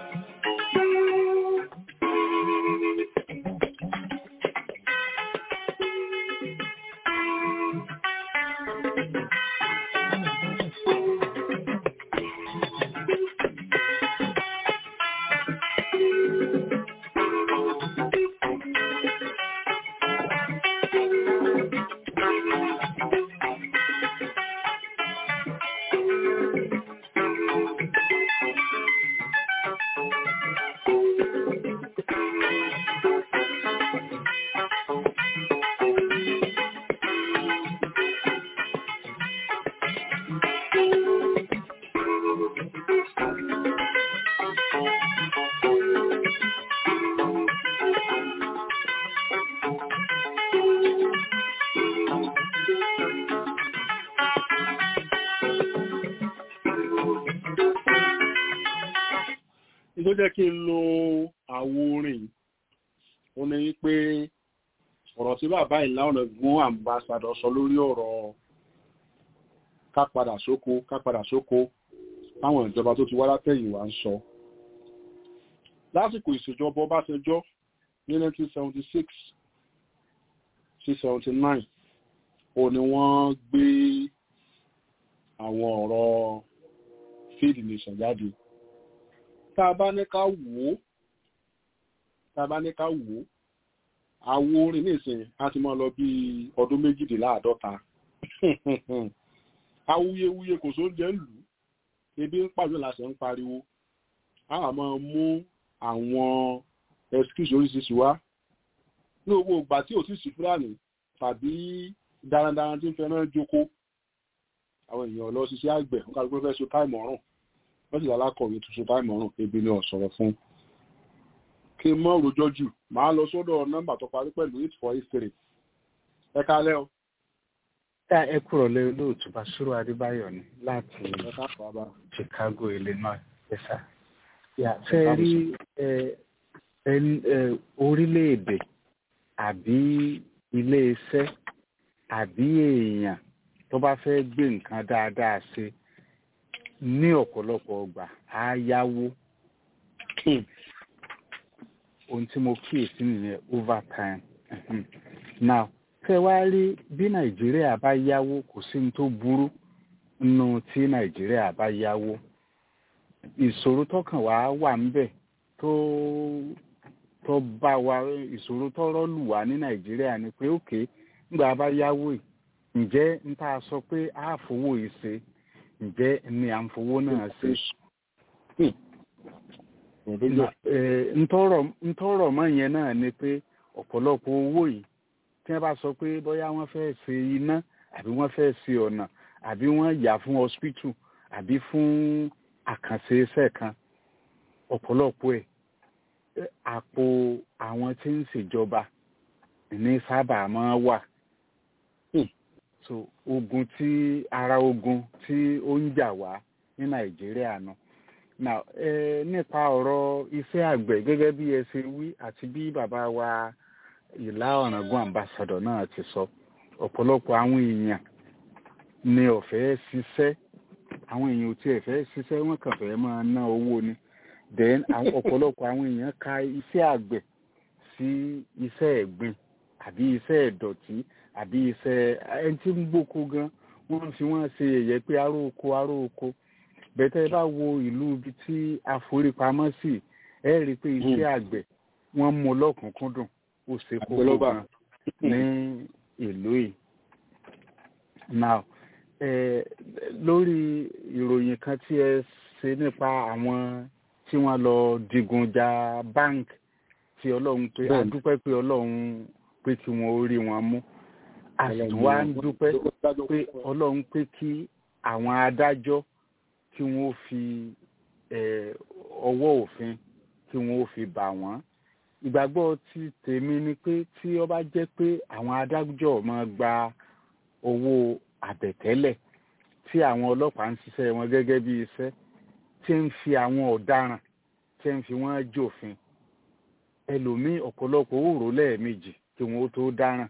tó jẹ́ kí n lo àwo orin ó ní pé ọ̀rọ̀ tí bàbá ìlà ọ̀nà gún àmbásádọ̀ sọ lórí ọ̀rọ̀ ká padà sóko ká padà sóko táwọn ìjọba tó ti wá látẹ̀yìn wá ń sọ lásìkò ìṣèjọba Ọbásanjọ́ ní 1976 sí 79 ó ní wọ́n gbé àwọn ọ̀rọ̀ field nation jáde tá a bá ní ká wò ó tá a bá ní ká wò ó àwo orin nísìn a ti máa lọ bí ọdún méjìdínláàádọ́ta awuyewuye kò sóúnjẹ ń lù ú ebi ń pàjọ làṣẹ ń pariwo a wà máa mú àwọn excuse oríṣiríṣi wá ní owó ìgbà tí ò sì sí fúlàní tàbí darandaran tí ń fẹ́ràn jókòó àwọn èèyàn lọ ṣiṣẹ́ àgbẹ̀ wọn kàdúgbò fẹ́ so táìmù ọ̀rùn wọ́n sì lálákọ̀wé tó so táìmù ọ̀rùn ebi ni ọ̀sọ̀rọ̀ fún kí n mọ́ rojọ́ jù máa lọ sọ́dọ̀ nọ́mbà tó parí pẹ̀lú eight four eight three ẹ kálẹ́ o. tá ẹ kúrò lé olóòtú Basiru Adébáyọ̀ ni láti ẹ káàkó abá. Chicago Illinois ẹ̀sà. ṣe rí orílẹ̀-èdè àbí ilé-iṣẹ́ àbí èèyàn tó bá fẹ́ gbé nǹkan dáadáa ṣe ní ọ̀pọ̀lọpọ̀ ọgbà á yáwó ohun tí mo kíyèsí nìyẹn over time now fẹ́ wá rí bí nàìjíríà bá yáwó kò sí ní tó burú nínú tí nàìjíríà bá yáwó ìṣòro tọkàn wá wà ńbẹ̀ tó tó bá wa ìṣòro tọrọ lù wá ní nàìjíríà ni pé òkè ńgbà bá yáwó yìí ǹjẹ́ n ta sọ pé a fowó yìí ṣe ǹjẹ́ ni à ń fowó náà ṣe ntọ́rọ̀ mọ́ yẹn náà ni pé ọ̀pọ̀lọpọ̀ owó yìí tí wọ́n bá sọ pé bóyá wọ́n fẹ́ ṣe iná àbí wọ́n fẹ́ ṣe ọ̀nà àbí wọ́n yà fún hospital àbí fún àkànṣe iṣẹ́ kan ọ̀pọ̀lọpọ̀ ẹ̀ àpò àwọn tí ń ṣèjọba ní sábà máa wà so ogun tí ara ogun tí ó ń jà wá ní nàìjíríà náà now eh, nípa ọ̀rọ̀ iṣẹ́ àgbẹ̀ gẹ́gẹ́ bí ẹ ṣe wí àti bí bàbá wa ìlà ọ̀ràngún ambassadọ̀ náà ti sọ ọ̀pọ̀lọpọ̀ àwọn èèyàn ni ọ̀fẹ́ ṣiṣẹ́ àwọn èèyàn ò tiẹ̀ fẹ́ ṣiṣẹ́ wọ́n kàn fẹ́ máa ná owó ni then ọ̀pọ̀lọpọ̀ àwọn èèyàn ka iṣẹ́ àgbẹ̀ sí iṣẹ́ ẹ̀gbin àbí iṣẹ́ ìdọ̀tí àbí iṣẹ́ ẹni tí ń gbóko gan wọ́n fi wọ́n ṣe ẹ̀yẹ pé aró oko aró oko bẹ́tẹ́ bá wo ìlú ibi tí àforípamọ́ sí ẹ rí i pé iṣẹ́ àgbẹ̀ wọ́n mú lọ́kùnkúndùn ó ṣe kókó gan ní ìlú yìí. now eh, lórí ìròyìn kan tí ẹ ṣe nípa àwọn tí wọ́n lọ digun ja bank tí ọlọ́run pé a dúpẹ́ pé ọlọ́run pé kí wọ́n ó rí wọn mú a sì tún wá ń dúpẹ́ pé ọlọ́run pé kí àwọn adájọ́ kí wọ́n fi ọwọ́ òfin kí wọ́n fi bà wọ́n ìgbàgbọ́ ti tèmi ni pé tí ó bá jẹ́ pé àwọn adájọ́ máa gba owó àbẹ̀tẹ́lẹ̀ tí àwọn ọlọ́pàá ń ṣiṣẹ́ wọn gẹ́gẹ́ bí iṣẹ́ tí ń fi àwọn ọ̀daràn tí ń fi wọ́n jòfin ẹlòmíì ọ̀pọ̀lọpọ̀ òòró lẹ́ẹ̀mejì kí wọ́n tó dáràn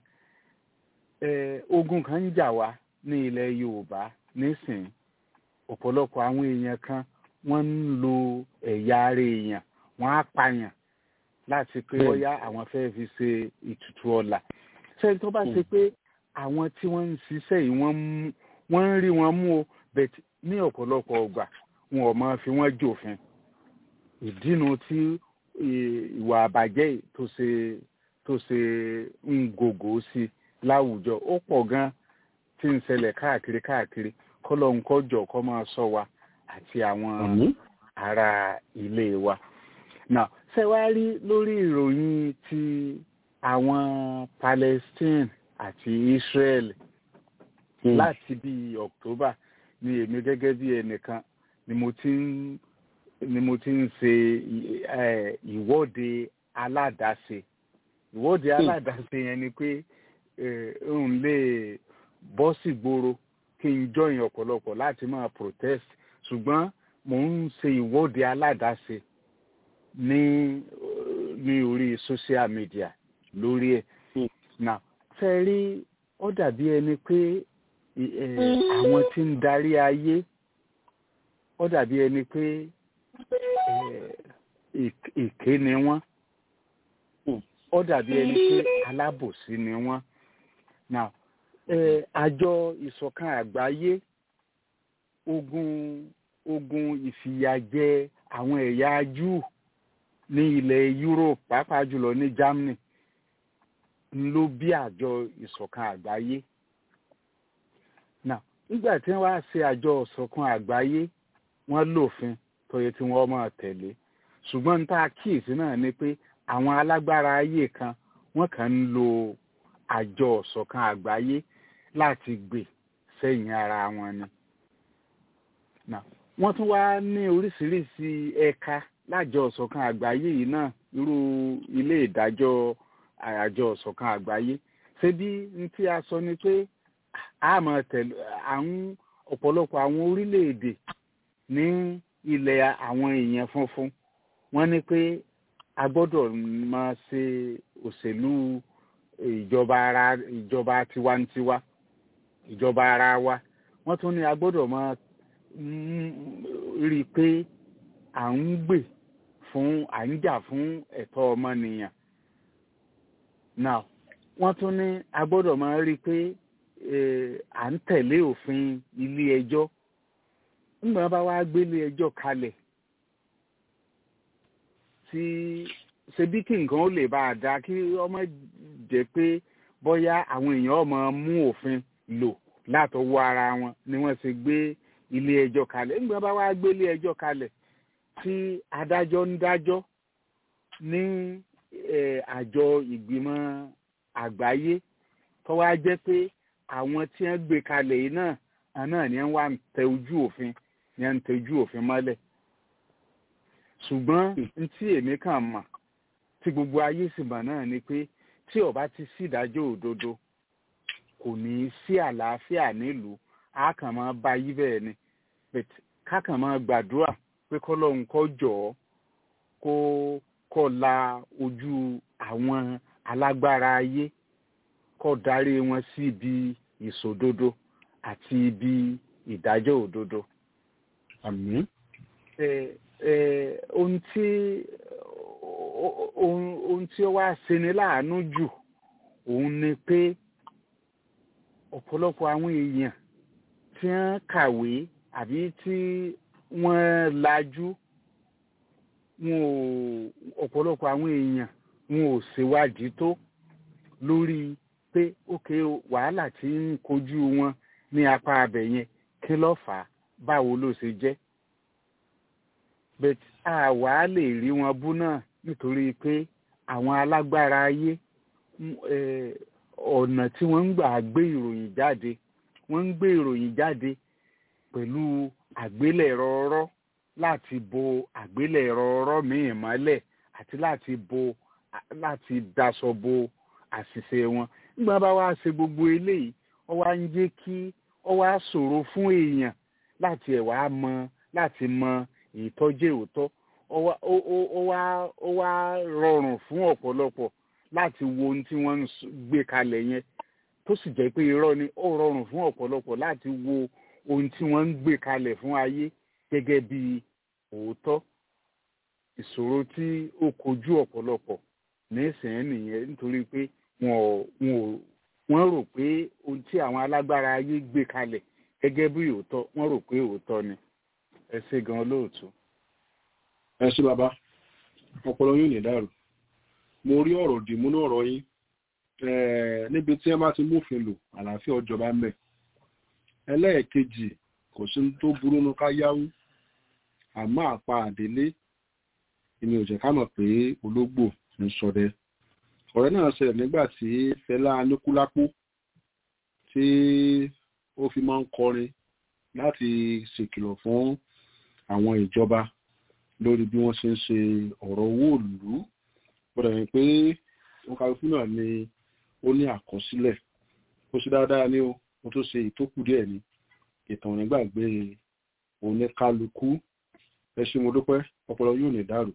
ogun kan ń jà wá ní ilẹ̀ Yorùbá nísìnyí ọ̀pọ̀lọpọ̀ àwọn èèyàn kan wọ́n ń lo ẹ̀yà ara èèyàn wọ́n á pààyàn láti pé bóyá àwọn fẹ́ fi ṣe ìtùtù ọ̀la sẹ́ni tó bá ṣe pé àwọn tí wọ́n ń ṣiṣẹ́ yìí wọ́n ń rí wọn mú o bẹ̀t ní ọ̀pọ̀lọpọ̀ ọgbà wọn ò máa fi wọ́n jòfin ìdínú tí ìwà àbàjẹ́ tó ṣe tó ṣe ń gògó sí láwùjọ ó pọ̀ gan tí ń ṣẹlẹ̀ káàkiri káàkiri kọ́lọ́hún kọ́jọ kọ́ máa sọ wa àti àwọn ará ilé wa. now ṣé wàá rí lórí ìròyìn ti àwọn Palestine àti Israel mm. láti bí October ni èmi gẹ́gẹ́ bí ẹnìkan ni mo ti ń ni mo ti ń ṣe ìwọ́de aládàáṣe ìwọ́de aládàáṣe yẹn ni pé n lè bọ́ sí gbòòrò kí n join ọ̀pọ̀lọpọ̀ láti máa protest ṣùgbọ́n mò ń ṣe ìwọ́de aládàáṣe ní ní orí social media lórí ẹ̀ now fẹ́ rí ó dàbí ẹni pé àwọn tí ń darí ayé ó dàbí ẹni pé èké ni wọ́n ó dàbí ẹni pé alábòsí ni wọ́n now àjọ ìṣọ̀kan àgbáyé ogun ogun ìfìyàjẹ àwọn ẹ̀yà Júù ní ilẹ̀ Europe pàápàá jùlọ ní Germany ló bí àjọ ìṣọ̀kan àgbáyé now nígbà tí wọ́n wá ṣe àjọ ìṣọ̀kan àgbáyé wọ́n lòfin tó yẹ tí wọ́n máa tẹ̀lé ṣùgbọ́n ní tá a kíyèsí náà ni pé àwọn alágbára ayé kan wọ́n kàn ń lo àjọ ìṣọ̀kan àgbáyé láti gbè sẹ́yìn ara wọn ni. Now, wọ́n tún wá ní oríṣiríṣi ẹ̀ka lájọ ìṣọ̀kan àgbáyé yìí náà irú ilé ìdájọ́ àjọ ìṣọ̀kan àgbáyé ṣé bí n tí a sọ ni pé a máa tẹ̀lé àwọn ọ̀pọ̀lọpọ̀ àwọn orílẹ̀-èdè ní ilẹ̀ àwọn èèyàn funfun wọ́n ní pé a gbọ́dọ̀ máa ṣe òṣèlú ìjọba ara ìjọba tiwantiwa ìjọba ara wa wọ́n tún ní a gbọ́dọ̀ máa rí i pé à ń gbè fún à ń jà fún ẹ̀tọ́ ọmọnìyàn now wọ́n tún ní a gbọ́dọ̀ máa rí i pé à ń tẹ̀lé òfin ilé ẹjọ́ nígbà bá wá gbélé ẹjọ́ kalẹ̀ tí ṣebí kí nǹkan ó lè bá a dá kí ọmọ jẹ́ pé bóyá àwọn èèyàn ọmọ mú òfin lò látọwọ́ ara wọn ni wọ́n ṣe gbé ilé ẹjọ́ kalẹ̀ nígbà bá wá gbé ilé ẹjọ́ kalẹ̀ tí adájọ́ ń dájọ́ ní àjọ ìgbìmọ̀ àgbáyé tó wá jẹ́ pé àwọn tí wọ́n gbé kalẹ̀ yìí náà náà ni wọ́n wá ń tẹ ojú òfin ni wọ́n ń tẹ ojú òfin mọ́lẹ̀ ṣùgbọ́n n tí èmi kàn mọ̀ tí gbogbo ayé sì mọ̀ náà ni pé tí ó bá ti sí ìdájọ́ òdodo kò ní í sí àlàáfíà nílùú a kàn máa bá yí bẹ́ẹ̀ ni ká kàn máa gbàdúrà pé kọ́lọ́hún kó jọ̀ọ́ kó kó la ojú àwọn alágbára ayé kó darí wọn sí ibi ìṣòdodo àti ibi ìdájọ́ òdodo. àmín. ẹ ẹ ohun tí ohun tí ó wá ṣeni láàánú jù òun ni pé ọ̀pọ̀lọpọ̀ àwọn èèyàn tí wọ́n kàwé àbí tí wọ́n lajú wọn ò ọ̀pọ̀lọpọ̀ àwọn èèyàn wọn ò ṣèwádìí tó lórí pé ókè wàhálà tí ń kojú wọn ní apá abẹ yẹn kí ló fà á báwo ló ṣe jẹ́ bẹ́ẹ̀ àwa lè rí wọn bú náà nítorí pé àwọn alágbára ayé ọ̀nà tí wọ́n ń gbà gbé ìròyìn jáde wọ́n ń gbé ìròyìn jáde pẹ̀lú àgbélẹ̀rọ ọ̀rọ̀ láti bo àgbélẹ̀rọ ọ̀rọ̀ míì mọ́lẹ̀ àti láti bo láti daṣọ bo àṣìṣe wọn nígbà bá wá ṣe gbogbo eléyìí ó wá ń jẹ́ kí ó wá ṣòro fún èèyàn láti ẹ̀ wá mọ láti mọ ìtọ́jú òótọ́ ó wá rọrùn fún ọ̀pọ̀lọpọ̀ láti wo ohun tí wọ́n ń gbé kalẹ̀ yẹn tó sì jẹ́ pé irọ́ ni ó rọrùn fún ọ̀pọ̀lọpọ̀ láti wo ohun tí wọ́n ń gbé kalẹ̀ fún ayé gẹ́gẹ́ bí òótọ́ ìṣòro tí ó kojú ọ̀pọ̀lọpọ̀ nísìnyẹn nìyẹn nítorí pé wọ́n rò pé ohun tí àwọn alágbára ayé gbé kalẹ̀ gẹ́gẹ́ bí òótọ́ wọ́n rò pé òótọ́ ni ẹ ṣe gan lóòótọ́. ẹ ṣe bàbá ọpọlọ yóò ní dàrú mo rí ọ̀rọ̀ dìmú náà ọ̀rọ̀ yín níbi tí ẹ bá ti mófin lò àlàáfíà ọjọba ń bẹ ẹlẹ́ẹ̀kejì kò sí tó burú nu ká yáwó àmọ́ àpá àdélé èmi ò jẹ́ ká mọ̀ pé ológbò ń ṣọdẹ ọ̀rẹ́ náà ṣẹlẹ̀ nígbà tí Fẹlá Aníkúlápó tí ó fi máa ń kọrin láti ṣèkìlọ̀ fún àwọn ìjọba lórí bí wọ́n ṣe ń ṣe ọ̀rọ̀ owó ìlú gbọ́dọ̀ yẹn pé wọn kálukú náà ni ó ní àkọsílẹ̀ ó ṣe dáadáa ní o ó tó ṣe ìtókù díẹ̀ ni ìtàn nígbàgbé oníkálukú ẹ ṣé mo dúpẹ́ ọpọlọ yóò ní dàrú.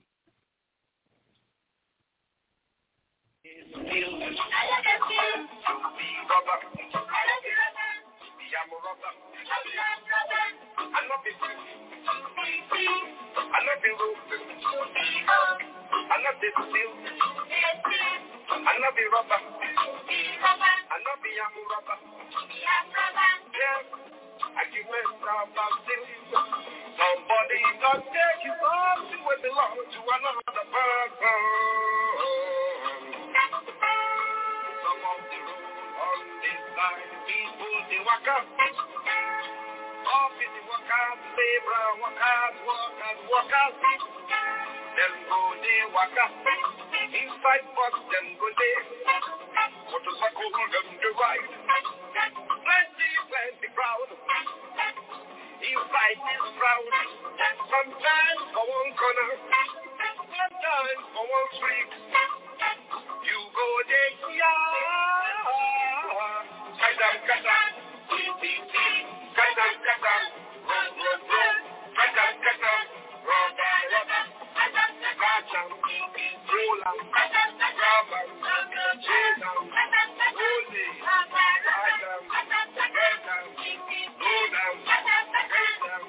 Somebody not take you off to where belong to another person. waka. Inside bus them go there. Motorcycle them the ride. Plenty, plenty crowd. Inside this crowd. Sometimes for one corner. Sometimes for one street. You go there, yeah. Kadam, kadam. Kadam, kadam. Roll, roll, roll. Kadam, kadam. Rubber, rubber. Catch 'em. Roll 'em. Grab 'em. Chase 'em. Roll it. Ride 'em. Get 'em. Load 'em. Raise 'em.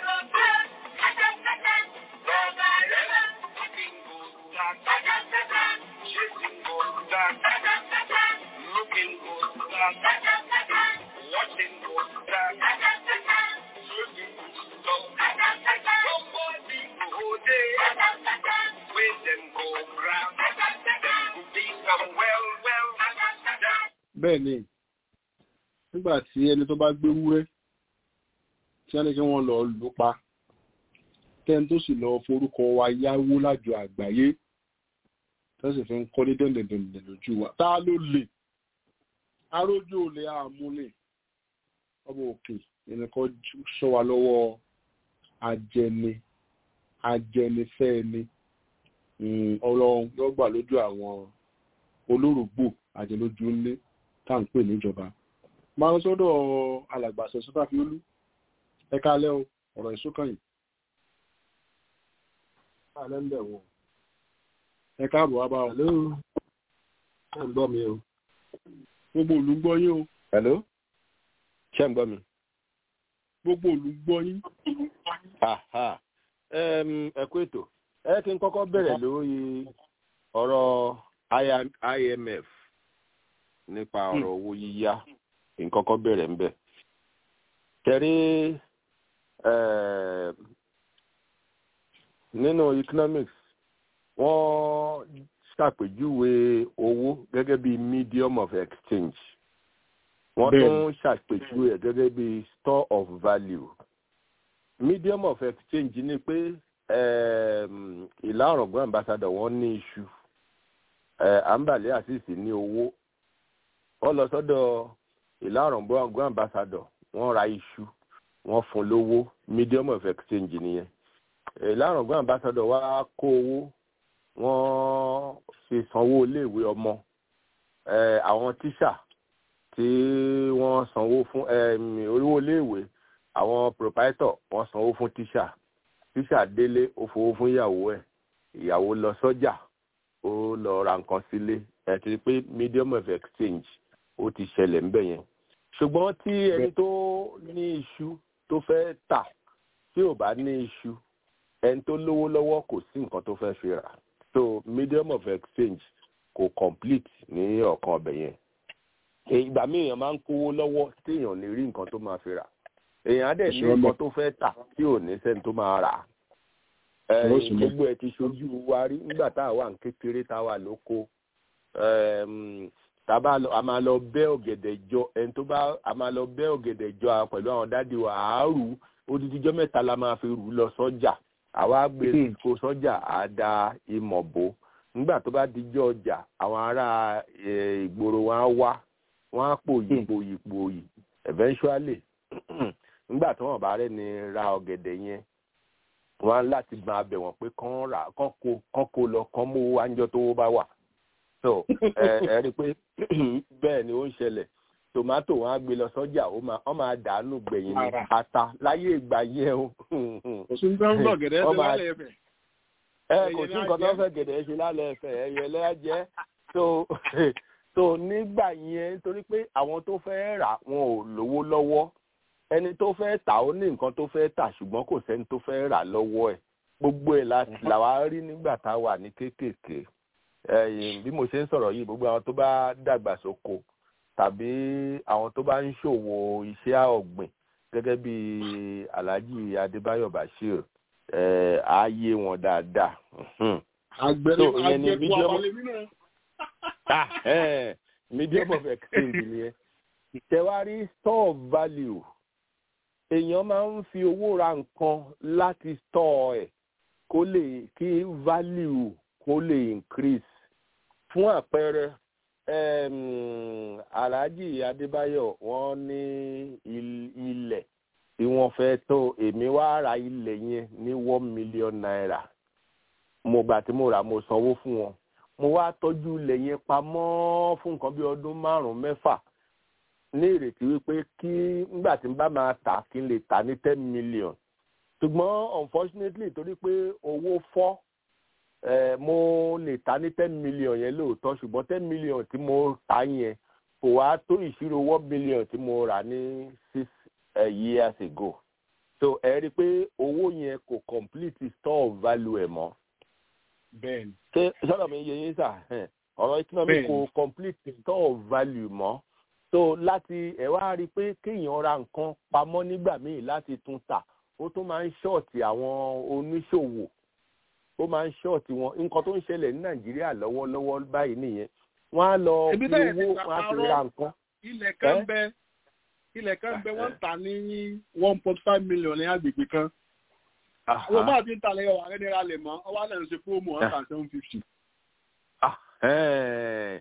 Rubber, rubber. Looking good, dog. Chasing good, dog. Looking good, dog. Watching good, dog. Looking good, dog. Somebody go there. When them go grab. Them go be some well, well. bẹ́ẹ̀ ni nígbà tí ẹni tó bá gbé wúrẹ́ tí wọ́n ní kí wọ́n lọ lù ú pa tẹ́ni tó sì lọ forúkọ wa yáwó lájọ àgbáyé tó sì fi ń kọ́ ní dẹ̀ndẹ̀dẹ̀ndẹ̀ lójú wa tá ló lè arójú olè àmúlè ọmọ òkè ẹnìkan sọ wa lọ́wọ́ ajẹni ajẹnifẹ́ni Mm, ọlọ́run yóò gbà lójú àwọn olórògbò àjẹlójú ńlé tá à ń pè níjọba máa ń sọ́dọ̀ alàgbàṣẹ sọ́tàfiolú ẹ kálẹ́ o ọ̀rọ̀ ìsókàn yìí kálẹ́ ń bẹ̀ wọ̀ ẹ káàbọ̀ wá bá wa Hello. Ṣé ń gbọ́ mi o? gbogbo òlú ń gbọ́ yín o Hello. Ṣé ń gbọ́ mi? gbogbo òlú ń gbọ́ yín Aha. Em, Ẹ kú ètò. Ẹ kí n kọ́kọ́ bẹ̀rẹ̀ lórí ọ̀rọ̀ I- IMF nípa ọ̀rọ̀ owó yíyá. Kí n kọ́kọ́ bẹ̀rẹ̀ ń bẹ̀. Tẹ̀rí em, nínú economics, wọ́n ṣàpèjúwe owó gẹ́gẹ́ bí medium of exchange. Wọ́n Bẹ́ẹ̀ni. tún ṣàpèjúwe ẹ̀ gẹ́gẹ́ bí store of value medium of exchange ni pé um, ìlà ọ̀rọ̀gbọ́n ambassador wọ́n ní iṣu uh, ambale asisi ní owó wọ́n lọ sọ́dọ̀ ìlà ọ̀rọ̀gbọ́n ambassador wọ́n ra iṣu wọ́n fún lówó medium of exchange nìyẹn ìlà ọ̀rọ̀gbọ́n ambassador wá kó owó wọ́n fi sanwó iléèwé ọmọ uh, àwọn tíṣà tí wọ́n sanwó fún um, owó iléèwé àwọn proprietor wọ́n sanwó fún tíṣà tíṣà délé ó fowó fún ìyàwó ẹ̀ ìyàwó lọ sọ́jà ó lọ ra nǹkan sílé ẹ ti rí pé medium of exchange ó ti ṣẹlẹ̀ ńbẹ̀ yẹn ṣùgbọ́n tí ẹni tó ní iṣu tó fẹ́ tà tí ò bá ní iṣu ẹni tó lówó lọ́wọ́ kò sí nǹkan tó fẹ́ fi rà so medium of exchange kò complete ní ọ̀kan ọbẹ̀ yẹn ìgbà míì èèyàn máa ń kówó lọ́wọ́ tí èèyàn lè rí nǹkan tó máa fi rà èèyàn á dẹ̀ ní Ìṣòro nǹkan tó fẹ́ tà tí ò ní sẹ́ni tó máa rà á. Ẹ, Ìṣòro sì ni. gbogbo ẹ̀ ti ṣojú wa rí nígbà tá a wà ní kékeré tá a wà lóko Ẹm, tá a bá lọ a máa lọ bẹ́ ọ̀gẹ̀dẹ̀ jọ ẹni tó bá a máa lọ bẹ́ ọ̀gẹ̀dẹ̀ jọ a pẹ̀lú àwọn dádì wa àárù odidijọ́ mẹ́ta la máa fi rù ú lọ sọ́jà àwa gbé Hmm. kó sọ́jà á da ìmọ̀ bò nígbà tó bá dijọ́ ọjà àwọn ará ẹ, ìgboro wọn á wá wọn á pò yìpò yìpò yìí eventually nígbà tí wọn bá rẹ ni ra ọ̀gẹ̀dẹ̀ yẹn wọn á láti máa bẹ̀ wọ́n pé kán rà kán kó kán kó lọ kán mú wájọ tó bá wà so ẹ ẹ rí i pé bẹ́ẹ̀ ni ó ń ṣẹlẹ̀ tòmátò wọn á gbé lọ sọ́jà ó máa wọ́n máa dànù gbẹ̀yìn ní Ara. ata láyé ìgbà yẹn o kò sí ní tẹ́ ń bọ̀ gẹ̀dẹ́ Wọ́n ṣe máa- lálẹ́ ẹ̀fẹ̀ ẹ Ẹyẹ kò sí lá nǹkan tó jẹ. fẹ́ gẹ̀dẹ̀ ṣe lálẹ́ ẹ̀fẹ̀ ẹyẹ lẹ́yà jẹ́ so so nígbà yẹn torí pé àwọn tó fẹ́ rà wọn ò lówó lọ́wọ́ ẹni tó fẹ́ tà ó ní nǹkan tó fẹ́ tà ṣùgbọ́n kò sẹ́ni tó fẹ́ rà lọ́wọ́ ẹ̀ gbogbo ẹ̀ la- làwa rí nígbà tá a wà ní kéékèèké ẹ̀yìn bí mo ṣe ń sọ̀rọ̀ yìí gbogbo àwọn tó bá dàgbà sóko tàbí àwọn tó bá ń ṣòwò iṣẹ́ ọ̀gbìn gẹ́gẹ́ bí alhaji adébáyọ̀ bashir ẹ̀ á yé wọn dáadáa. Mhm àgbẹ̀ So, ìyẹn ni àgbẹ̀kú medium- abalẹ̀ nínú ah eh, medium of exchange nìyẹn ìtẹ̀wárí store of value èèyàn máa ń fi owó ra nǹkan láti store ẹ̀ kó lè kí value kó lè increase fún àpẹẹrẹ um, alhaji adébáyọ̀ wọ́n ní il- ilẹ̀ tí wọ́n fẹ́ tó èmi wá ra ilẹ̀ yẹn ní one million naira mo gbà tí mo rà mo sanwó fún wọn mo wá tọ́jú ilẹ̀ yẹn pamọ́ fún nǹkan bí ọdún márùn-ún mẹ́fà ní ìrètí wípé kí nígbà tí n bá máa tà kí n lè tà ní ten million ṣùgbọ́n unfortunately torí pé owó fọ́ eh, mo lè tà ní ten million yẹn lóòótọ́ ṣùgbọ́n ten million tí mo tà yẹn kò wá tó ìṣirò one million tí mo rà ní six uh, years ago so ẹ rí i pé owó yẹn kò complete store of value ẹ̀ mọ́ bẹ́ẹ̀ni ṣé sọ́dọ̀ mi yẹ yín sà ẹn, ọ̀rọ̀ economy Bẹ́ẹ̀ni. kò complete store of value mọ́ so láti ẹ̀ wá rí i pé kéèyàn ra nǹkan pamọ́ nígbà míì láti tún tà ó tún máa ń ṣọ́ọ̀tì àwọn oníṣòwò ó máa ń ṣọ́ọ̀tì wọn nǹkan tó ń ṣẹlẹ̀ ní nàìjíríà lọ́wọ́lọ́wọ́ báyìí nìyẹn wọ́n á lọ Ebi fi bẹ́ẹ̀ ti owó gbà wọ́n á fi parọ́. ra nǹkan ilẹ̀ kan Ẹ́? bẹ ilẹ̀ kan bẹ wọ́n ń tà ní one point five million ní agbègbè kan àwọn bá ti ń talẹ̀ ọ̀wà rẹ̀ nira lè mọ́ ọwọ́ àlẹ́ ń ṣe fóòmù one thousand seven fifty. Ah, ẹ̀ẹ́n.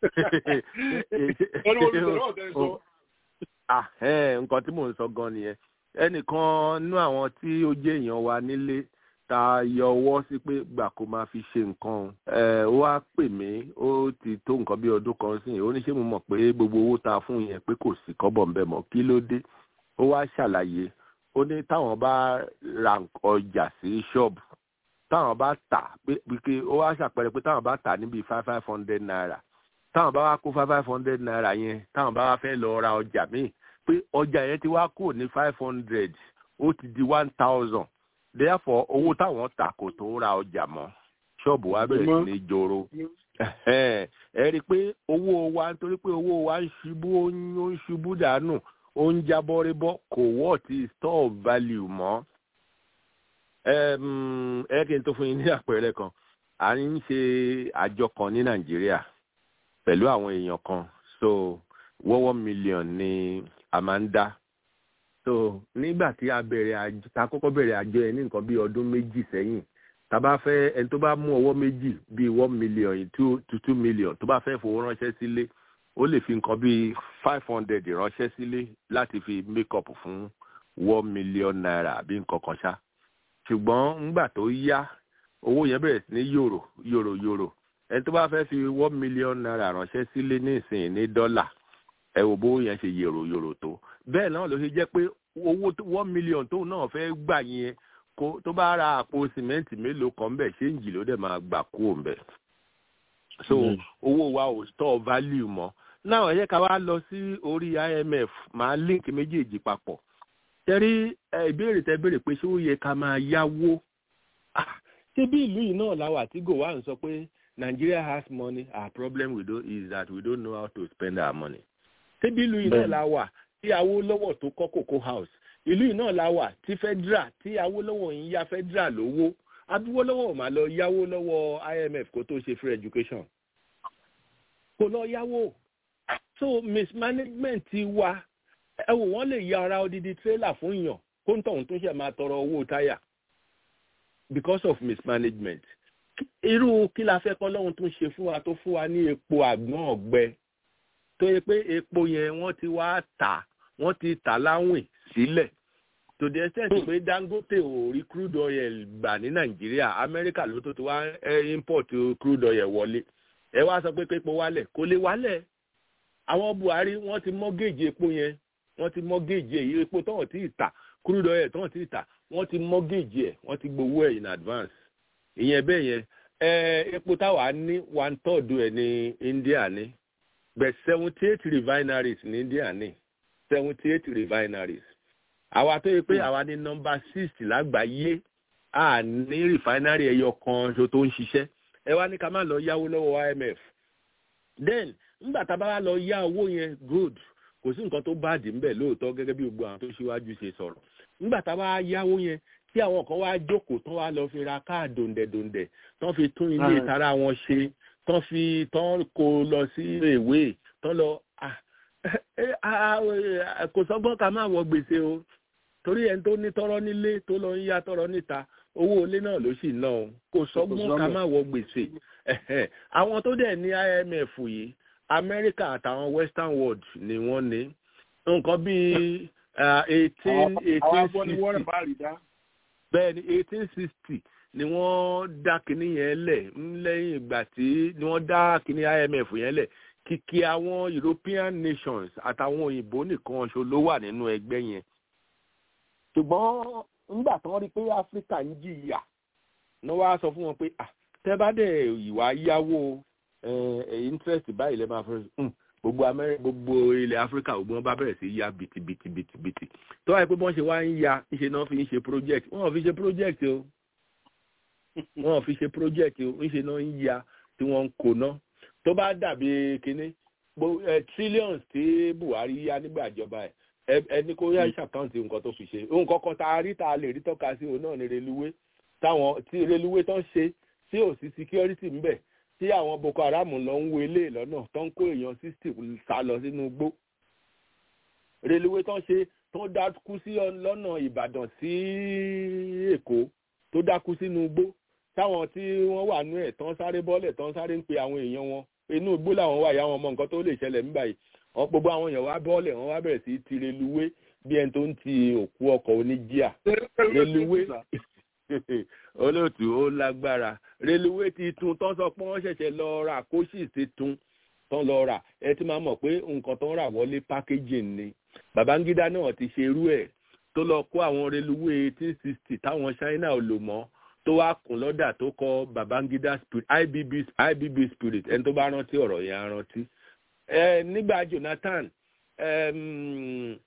Wọ́n ní wọ́n ti sọ̀rọ̀ ọ̀tẹ̀ sọ. Ah, ẹ̀ẹ́n, nǹkan tí mò ń sọ gan nìyẹn ẹnìkan nú àwọn tí ó jẹ́ èèyàn wa nílé ta yọ ọwọ́ sí pé gbà kó máa fi ṣe nǹkan o. ẹ̀ ó wá pè mí ó ti tó nǹkan bí ọdún kan sí ó ní ṣé mo mọ̀ pé gbogbo owó ta fún yẹn pé kò sí kọ́bọ̀ ń bẹ̀ mọ́ kí ló dé ó wá ṣàlàyé ó ní táwọn bá ra ọjà sí ṣọ́ọ̀bù táwọn bá tà pé pé ó wá ṣàpẹẹrẹ pé táwọn bá tà níbi five five hundred naira táwọn bá wá kó five five hundred naira yẹn táwọn bá wá fẹ́ lọ ra ọjà míì pé ọjà yẹn ti wá kúrò ní five hundred ó ti di one thousand therefore owó táwọn tà kò tó ra ọjà mọ́ ṣọ́ọ̀bù wa bẹ̀rẹ̀ sí ní joro ẹ rí i pé owó wa nítorí pé owó wa ń ṣubú ó ń ó ń ṣubú dànù ó ń jábọ́ rébọ́ kò wọ́ ti store of value mọ́ Em, ẹ kí n tó fún yín ní àpẹẹrẹ kan à ń ṣe àjọ kan ní nàìjíríà pẹ̀lú àwọn èèyàn kan so wọ́wọ́ mílíọ̀n ni a máa ń dá so nígbà tí a bẹ̀rẹ̀ àjọ ta kọ́kọ́ bẹ̀rẹ̀ àjọ yẹn ní nǹkan bí ọdún méjì sẹ́yìn tá bá fẹ́ ẹni tó bá mú ọwọ́ méjì bíi one million two to two million tó bá fẹ́ fowó ránṣẹ́ sílé ó lè fi nǹkan bíi five hundred ránṣẹ́ sílé láti fi make up fún one million naira àbí nǹkan kan ṣá ṣùgbọ́n ńgbà tó yá owó yẹn bẹ̀rẹ̀ sí ní yòrò yòrò yòrò ẹni tó bá fẹ́ fi one million naira ránṣẹ́ sílé ní ìsìn ní dọ́là ẹ wò bó yẹn ṣe yòrò yòrò tó bẹ́ẹ̀ náà ló ṣe jẹ́ pé owó tó- one million tóun náà fẹ́ gbà yẹn kó tó bá ra àpò sìmẹ́ǹtì mélòó kan bẹ̀ ṣéǹjì ló dẹ̀ máa gbà kú òun bẹ̀ so Mm. owó wa ò store value mọ́ náà ẹ jẹ́ ká wá lọ sí orí imf máa link méjèèjì papọ̀ tẹ́rí ẹ, ìbéèrè tẹ́ béèrè pé ṣé ó yẹ ká máa yáwó Ah, ṣé bí ìlú yìí náà la wà tí gòwá ń sọ pé Nigeria has money our problem we do is that we don't know how to spend our money ṣé bí ìlú yìí náà Bẹ́ẹ̀ni. la wà tí Awólọ́wọ̀ tó kọ́ Cocoa House ìlú yìí náà la wà tí federal tí Awólọ́wọ̀ ń yá federal lówó Awólọ́wọ̀ ò máa lọ yáwó lọ́wọ́ IMF kó tó ṣe free education kò lọ yáwó so mismanagement ti wa ẹ wò wọ́n lè ya ara odidi trailer fún yàn kó ń tọ̀hún tó ṣe máa tọrọ owó táyà because of mismanagement irú kí la fẹ́ kọ́ lọ́hún tó ń ṣe fún wa tó fún wa ní epo àgbọ̀n ọ̀gbẹ tó yẹ pé epo yẹn wọ́n ti wá tà wọ́n ti tà láwìn sílẹ̀ to the extent pé Dangote ò rí crude oil gbà ní Nàìjíríà Amẹ́ríkà ló tó ti wá eh, import crude oil wọlé ẹ wá sọ pé képo wálẹ̀ kò lè wálẹ̀ àwọn Buhari wọ́n ti mọ́gèjì epo yẹn wọ́n ti mọ́gèjì èyí epo tọ́wọ̀n tí ì tà crude oil tọ́wọ̀n tí ì tà wọ́n ti mọ́gèjì ẹ̀ wọ́n ti gbowó ẹ̀ in advance ìyẹn bẹ́ẹ̀ yẹn ẹ epo táwa ní one third ẹ̀ ní India ní but seventy eight refineries ní India ní seventy eight refineries àwa tó yẹ pé àwa ní nọ́mbà six lágbàáyé a ní refinery ẹyọ kan ṣo tó ń ṣiṣẹ́ ẹ wá ní ká má lọ yáwó lọ́wọ́ IMF then nígbà tá a bá wá lọ yá owó yẹn good kò sí nǹkan tó bá dì ń bẹ̀ lóòótọ́ gẹ́gẹ́ bí gbogbo àwọn tó ṣíwájú ṣe sọ̀rọ̀ nígbà tá a bá yáwó yẹn tí àwọn kan wá jókòó tán wá lọ fi ra káàdì òǹdẹ̀dòǹdẹ̀ tán fi tún ilé ìtara wọn ṣe tán fi tán kó lọ sí ìwé tán lọ ah, eh, ah, eh, kò sọ́gbọ́n ká má wọ gbèsè o torí ẹni tó ní tọrọ nílé tó lọ ń yá tọrọ níta owó ilé náà ló sì ná o kò sọgbọ́n ká má wọ gbèsè Ẹ̀hẹ̀. àwọn tó dẹ̀ ní imf yìí amẹ́ríkà àtàwọn western world ni wọ́n ní nǹkan bíi eighteen àwọn eighteen agbọ́ni wọ́n rẹ̀ sixty bá rí dá. bẹ́ẹ̀ ni eighteen sixty ni wọ́n dá kinní yẹn lẹ̀ ń lẹ́yìn ìgbà tí ni wọ́n dá kinní imf yẹn lẹ̀ kìkì àwọn european nations àtàwọn òyìnbó nìkan ṣo ló wà nínú ẹgbẹ́ yẹn ṣùgbọ́n nígbà tí wọ́n rí pé áfíríkà ń jìyà ni wọ́n á sọ fún wọn pé ah tẹ́ bá dẹ̀ ìwà yáwó ẹ̀ ẹ̀ interest báyìí lẹ́ máa fẹ́ um, gbogbo amẹ́rẹ́ gbogbo ilẹ̀ áfíríkà gbogbo wọn bá bẹ̀rẹ̀ sí ya bìtìbìtìbìtì tó wáyé pé bọ́n ṣe wá ń ya ńṣe náà fi ń ṣe project wọn ò fi ṣe project o wọn ò fi ṣe project o ńṣe náà ń ya tí wọ́n ń kó ná tó bá dàbí kinní gbo- eh, trillions tí buhari yá nígbà ìjọba ẹ̀ ẹ- ẹni kó yá ṣàkáǹtì nǹkan tó fi ṣe nǹkan kan tá a rí tá a lè rí tọ́ka sí òun náà ní reluwé táwọn tí reluwé tán ṣe tí ò sí security ń bẹ̀ tí àwọn boko haram lọ ń wo ilé lọ́nà tó ń kó èèyàn sixty sá lọ sínú igbó reluwé tán ṣe tó dákú sí ọ- lọ́nà ìbàdàn sí èkó tó dákú sínú igbó táwọn tí wọ́n wà nú ẹ̀ tán sáré bọ́lẹ̀ tán sáré ń pe àwọn èèyàn wọn inú igbó làwọn wà yá wọn mọ nǹkan tó lè ṣẹlẹ̀ nígbà yìí wọn gbogbo àwọn èèyàn wá bọ́ọ̀lẹ̀ wọn wá bẹ̀rẹ̀ sí í ti reluwé bí ẹni tó ń ti òkú ọkọ̀ oníjíà reluwé olóòtú ó lágbára reluwé ti tun tán sọ pé wọ́n ṣẹ̀ṣẹ̀ lọ ra kóṣì ti tun tán lọ rà ẹ ti máa mọ̀ pé nǹkan tó ń rà wọlé packaging ni babangida náà ti ṣe irú ẹ̀ tó lọ kó àwọn reluwé eighteen sixty táwọn china ò lò mọ́ tó wá kùn lọ́dà tó kọ babangida spirit ibb ibb spirit ẹni tó bá rántí ọ̀rọ̀ yẹn á rántí ẹ nígbà jonathan ẹm,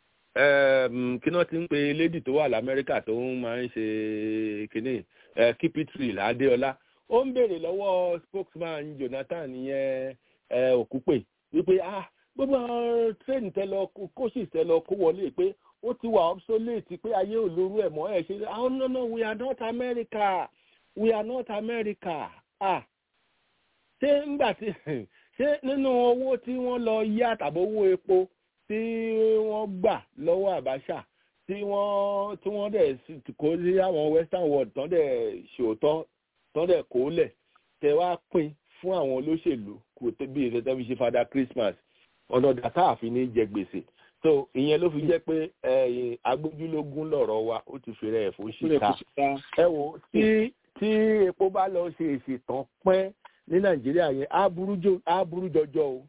ẹm, kí náà ti ń pe lady tó wà lamẹ́ríkà tó ń máa ń ṣe kínní ẹ kípítírì ládéọlá ó ń béèrè lọ́wọ́ spokesman jonathan yẹn ẹ òkúpè wípé ah gbogbo àwọn train tẹ lọ kó- coaches tẹ lọ kó wọlé pé ó ti wà obsolete pé ayé ò lórú ẹ̀ mọ́ ẹ̀ ṣe ah no no we are not america we are not america ah ṣé ńgbà tí ṣé nínú owó tí wọ́n lọ yá tàbí owó epo tí wọ́n gbà lọ́wọ́ àbáṣà tí wọ́n tí wọ́n dẹ̀ sì- kó sí àwọn western world tán dẹ̀ ṣòótọ́ tán dẹ̀ kó lẹ̀ tẹ wá pín fún àwọn olóṣèlú kò tó bí ìṣẹ́tẹ́ fi ṣe fada christmas ọ̀nà dàtà àfi ní jẹ gbèsè so ìyẹn ló fi jẹ́ pé ẹ̀yìn agbójúlógún lọ̀rọ̀ wa ó ti fèrè ẹ̀ fún ṣìkà ẹ wò tí tí epo bá lọ ṣe ìṣètàn pẹ́ ní nàìjíríà yẹn á burú jò- á burú jọjọ o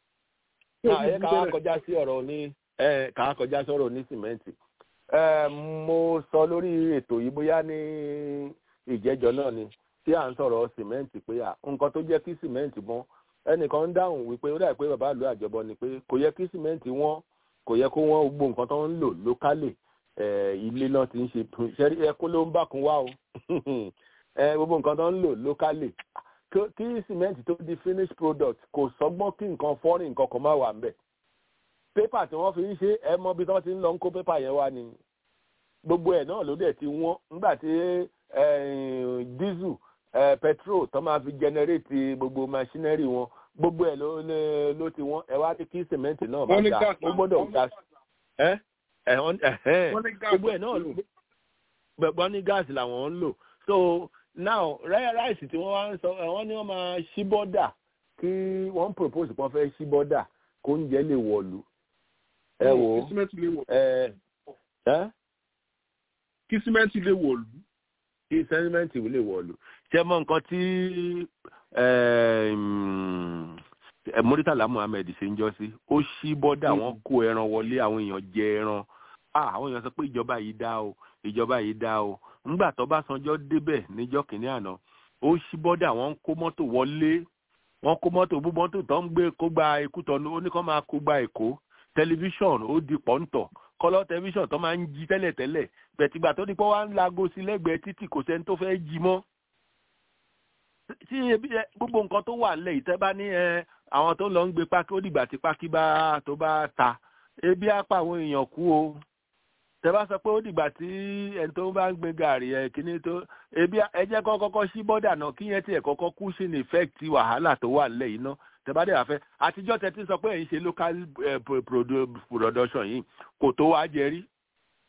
náà ẹ ká wá kọjá sí ọ̀rọ̀ ní ẹ ká wá kọjá sí ọ̀rọ̀ ní sìmẹ́ǹtì ẹ mo sọ lórí ètò yìí bóyá ní ìjẹ́jọ́ náà ni tí à ń sọ̀rọ̀ sìmẹ́ǹtì pé à nǹkan tó jẹ́ kí sìmẹ́ǹtì mọ́ ẹnìkan ń dáhùn wípé ó dà pé bàbá àlọ́ àjọbọ ni pé kò yẹ kí sìmẹ́ǹtì wọ́n kò yẹ kó wọ́n gbogbo nǹkan tó ń lò lókálè ẹ̀, ilé náà ti ń ṣe ṣẹ́rí ẹkún ló ń bákun wá o ẹ̀, gbogbo nǹkan tó ń lò lókálè kí- kí sìmẹ́ǹtì tó di finished product kò sọgbọ́n kí nǹkan fọ́rìn nǹkan kan má wà ńbẹ̀ pépà tí wọ́n fi ń ṣe ẹ mọ bí wọ́n ti ń lọ ń kó pépà yẹn wá ni gbogbo ẹ̀ náà ló dẹ̀ ti wọ́n nígbà tí eh, diesel eh, petrol tó máa fi generate gbogbo machinery wọn gbogbo ẹ̀ ló ló- ló ti wọ́n ẹ wá ní kí sìmẹ́ǹtì náà bá Wọ́n ní ga gas ó náà. gbọ́dọ̀ ga ẹ́ ẹ̀ wọ́n- ẹ̀hẹ́n Wọ́n ní gas gbogbo ẹ̀ náà lò gbẹ̀gbọ́n ní gáàsì làwọn ń lò so now rẹ́ ráìsì tí wọ́n wá ń sọ wọ́n ní wọ́n máa ṣí bọ́dà kí wọ́n propose pé wọ́n fẹ́ ṣí bọ́dà kó oúnjẹ lè wọ̀lú ẹ wò ó kí símẹ́ǹtì lè wọ̀ ẹ ẹ́ kí símẹ́ǹtì lè wọ̀ lù. kí sẹ́ńtímẹ́ǹtì lè wọ̀lú ṣé mọ nǹkan tí Muritala Muhammed ṣe ń jọ sí ó ṣí bọ́dà wọ́n kó ẹran wọlé àwọn èèyàn jẹ ẹran ah àwọn èèyàn sọ pé ìjọba yìí dá o ìjọba yìí dá o ńgbà tó bá sanjọ́ débẹ̀ níjọ́ kìíní àná ó ṣí bọ́dà wọ́n ń kó mọ́tò wọlé wọ́n kó mọ́tò bú mọ́tò tó ń gbé kó gba ikú tọ́nu ó ní kó máa kó gba èkó tẹlifíṣọ̀n ó di pọ́ńtọ̀ kọ́lọ́ tẹlifíṣọ̀n tó máa ń jí tẹ́lẹ̀tẹ́lẹ̀ bẹ̀tìgbà tó ní pé wọ́n á ń lago sí lẹ́gbẹ̀ẹ́ títì kò sẹ́ni tó fẹ́ jí mọ́ tí ebi ẹ gbogbo nǹkan tó wà nílẹ̀ ìtẹ́ bá ní ẹ àwọn tó lọ ń gbé pákí ó dìgbà tí pákí bá tó bá ta ebi á pa àwọn èèyàn kú o tẹ bá sọ pé ó dìgbà tí ẹni tó bá ń gbé gàrí ẹ kíní tó ebi á- ẹ jẹ́ kó kọ́kọ́ sí bọ́dà náà kí yẹn tiẹ̀ kọ́kọ́ kú sí ní effect wàhálà tó wà nílẹ̀ yìí ná tẹ bá dẹ̀ wá fẹ́ àtijọ́ tẹ ti sọ pé ẹ̀yin ṣe local eh, pro- produ- production yìí kò tó wá jẹ rí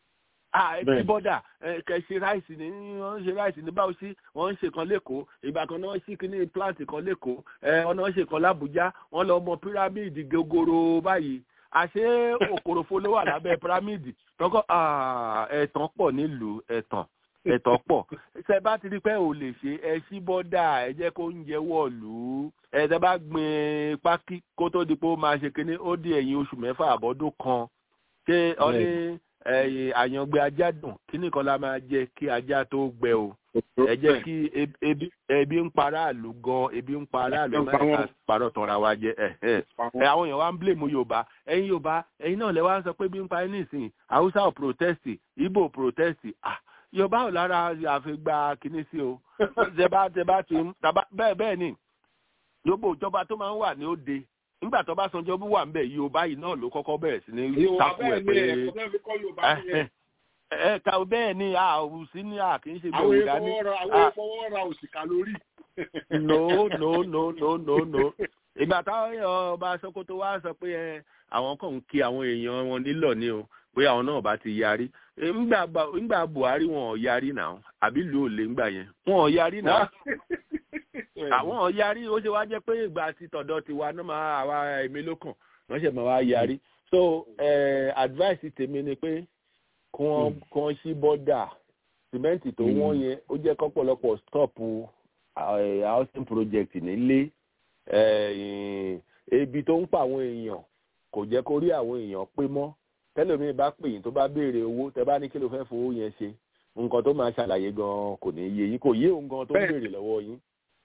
ah ẹ ti Bẹ́ẹ̀. bọ́dà ẹ kẹ ṣe ráìsì ní wọ́n ń ṣe ráìsì ní báwo sí wọ́n ń ṣe kan lẹ́kọ̀ọ́ ìgbà kan náà sí kíní plant kan lẹ́kọ̀ọ́ ẹ ọ̀nà ṣe kan lábújá wọ́n lọ mọ pírámìdì gogoro báyìí àṣé òkòròfo ló wà lábẹ́ pírámìdì tọ́kọ́ ah, ẹ̀tàn pọ̀ nílùú ẹ̀tàn ẹ̀tàn pọ̀ ṣe bá ti rí pé ò lè ṣe ẹ ṣí bọ́dà ẹ jẹ́ kó ń jẹ wọ̀lú ẹ tẹ́ bá gbin pákí kó tó di pé ó máa ṣe kíní ó di ẹ̀yìn oṣù mẹ́fà àbọ̀dún kan ṣé ọ ní ẹ̀yìn àyàngbé ajá dùn kíní kan la máa jẹ kí ajá tó gbẹ o ẹ jẹ́ kí eb- ebi ebi ń para àlù gan ebi ń para àlù Ebi ń pa máa wọ́n. parọ́ tọ́ra wa jẹ ẹ̀ ẹ̀ ẹ àwọn èèyàn wa ń blame yorùbá ẹ̀yin yorùbá ẹ̀yin náà lẹ wá ń sọ pé bí ń pa ẹ́ nísìnyí haúsá ò protest ibo ò protest ah yorùbá ò lára àfigba kínní sí o tẹ bá tẹ bá ti ń tàbá bẹ́ẹ̀ bẹ́ẹ̀ ni gbogbo ìjọba tó máa ń wà ní òde nígbà tó bá sanjọ́ bú wà ń bẹ̀ yorùbá yìí náà ló kọ́kọ́ bẹ̀rẹ̀ sí ní Yorùbá takò bẹ́ẹ̀ ẹ̀ ni pé ẹ̀kọ́ náà fi kọ́ Yorùbá nìyẹn. ẹ ká bẹ́ẹ̀ ni a ò sí ní a kì í ṣe àwọn gbẹ̀wò dání ìfọwọ́ra àwọn Ah. ìfọwọ́ra òsìkà lórí. no no no no no no ìgbà táwọn èèyàn ọba sokoto wá sọ pé ẹ àwọn kan ń kí àwọn èèyàn wọn nílò ní o pé àwọn náà bá ti yarí Eh, ńgbà Ba- ńgbà buhari wọn ò yarí náà àbí ìlú òlé ńgbà yẹn wọn ò yarí náà àwọn ò yarí ó ṣe wá jẹ́ pé ìgbà tí tọ̀dọ̀ ti wa náà máa àwa èmi ló kàn wọ́n ṣe máa wá yarí so eh, advice tèmi ni pé kí wọ́n kí wọ́n ṣí bọ́dà sìmẹ́ǹtì tó wọ́n yẹn ó jẹ́ kọ́pọ̀lọpọ̀ stop eh, housing project nílé eh, ebi tó ń pa àwọn èèyàn kò jẹ́ kó rí àwọn èèyàn pé mọ́ tẹ́lẹ̀mí bá pè yín tó bá béèrè owó tẹ́ bá ní kí ló fẹ́ fowó yẹn ṣe nǹkan tó máa ṣàlàyé gan kò ní yé yín kò yé òun gan tó ń Bẹ́ẹ̀. béèrè lọ́wọ́ yín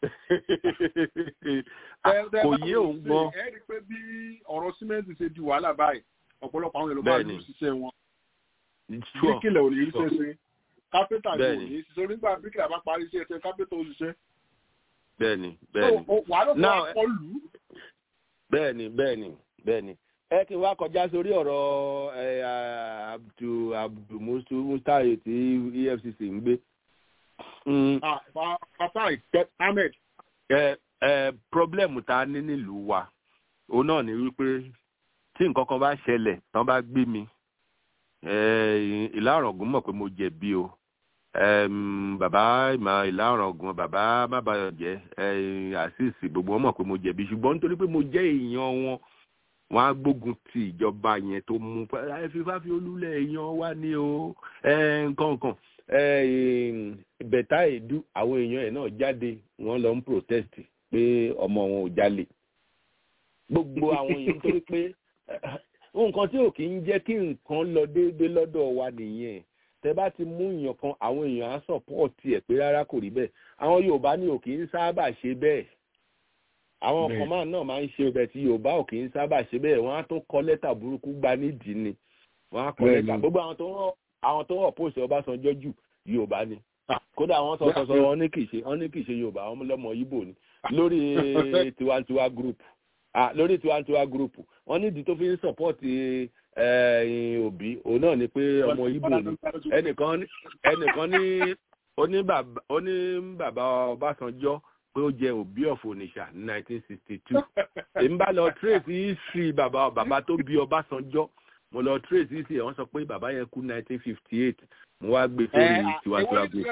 Tẹ́- tẹ́ kò bá yé wò òun sí, gan ẹ rí i pé bí ọ̀rọ̀ símẹ́ǹtì ṣe di wàhálà báyìí ọ̀pọ̀lọpọ̀ àwọn Yorùbá Bẹ́ẹ̀ni. ló ṣiṣẹ́ wọn. Sure. bíríkìlẹ̀ ò ní í ṣe ṣe kápẹ́tà ni ò Bẹ́ẹ̀ni. ní í ṣiṣẹ́ onígbà bíríkìlẹ̀ bá parí iṣẹ́ ṣe kápẹ́tà ó ṣiṣẹ́. bẹ́ẹ̀ni bẹ́ẹ̀ni So, o- wàhálà tó Now, wá kọ́ lù ú. bẹ́ẹ̀ni bẹ́ẹ̀ni bẹ́ẹ̀ni ẹ kí n wá kọjá sórí ọ̀rọ̀ ẹ, abdu abdu mustu mustaye tí efcc ń gbé. Mm, Ah, Fa- Fatai Ahmed ẹ ẹ problem tá a ní nílùú wa òun náà ni wípé tí nǹkan kan bá ṣẹlẹ̀ tán bá gbé mi ẹ, ìlà ọ̀ràngún mọ̀ pé mo jẹ̀bi o Ẹm, bàbá ìmọ̀ ìlà ọ̀ràngún bàbá mábàyọ̀jẹ́ àṣìṣì gbogbo wọn mọ̀ pé mo jẹ̀bi ṣùgbọ́n nítorí pé mo jẹ́ èèyàn wọn wọn á gbógun ti ìjọba yẹn tó mú pé ẹ fi fáfi olúlẹ̀ èèyàn wá ní o ẹ, nǹkan nǹkan ẹ, bẹ̀tà èdú àwọn èèyàn ẹ̀ náà jáde wọ́n lọ ń protest pé ọmọ wọn ò jalè gbogbo àwọn èèyàn nítorí pé eh, nǹkan tí ò kì í jẹ́ kí nǹkan lọ déédéé lọ́dọ̀ wa nìyẹn tẹ bá ti mú èèyàn kan àwọn èèyàn á sọ̀pọ̀ọ̀tì ẹ̀ pé rárá kò rí bẹ́ẹ̀ àwọn yorùbá ní ò kì í sábà ṣe bẹ́ẹ̀ àwọn Bẹ́ẹ̀. kan máa náà máa ń ṣe ọbẹ̀ tí yorùbá ò kì í sábà ṣe bẹ́ẹ̀ wọ́n á tún kọ lẹ́tà burúkú gba nídìí ni wọ́n á kọ Bẹ́ẹ̀ lẹ́tà ni. gbogbo àwọn tó ń rọ àwọn tó ń rọ pósì ọbásanjọ́ jù yorùbá ni kódà wọ́n sọ sọ sọ wọn ní kì í ṣe wọn ní kì í ṣe yorùbá wọn lọ́mọ ibo ni lórí tiwantiwa group ah lórí tiwantiwa group wọ́n nídìí tó fi ń sọpọ́ọ̀tì òbí òun náà ni pé ọmọ ibo ni ẹnìkan ní- ẹnìkan ní oní bàbá oní bàbá ọbásanjọ́ pé ó jẹ òbí ọ̀fọ̀ oníṣà ní nineteen sixty two èmi bá lọ trace history bàbá bàbá tó bí ọbásanjọ́ mo lọ trace history ẹ̀ wọ́n sọ pé bàbá yẹn kú nineteen fifty eight mo wá gbé sórí tiwantiwa group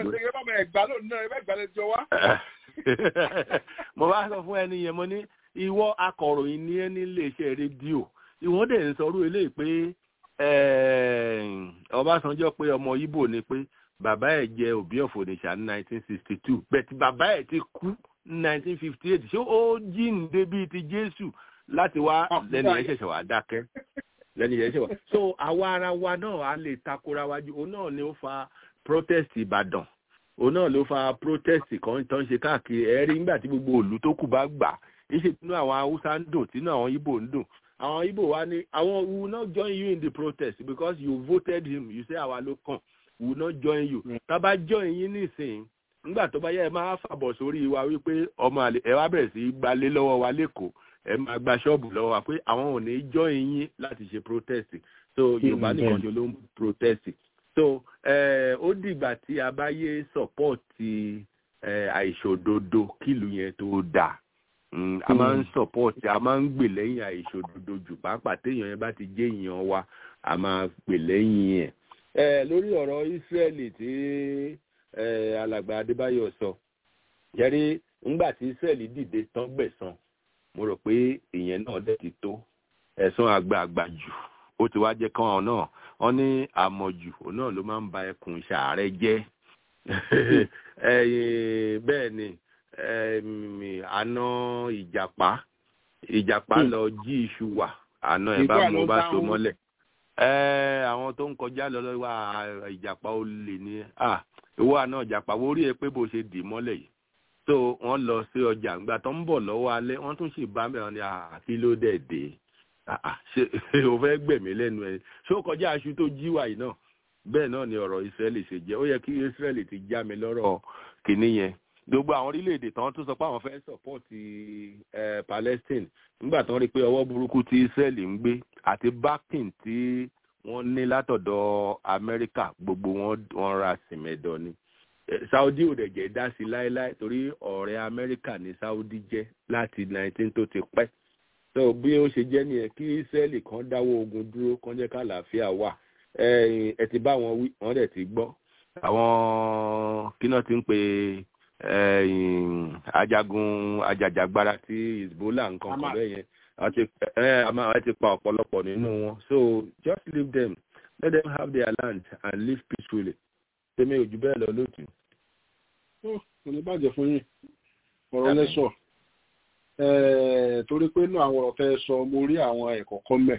mo bá sọ fún ẹni yẹn mo ní ìwọ akọ̀ròyìn ní ẹ nílé iṣẹ́ rédíò ìwọ́n dẹ̀ ń sọrú eléyìí pé eh, ọbásanjọ́ pé ọmọ ibo ni pé bàbá ẹ̀ jẹ́ òbí ọ̀fọ̀nìṣà ní nineteen sixty two bẹ́ẹ̀ bàbá ẹ̀ ti kú ní nineteen fifty eight ṣé ó jíǹde bíi ti jésù láti wá lẹ́nu yẹn ṣẹ̀ṣẹ̀ wá dákẹ́ lẹ́nu yẹn ṣẹ̀ṣẹ̀ wá. so àwa ara wa náà á lè takora wájú òun náà ni ó fa protest ìbàdàn òun náà ló fa protest kan tó ń ṣe káàkiri ẹ̀rí nígbà tí gbogbo òlú tó kù bá gbà ìṣe tinú àwọn haúsá ń dùn tinú àwọn ibo ń dùn àwọn ibo wa ní àwọn we will not join you in the protest because you voted him you say àwa ló kàn we will not join you tá a bá join yín nísìnyí nígbà tó bá yẹ ẹ máa fàbọ̀ sórí wa wípé ọmọ àlè ẹ wá bẹ̀rẹ̀ sí í gbalé lọ́wọ́ wa lẹ́kọ̀ọ́ ẹ máa gba ṣọ́ọ̀bù lọ́wọ́ wa pé àwọn ò ní join yín láti ṣe protest so yorùbá nìkan ṣe ló ń protest so eh, ó dìgbà tí a bá yé sọpọ́ọ̀tì eh, àìṣòdodo kílù yẹn tó dáa Mm, a máa ń sọpọ́ọ̀tì a máa ń gbè lẹ́yìn àìṣòdodo jù pàápàá téèyàn yẹn bá ti jẹ́ èèyàn wa a máa gbè lẹ́yìn ẹ̀ ẹ lórí ọ̀rọ̀ Ísírẹ́lì tí ẹ alàgbà Adébáyọ̀ sọ jẹ́rí ńgbà tí Ísírẹ́lì dìde tán gbẹ̀san mo rò pé ìyẹn náà dẹ̀ ti tó ẹ̀san àgbààgbà jù ó ti wá jẹ́ kán náà wọ́n ní àmọ̀jù òun náà ló máa ń ba ẹkùn ṣàárẹ̀ jẹ́ bẹ́ẹ̀ ni àna ìjàpá ìjàpá lọ jí iṣu wà àna ẹ̀ bá mú bá so mọ́lẹ̀ àwọn tó ń kọjá lọ lọ́wọ́ ìjàpá ó lè ní ìwọ àna ìjàpá wo rí ẹ pé bó ṣe dì mọ́lẹ̀ yìí tó wọ́n lọ sí ọjà ńgbà tó ń bọ̀ lọ́wọ́ alẹ́ wọ́n tún sì bá mẹ́rin ní àfi ló dẹ̀ dé ṣe o fẹ́ gbẹ̀mí lẹ́nu ẹ̀ ṣé ó kọjá aṣọ tó jí wà yìí náà bẹ́ẹ̀ náà ni ọ̀rọ̀ Ísírẹ́lì ṣe jẹ́ ó yẹ kí Ísírẹ́lì ti já mi lọ́rọ̀ kìíní yẹn gbogbo àwọn orílẹ̀-èdè tán tún sọ pé àwọn fẹ́ sọ̀pọ̀tì Palestine nígbà tán rí i pé ọwọ́ burúkú tí Ísírẹ́lì ń gbé àti backing tí wọ́n ní látọ̀dọ̀ Amẹ́ríkà gbogbo wọn ra sìmẹ̀dọ̀ ni Saudi ò dẹ̀ jẹ́ dá sí láéláé torí ọ̀rẹ́ Amẹ́ríkà ní Saudi jẹ́ láti 19 tó ti pẹ́ so bí ó ṣe jẹ́ nìyẹn kí Ísírẹ́lì kan dáwọ́ ogun dúró kan jẹ́ kàlàáfíà wà ẹ ti bá wọn wí wọn dẹ̀ ti gbọ́ àwọn kíná ti ń pe ajagun ajàjàgbara ti Hezbollah nǹkan kan bẹ́ẹ̀ yẹn ẹ ti pa ọ̀pọ̀lọpọ̀ nínú wọn so just leave them let them have their land and live peacefully tèmi ò jù bẹ́ẹ̀ lọ lótú. kò ní bàjẹ́ fún yín ọ̀rọ̀ lẹ́sọ̀ torí pé inú àwọn ọ̀rọ̀ tẹ́ sọ mo rí àwọn ẹ̀kọ́ kan mẹ́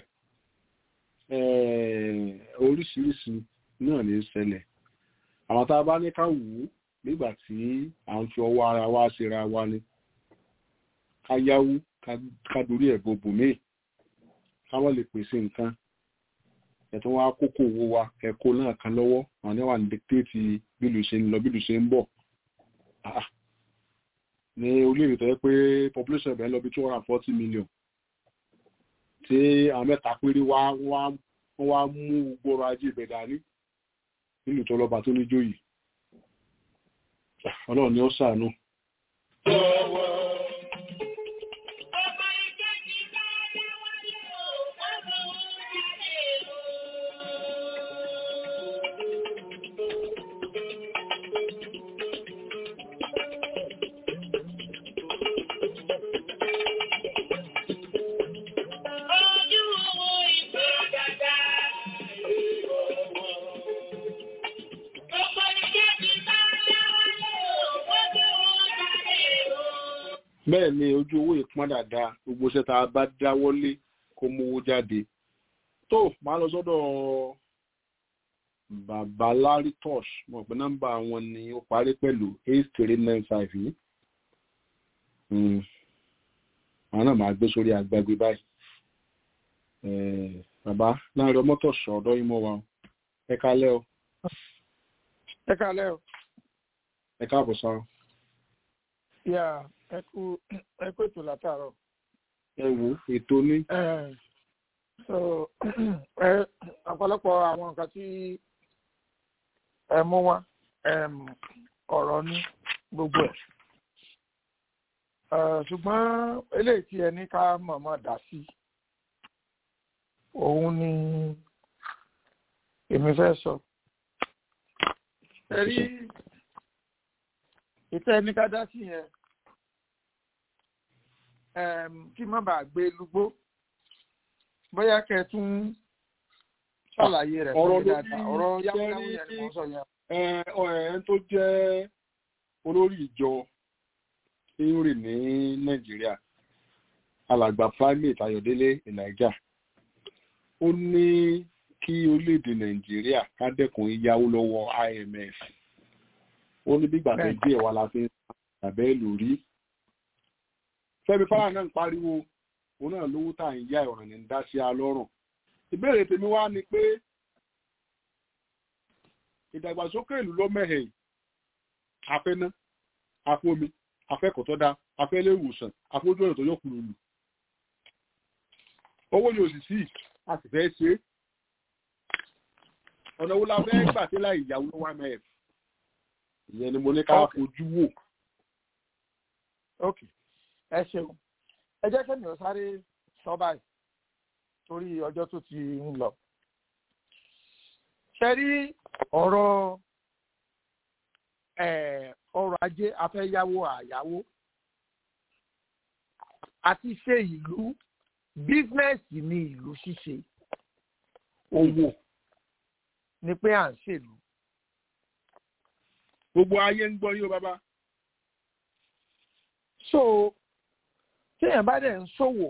oríṣiríṣi náà ní ṣẹlẹ̀ àwọn tá a bá ní ká wù ú nígbà tí à ń fi ọwọ́ ara wa ṣera wa ni ká yáwó ká dorí ẹ̀ gbogbo míì ká wọ́n lè pèsè nǹkan ẹ̀tọ́ wa kókó owó wa ẹ̀kọ́ náà kan lọ́wọ́ àwọn níwà ní dictate bílù ṣe ń lọ bílù ṣe ń bọ̀ ní orílẹ̀-èdè tó yẹ pé population ẹ̀bẹ̀ ń lọ bí two hundred and forty million tí àwọn mẹ́ta péré wá wọ́n wá mú gbọ́rọ̀ ajé ibẹ̀ dání nílùú tó lọ́ba tó níjó yìí ọlọ́run ni ó ṣàánú. bẹ́ẹ̀ ni ojú owó ìpọ́n dáadáa gbogbo iṣẹ́ tá a bá dáwọ́lé kó mówó jáde tó máa lọ sọ́dọ̀ bàbá larry tosh mọ̀ pé nọ́mbà wọn ni ó parí pẹ̀lú eight three nine five yìí àwọn náà máa gbé sórí agbágbé báyìí bàbá láàrin ọmọ tó sọ ọ̀dọ̀ yìí mọ́ wa ẹ kálẹ́ o. ẹ kálẹ́ o. ẹ káàbọ̀ sáà. yà ẹ kú ẹ kú ètò látàárọ̀. ẹ wo ètò ní. so ẹ ọ̀pọ̀lọpọ̀ àwọn nǹkan tí ẹ mú wá ọ̀rọ̀ ní gbogbo ẹ̀ ṣùgbọ́n eléyìí tí ẹ ní ká mọ̀mọ́ dá sí òun ni èmi fẹ́ sọ. ẹ rí ìtẹ́ ní ká dá sí yẹn kí má bàa gbé lúgbó bóyá kẹ tún ṣàlàyé rẹ̀ fún mi dáadáa ọ̀rọ̀ yáwóyáwó yẹn ni mo sọ yẹn. ẹ tó jẹ́ olórí ìjọ theory ní nàìjíríà alàgbà primate ayọ̀délé ìlàjà ó ní kí orílẹ̀-èdè nàìjíríà ká dẹ́kun yíyáwó lọ́wọ́ imf ó ní bí gbàgbé díẹ̀ wà la fi ń tàbẹ́ lórí fẹ́mi fara náà ń pariwo òun náà lówó tá à ń yá ìrọ̀rùn ní dá sí alọ́rùn ìbéèrè tèmi wá ni pé ìdàgbàsókè ìlú ló mẹ́hẹ̀ afẹ́ná afómi afẹ́kọ̀ọ́ tó dá afẹ́lẹ́ ìwòsàn afójú ọ̀nà tó yọ kúrò lù owó ni òsì sí a sì fẹ́ ṣe ọ̀nà wo la fẹ́ gbà sí láì ìyàwó lọ́wọ́ mf ìyẹn ni mo ní ká fojú wò. ok ẹ ṣeun ẹ jẹ́ kẹ́mi ò sáré sọ báyìí torí ọjọ́ tó ti ń lọ. ṣe rí ọ̀rọ̀ ọrọ̀ ajé afẹ́yáwó àyáwó àti ṣe ìlú bísínẹ́sì ní ìlú ṣíṣe owó ni pé à ń ṣèlú. gbogbo ayé ń gbọ́ yín o bàbá. so téèyàn bá dẹ̀ ń ṣòwò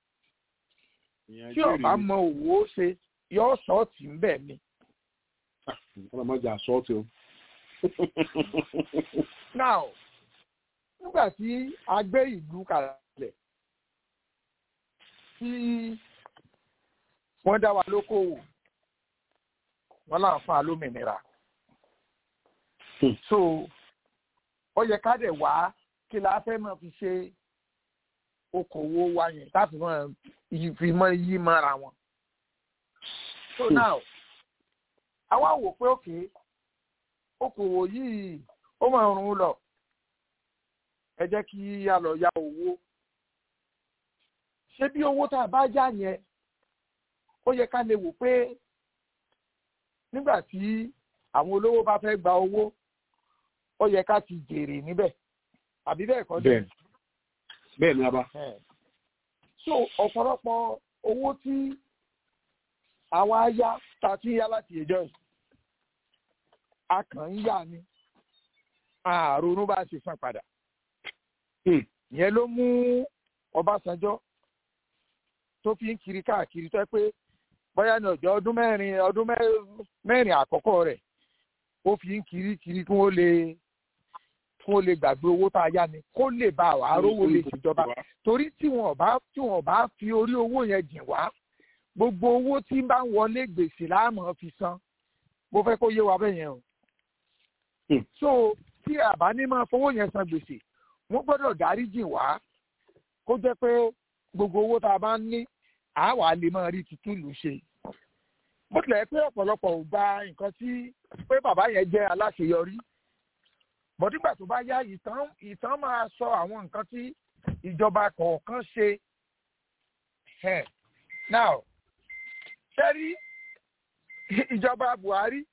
tí ọba mọ òwò ṣe yọ ṣọ́ọ̀tì ń bẹ̀ ni. ọlọmọdé àṣọ́ọ̀tì o. now nígbà tí a gbé ìlú kalẹ̀ tí wọ́n dá wa lókòwò wọ́n là ń fa lómìnira. so ó yẹ ká dẹ̀ wá kí la fẹ́ máa fi ṣe okòwò wa yẹn láti máa fi mọ yí mọ́ra wọn. so now àwa wò pé òkè okòwò yìí ó máa rún un lọ ẹ jẹ́ kí a lọ ya owó ṣé bí owó tá a bá yá yẹn ó yẹ ká lè wò pé nígbà tí àwọn olówó bá fẹ́ gba owó ó yẹ ká ti jèrè níbẹ̀ àbí bẹ́ẹ̀ kọ́ bẹ́ẹ̀ bẹ́ẹ̀ ni a bá. so ọ̀pọ̀lọpọ̀ owó tí àwa yá ta ti yá láti ẹjọ́ yìí a kàn ń yá ni àrònú bá ṣe san padà. ìyẹn ló mú Ọbásanjọ́ tó fi ń kiri káàkiri tó pé bóyá ní ọjọ́ ọdún mẹ́rin ọdún mẹ́rin àkọ́kọ́ rẹ̀ ó fi ń kiri kiri kí wọ́n lè kí wọ́n lè gbàgbé owó tá a yá ni kó lè bá wa rówó lè ṣèjọba torí tí wọn bá tí wọn bá fi orí owó yẹn jìn wá gbogbo owó tí ń bá ń wọlé gbèsè láàmú fi san mo fẹ́ kó yé wa bẹ́ẹ̀ yẹn o. so tí àbá ní máa fowó yẹn san gbèsè wọ́n gbọ́dọ̀ dárí jìn wá kó jẹ́ pé gbogbo owó tá a bá ń ní àwa lè máa rí tuntun lù ṣe. bó tilẹ̀ pé ọ̀pọ̀lọpọ̀ ò gba nǹkan tí pé bàbá yẹn jẹ́ aláṣeyọrí bọ̀dígbà tó bá yá ìtàn ìtàn máa sọ àwọn nǹkan tí ìjọba kọ̀ọ̀kan ṣe. now ṣẹ́rí ìjọba Buhari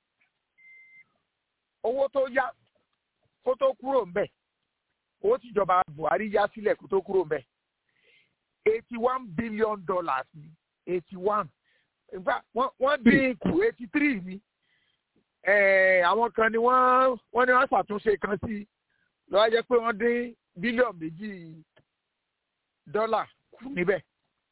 owó tó yá kó tó kúrò ń bẹ̀ owó tíjọba Buhari yá sílẹ̀ kó tó kúrò ń bẹ̀ eighty one billion dollars ni eighty one in fact wọ́n dín kù eighty three ni àwọn kan ni wọ́n wọ́n ní wọ́n ṣàtúnṣe kan sí lọ́wọ́ jẹ́ pé wọ́n dín bílíọ̀nù méjì dọ́là kù níbẹ̀.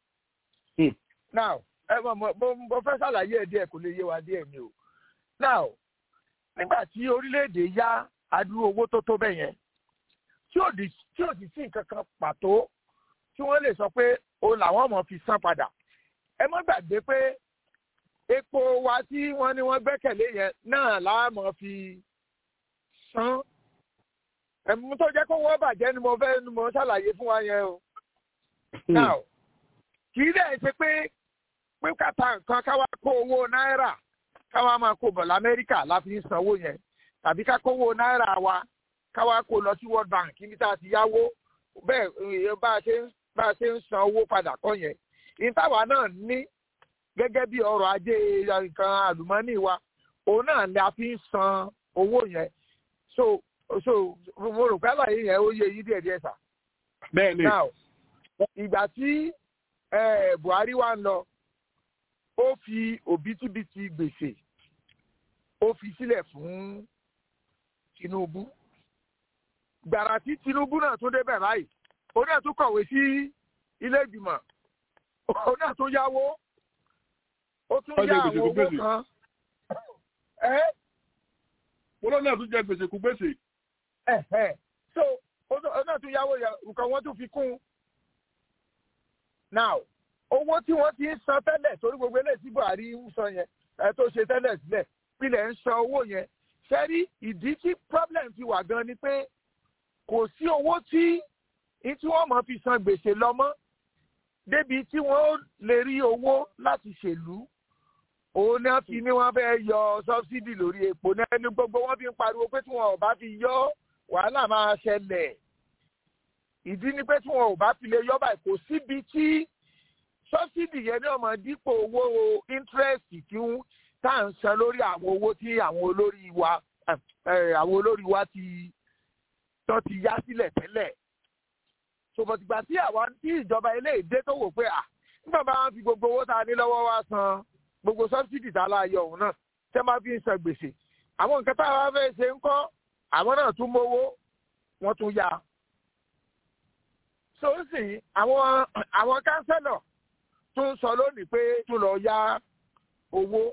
now ẹ mọ̀ mo mo fẹ́ ṣàlàyé ẹ̀ díẹ̀ kò lè yé wa díẹ̀ ni o. now nígbà tí orílẹ̀-èdè yá adúrú owó tó tó bẹ́ẹ̀ yẹn tí ò tí ò sì sí nǹkan kan pàtó tí wọ́n lè sọ pé òun làwọn ọmọ fi san padà ẹ mọ́ gbàgbé pé epo wa tí wọ́n ní wọ́n gbẹ́kẹ̀lé yẹn náà láàmú fi san ẹ̀mú tó jẹ́ kó wọ́n bàjẹ́ ni mo fẹ́ ni mo ṣàlàyé fún wa yẹn o. now kì í dẹ̀ ṣe pé pé kàtà nǹkan káwá kó owó náírà káwá máa kó bọ̀ lamẹ́ríkà láti ń sanwó yẹn tàbí ká kówó náírà wa káwá kó lọ sí world bank níbi tá a ti yáwó bẹ́ẹ̀ bá a ṣe ń bá a ṣe ń san owó padà kọ́ yẹn ìtawà náà ní gẹ́gẹ́ bí ọrọ̀ ajé nǹkan àlùmọ́nì wa òun náà ni a fi ń san owó yẹn so so mo rò pé àlàyé yẹn ó yé yí díẹ̀ díẹ̀ sà. bẹ́ẹ̀ni now ìgbà tí Buhari wá ń lọ ó fi òbítíbitì gbèsè ó fi sílẹ̀ fún Tinubu gbàrà tí Tinubu náà tún débẹ̀ báyìí òun náà tún kọ̀wé sí ilé ìgbìmọ̀ òun náà tún yáwó ó tún yá àwọn owó kan. mo lọ náà tún jẹ gbèsè kú gbèsè. so òun náà tún yáwó nǹkan wọn tún fi kún. now owó tí wọ́n ti ń san tẹ́lẹ̀ torí gbogbo eléyìí tí Buhari ń san yẹn ẹ tó ṣe tẹ́lẹ̀ sílẹ̀ pilẹ̀ ń san owó yẹn ṣẹ́rí ìdí tí problem ti wà gan ni pé kò sí owó tí tí wọ́n mọ̀ fi san gbèsè lọ mọ́ débi tí wọ́n lè rí owó láti ṣèlú òun náà fi ní wọ́n fẹ́ yọ sọ́bsidì lórí epo náà ní gbogbo wọ́n fi ń pariwo pé tí wọn ò bá fi yọ wàhálà máa ṣẹlẹ̀ ìdí ni pé tí wọn ò bá fi lè yọ báyìí kò síbi tí sọ́bsidì yẹn ní ọmọ dípò owó interest tí tá à ń san lórí àwọn owó tí àwọn olórí wa àwọn olórí wa ti tán ti yá sílẹ̀ tẹ́lẹ̀ ṣòbọ̀tìgbà tí àwa tí ìjọba ilé ìdé tó wò pé à nígbà bá wọn fi gbogbo owó tá a ní lọ́wọ́ wa san gbogbo sọ́bsidì tá a la yọ òun náà tẹ́ máa fi ń san gbèsè àwọn nǹkan tá a wá fẹ́ ṣe ń kọ́ àwọn náà tún mówó wọ́n tún yá so ń sìn àwọn àwọn kánsẹ́lọ̀ tún sọ lónìí pé tún lọ yá owó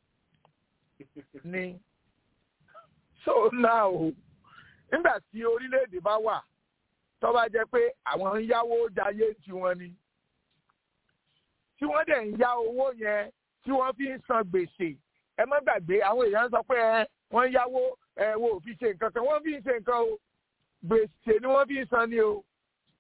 ni so now nígbà tí orílẹ̀-èdè bá wà tó bá jẹ́ pé àwọn ń yáwó jayé tiwọn ni tí wọ́n dẹ̀ ń yá owó yẹn tí wọ́n fi ń san gbèsè ẹ má gbàgbé àwọn èèyàn sọ pé ẹ wọ́n ń yáwó ẹ wo ò fi ṣe nǹkan kan wọ́n fi ń ṣe nǹkan o gbèsè ni wọ́n fi ń san ni o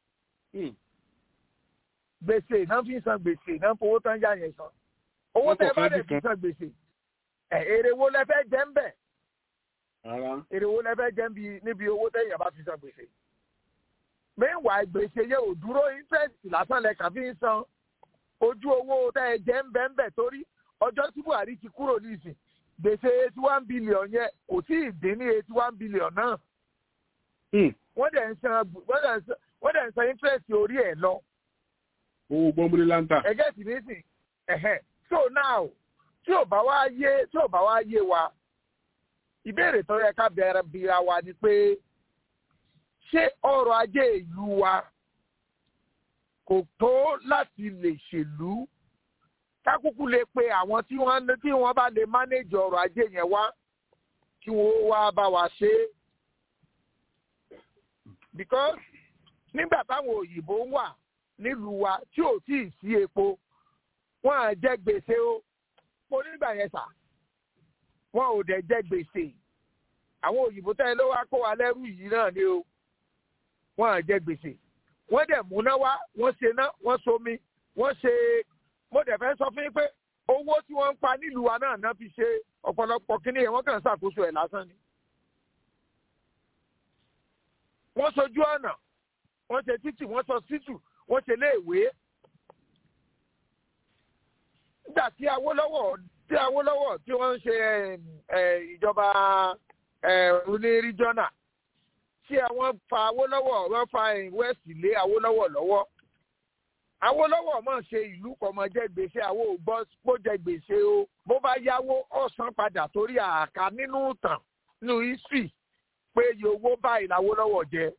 gbèsè náà fi ń san gbèsè náà fowó tán yá yẹn san owó tẹ bá dẹ̀ fi san gbèsè ẹ èrè wo lẹ fẹ́ jẹ ń bẹ̀ èrè wo lẹ fẹ́ jẹ níbi owó tẹ̀yìn bá fi san gbèsè meanwhile gbèsè yẹ ò dúró interest lásán lẹ kàn fi ń san ojú owó tẹ ẹ jẹ ń bẹ ń bẹ torí ọjọ́ tí buhari ti kúrò nísìn gbèsè eighty one billion yẹn kò tí ì dín ní eighty one billion náà wọ́n dẹ̀ ń san wọ́n dẹ̀ ń san interest orí ẹ̀ lọ. owó gbọ́nbúlé láńtà. ẹgẹ́ sì ní sìn ẹ̀hẹ́ so now tí ò bá wá yé tí ò bá wá yé wa ìbéèrè tó yẹ ká bẹ̀rẹ̀ bíra wa ni pé ṣé ọrọ̀ ajé ìlú wa kò tó láti lè ṣèlú kákúkú lè pe àwọn tí wọ́n tí wọ́n bá lè mánéjì ọrọ̀ ajé yẹn wá kí wọ́n wá bá wa ṣe é because nígbà táwọn òyìnbó wà nílùú wa tí ò tí ì sí epo wọn à jẹ gbèsè o mo nígbà yẹn sà wọn ò dẹ̀ jẹ gbèsè àwọn òyìnbó tẹ́lẹ̀ ló wá kó wa lẹ́rú yìí náà ni o wọn à jẹ gbèsè wọ́n dẹ̀ múná wá wọ́n ṣe ná wọ́n somi wọ́n ṣe mo dẹ̀ fẹ́ sọ fún yín pé owó tí wọ́n ń pa nílùú wa náà náà fi ṣe ọ̀pọ̀lọpọ̀ kíní yẹn wọ́n kàn ń ṣàkóso ẹ̀ lásán ni. wọ́n sojú ọ̀nà wọ́n ṣe títì wọ́n sọ títù wọ́n ṣe léèwé. nígbà tí Awólọ́wọ̀ tí Awólọ́wọ̀ tí wọ́n ń ṣe ìjọba oní ríjọ́nà tí àwọn fa Awólọ́wọ̀ wọ́n fa west lé Awólọ́wọ̀ lọ́wọ́. Awólọ́wọ̀ mọ̀ ṣe ìlú kọ̀mọ̀ jẹ́ gbèsè àwọn ògbọ́ bó jẹ gbèsè o bó bá yáwó ọ̀sán padà torí àká nínú ìtàn nínú history pé iye owó báyìí l'Awólọ́wọ̀ jẹ.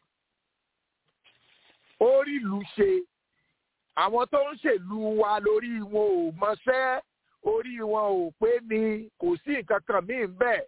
orí ìlú ṣe àwọn tó ń ṣèlú wa lórí wọn ò mọṣẹ́ orí wọn ò pé ni kò sí nǹkan kan míì bẹ́ẹ̀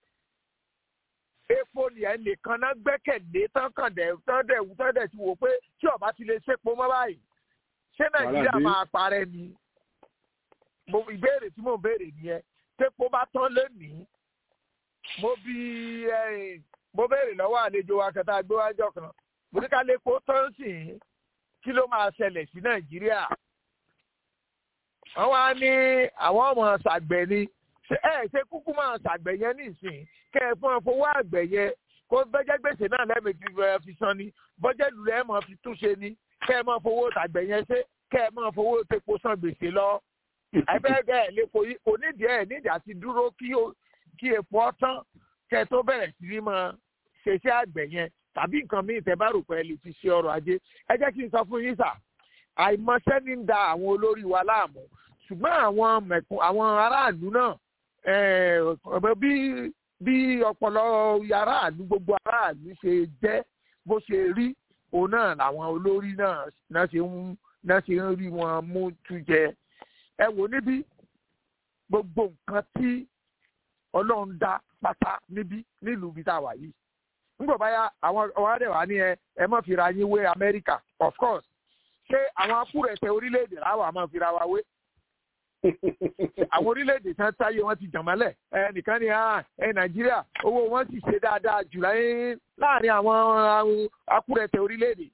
epo ni ẹnìkan náà gbẹ́kẹ̀lé tán kàn dẹ̀ tán dẹ̀ tán dẹ̀ ti wò pé tí ọba ti lè ṣèpò mọ́ báyìí ṣé nàìjíríà máa parẹ́ ni mo ìbéèrè tí mò ń béèrè nìyẹn tépo bá tán lónìí mo bí mo béèrè lọ́wọ́ àlejò wa kẹta gbéwájọ́ kan mo ní ká lè kó tán sí i kí ló máa ṣẹlẹ̀ sí nàìjíríà wọ́n wá ní àwọn ọmọ ṣàgbẹ̀ ni ẹ ṣe kúkú máa ṣàgbẹ̀ yẹn nísìnyí kẹ́ ẹ fún ọ fowó àgbẹ̀ yẹn kó bẹ́jẹ́ gbèsè náà lẹ́ẹ̀mejì fi san ni bọ́jẹ́ lulẹ̀ ẹ̀ máa fi túnṣe ni kẹ́ ẹ máa fowó tàgbẹ̀ yẹn ṣe kẹ́ ẹ máa fowó tepo san gbèsè lọ. ẹgbẹ́ ẹ̀ lè kò nídìí ẹ̀ nídìí àti dúró kí epo ọ̀tán kẹ́ ẹ tó bẹ̀rẹ̀ sí ní máa ṣeṣẹ́ àgbẹ̀ yẹn tàbí nǹkan míì tẹ́ bá rò pé ẹ lè fi ṣe ọrọ̀ ajé ẹ jẹ́ kí n sọ fún yín sà àìmọṣẹ́ ní ń da àwọn olórí wa láàmú ṣùgbọ́n àwọn mẹ̀kún àwọn aráàlú náà bí bí ọpọlọ aráàlú gbogbo aráàlú ṣe jẹ́ bó ṣe rí òun náà làwọn olórí náà náà ṣe ń náà ṣe ń rí wọn mú tú jẹ ẹ wò níbí gbogbo nǹkan tí ọlọ́run dá pátá níbí nílùú ibi tá a wà yìí nígbà báyà àwọn ọ̀hádẹ́ wà ní ẹ ẹ má fira yín wé amẹ́ríkà of course ṣé àwọn akúrẹ̀tẹ̀ orílẹ̀-èdè láwọn àmọ́ fira wa wé àwọn orílẹ̀-èdè tán táyé wọn ti jàmọ́lẹ̀ ẹ nìkan ni ẹ nàìjíríà owó wọn sì ṣe dáadáa jù láàrin àwọn akúrẹ̀tẹ̀ orílẹ̀-èdè.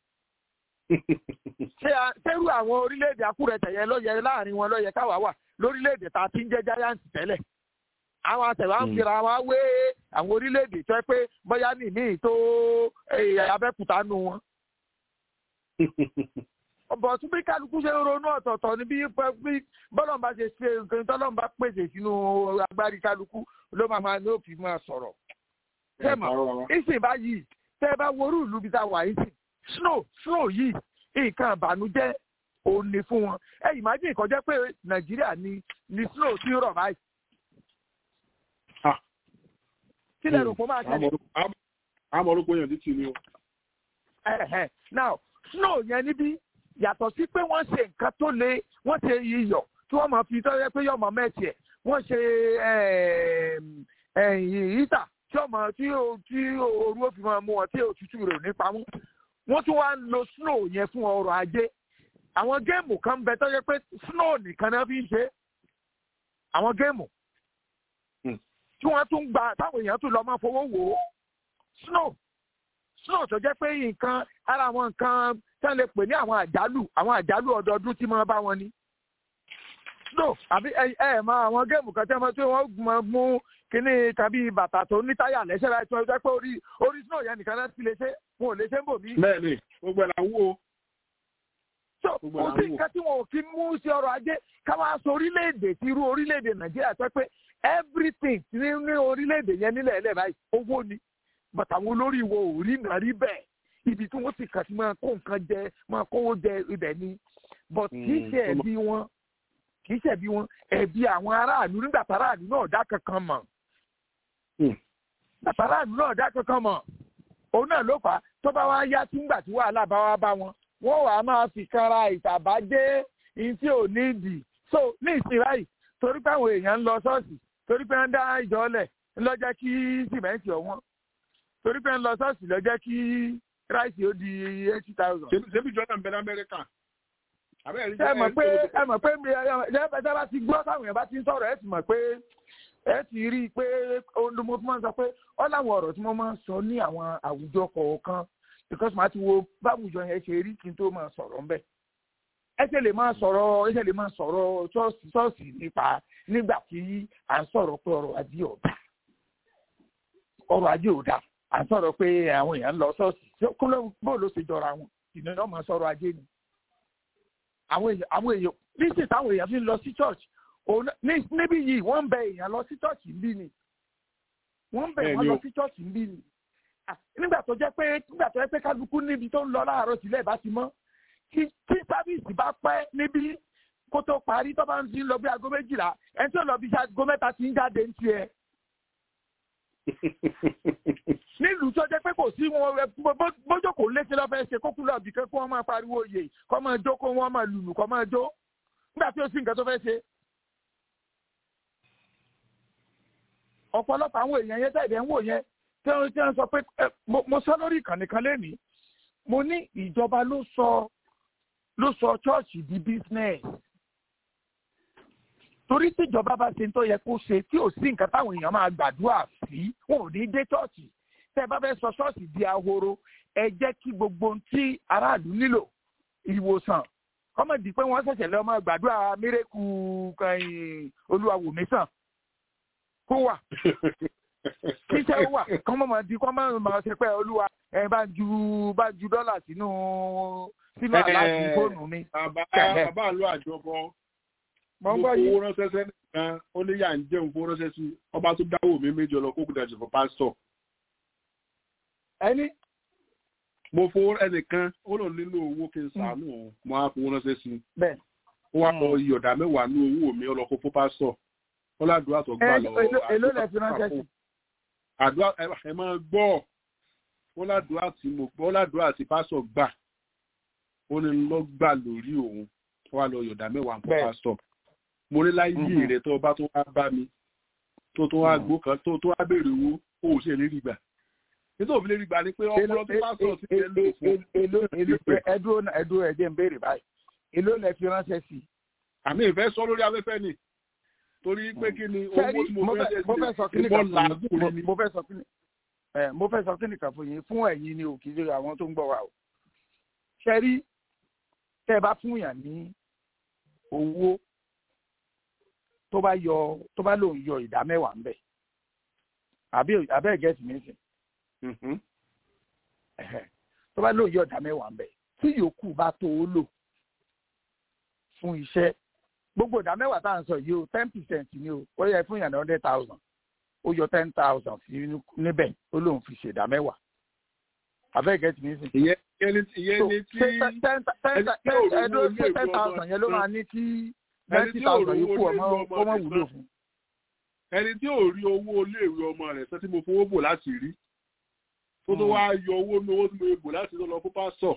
ṣérú àwọn orílẹ̀-èdè akúrẹ̀tẹ̀ yẹn lọ́yẹ láàrin wọn lọ́yẹ káwá wà lórílẹ̀-èdè tá a ti ń jẹ́ giant tẹ́lẹ̀. àwọn àtẹ̀wá ń fira wa wé àwọn orílẹ̀-èdè tó ẹ pé bóyá nìmíì tó abẹ́kúta nù wọn. ọ̀bọ̀ tún bí kálukú ṣe ń ronú ọ̀tọ̀ọ̀tọ̀ ní bí bí bọ́lọ́n bá ṣe ṣe nǹkan tọ́lọ́n bá pèsè sínú agbárí kálukú ló máa máa ló fi máa sọ̀rọ̀. tẹ́mọ̀ ìsìn báyìí tẹ́ ẹ bá worú ìlú bí ta wà yìí sìn snow snow yìí nǹkan ìbànújẹ́ òun ni fún wọn ẹ imagine kó jẹ́ pé nàìjíríà ni ni snow ti ń rọ̀ báyìí. kí lẹ rò pé ó máa ṣẹlẹ̀. àmọ́ orúkọ yẹn títí ni o. now snow yẹn níbí yàtọ̀ sí pé wọ́n ṣe nǹkan tó le wọ́n ṣe iyọ̀ tí wọ́n máa fi tọ́jú pé yọ̀mọ̀ mẹ́tì ẹ̀ wọ́n ṣe ìyíta tí ọmọ tí tí ooru ó fi máa mú wọn tí òtútù rẹ̀ ò ní pamọ́ wọ́n tún wá ń lo snow yẹn fún ọrọ̀ ajé àwọn géèmù kan bẹ tọ́jú pé snow nìkan náà fi ń ṣe àwọn géèmù tí wọ́n tún gba táwọn èèyàn tún lọ máa fowó wò ó snow snow tó jẹ́ pé nǹkan ara àwọn nǹkan tí wọ́n lè pè ní àwọn àjálù àwọn àjálù ọdọọdún tí wọ́n bá wọn ní. snow àbí ẹ ẹ mọ àwọn géèmù kan tí wọ́n tí wọ́n mọ mú kínní tàbí bàtà tó ní táyà lẹ́sẹ̀ láì tí wọ́n jẹ́ pé orí orí snow yẹn nìkan náà ti lè ṣe wọn ò lè ṣe ń bò mí. bẹ́ẹ̀ni gbogbo ẹ la wúwo. so kò sí nǹkan tí wọn ò fi mú sí ọrọ̀ ajé káwá sọ orílẹ̀-èdè tí irú orílẹ̀-èdè nàìjíríà tó pé everything ní ní orílẹ̀-èdè yẹn nílẹ̀ ẹlẹ́ báyìí owó ni bàtà àwọn olórí wo ò rí nà rí bẹ́ẹ̀ ibi tí wọ́n sì kà sí máa kó nǹkan jẹ máa kówó jẹ ibẹ̀ ni but kì í ṣe ẹ̀bi wọn kì í ṣe ẹ̀bi wọn ẹ̀bi àwọn aráàlú nígbà tí aráàlú náà dá kankan mọ̀ nígbà tí aráàlú náà dá kankan mọ̀ òun náà ló fà á tó bá wá yá tí ńgbà tí wàhálà bá wá bá wọn wọ́n wàá máa fi kanra ìtàbájé ìyí tí ò ní ìdì so ní ìsìn báyìí torí pé àwọn èèyàn ń lọ ṣọ́ọ̀ṣì torí pé ń dá ìjọ lẹ̀ ńlọ jẹ́ kí sìmẹ́ǹtì ọ̀wọ́n torí pé ń lọ ṣọ́ọ̀ṣì lọ jẹ́ kí ráìsì ó di eighty thousand. ṣebí jọ́nà ń bẹ lamẹ́ríkà. ẹ mọ̀ pé ẹ mọ̀ pé ẹ bá ti gbọ́ táwọn èèyàn bá ti ń sọ̀rọ̀ ẹ ti mọ̀ pé ẹ ti rí i pé ohun mo fi máa ń sọ pé ọ láwọn ọ̀rọ̀ tí mo máa ń sọ ní àwọn àwùjọ kọ̀ọ̀kan because màá ti wo báwùjọ yẹn ṣe rí kí n tó máa sọ̀rọ̀ ńbẹ̀ ẹ ṣe lè máa sọ̀rọ̀ ẹ ṣe lè máa sọ̀rọ̀ ṣọ́ọ̀ṣì nípa nígbà tí à ń sọ̀rọ̀ pé ọrọ̀ ajé ò dá ọrọ̀ ajé ò dá à ń sọ̀rọ̀ pé àwọn èèyàn ń lọ ṣọ́ọ̀ṣì kó ló bó ló ṣe jọra wọn ìnáwó náà máa sọ̀rọ̀ ajé ni àwọn èèyàn àwọn èèyàn níṣẹ́ táwọn èèyàn fi ń lọ sí church níbí yìí wọ́n ń bẹ èèyàn lọ sí church níbí ni wọ́n ń bẹ wọ́n lọ sí church níbí ni nígbà tó jẹ́ pé nígbà tó jẹ́ pé kálukú níbi tó ń lọ láàárọ̀ sílẹ̀ bá ti mọ́ tí tí sábìsì bá pẹ́ níbí kó tó parí tó bá ń fi lọ bí aago méjìlá ẹni tó lọ bí aago mẹ́ta ti ń jáde ń tiẹ̀. nílùú tó jẹ́ pé kò sí wọn bójókòó léṣe lọ́fẹ́ ṣe kókú lọ bìkan kó wọ́n máa pariwo yè kó máa jó kó wọ́n máa lùlù kó máa jó nígbà tí ó sì nǹkan tó fẹ́ ṣe. ọ̀pọ̀lọpọ̀ àwọn èèyàn yẹn tẹ̀lé ń wò yẹn tí wọ́n sọ pé mo sọ lórí ìkànnì kan lénìí mo ní ìjọba ló sọ ló sọ chọ́ọ̀chì di business torí tíjọba bá ṣe ń tó yẹ kó ṣe tí ò sí nǹkan táwọn èèyàn máa gbàdúrà sí wọn ò ní dé chọ́ọ̀chì tẹ́ ẹ bá fẹ́ sọ ṣọ́ọ̀ṣì di ahoro ẹ jẹ́ kí gbogbo ohun tí aráàlú nílò ìwòsàn kọ́mọ̀dì pé wọ́n ṣẹ̀ṣẹ̀ lọ́ọ́ máa gbàdúrà mírèkù olúwàwòmísàn kó wà kíṣẹ́ wà kọ́ mọ̀ máa di kọ́ mọ̀ máa ṣe pé olúwa ẹ bá ju bá ju dọ́là sínú sínú aláàbí fóònù mi. bàbá bàbá àlọ́ àjọpọ̀ mo mo fowó ránṣẹ́ sẹ́nìkan ó ní yà ń jẹun fowó ránṣẹ́ sí ọba tó dáwọ́ mi méjì lọ kókò dàjẹ́ fún pásítọ̀. ẹni. mo fowó ẹnìkan ó lọ nílò owó kí n sàánú òun mo á fowó ránṣẹ́ sí. bẹ́ẹ̀. ó wá lọ ìyọ̀dà mẹ́wàá ní owó mi ọlọ́kọ̀ fún pásítọ̀ ó ládùúrà tó gbà lọ. èló lẹ fi ránṣẹ́ sí àdúrà ẹ máa gbọ́ ó ládùúrà tí mo gbọ́ ó ládùúrà tí pásọ̀ gbà ó ní lọ gbà lórí òun ó wà lọ yọ̀dá mẹ́wàá ń fọ́ pásọ̀ mo ní láyé rẹ̀ tó bá tó wá bá mi tó tó wá gbó kan tó tó wá béèrè owó ó ò ṣe lérí gbà nítorí òfin lérí gbà ni pé ọpọlọ tó pásọ̀ ti lè lò fún. ẹdúró ẹdúró ẹdí ń béèrè báyìí èló lẹ fi ránṣẹ́ sí. àmì ìfẹ́ sọ lórí afẹ́fẹ́ ni torí pé kí ni owó tí mo fẹ́ ṣe mo fẹ́ sọ kíní kan fún yín mo fẹ́ sọ kíní ẹ mo fẹ́ sọ kíní kan fún yín fún ẹ̀yin ni ò kì í ṣe àwọn tó ń gbọ́ wa o ṣe rí tẹ́ ẹ bá fún yàn ní owó tó bá yọ tó bá lòun yọ ìdá mẹ́wàá ńbẹ̀ àbí abẹ́ gẹ̀ẹ́sì mi sìn tó bá lòun yọ ìdá mẹ́wàá ńbẹ̀ tí yòókù bá tó o lò fún iṣẹ́ gbogbo ìdá mẹ́wàá tá à ń sọ yìí o ten percent ni o ó yẹ fún yàn ní hundred thousand ó yọ ten thousand sí níbẹ̀ ó lóun fi ṣèdá mẹ́wàá abẹ́gẹ́ tì mí sìn. ìyẹn ìyẹn ìyẹn ni tí ẹdún pé ten thousand yẹn ló máa ní kí ninety thousand yìí kú ọmọ ọmọ wúlò fún. ẹni tí ò rí owó iléèwé ọmọ rẹ̀ sẹ́ tí mo fowó bò láti rí tó tó wá yọ owó ní owó tí mo bò láti lọ fún pásọ̀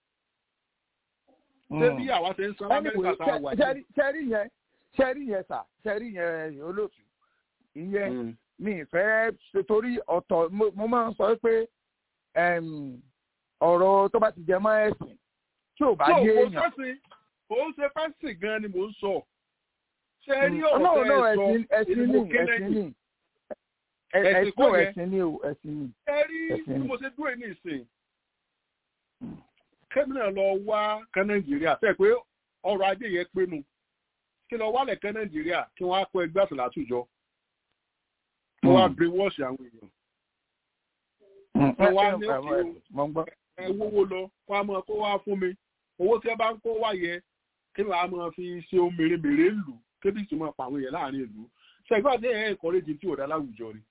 ṣé bí àwa ṣe ń san amẹ́ríkà tá a wà yìí. ṣẹ́rí yẹn ṣẹ́rí yẹn sà ṣẹ́rí yẹn olóòtú ìyẹn mi ìfẹ́ torí ọ̀tọ̀ mo máa ń sọ pé ọ̀rọ̀ tó bá ti jẹ mọ́ ẹ̀sìn tí ò bá yé èèyàn. kò ń ṣe fásitì gan ni mò ń sọ. ṣé rí ọ̀rọ̀ tẹ́ ẹ sọ ìlú kẹ́lẹ́yìn. ẹ̀sìn kò ẹ̀sìn ni o ẹ̀sìn ni. ẹ rí bí mo ṣe dúró ní ìsìn. kẹ́mínà lọ wá kan nàìjíríà fẹ́ pé ọrọ̀ ajé yẹn pinnu kí lọ wálẹ̀ kan nàìjíríà kí wọ́n á kó ẹgbẹ́ àtàlà àtújọ. wọ́n wá brainwash àwọn èèyàn wọ́n wá ní òkè ẹ wówó lọ wọ́n á máa kó wá fún mi owó tí ẹ bá ń kó wá yẹ kí wọ́n á máa fi ṣe ohun mèremère lù kébì tí máa pa àwọn èèyàn láàrin ìlú ṣẹgbẹ́ àti ẹ̀ ẹ̀kọ́rẹ́jì tí ò dá láwùjọ ni.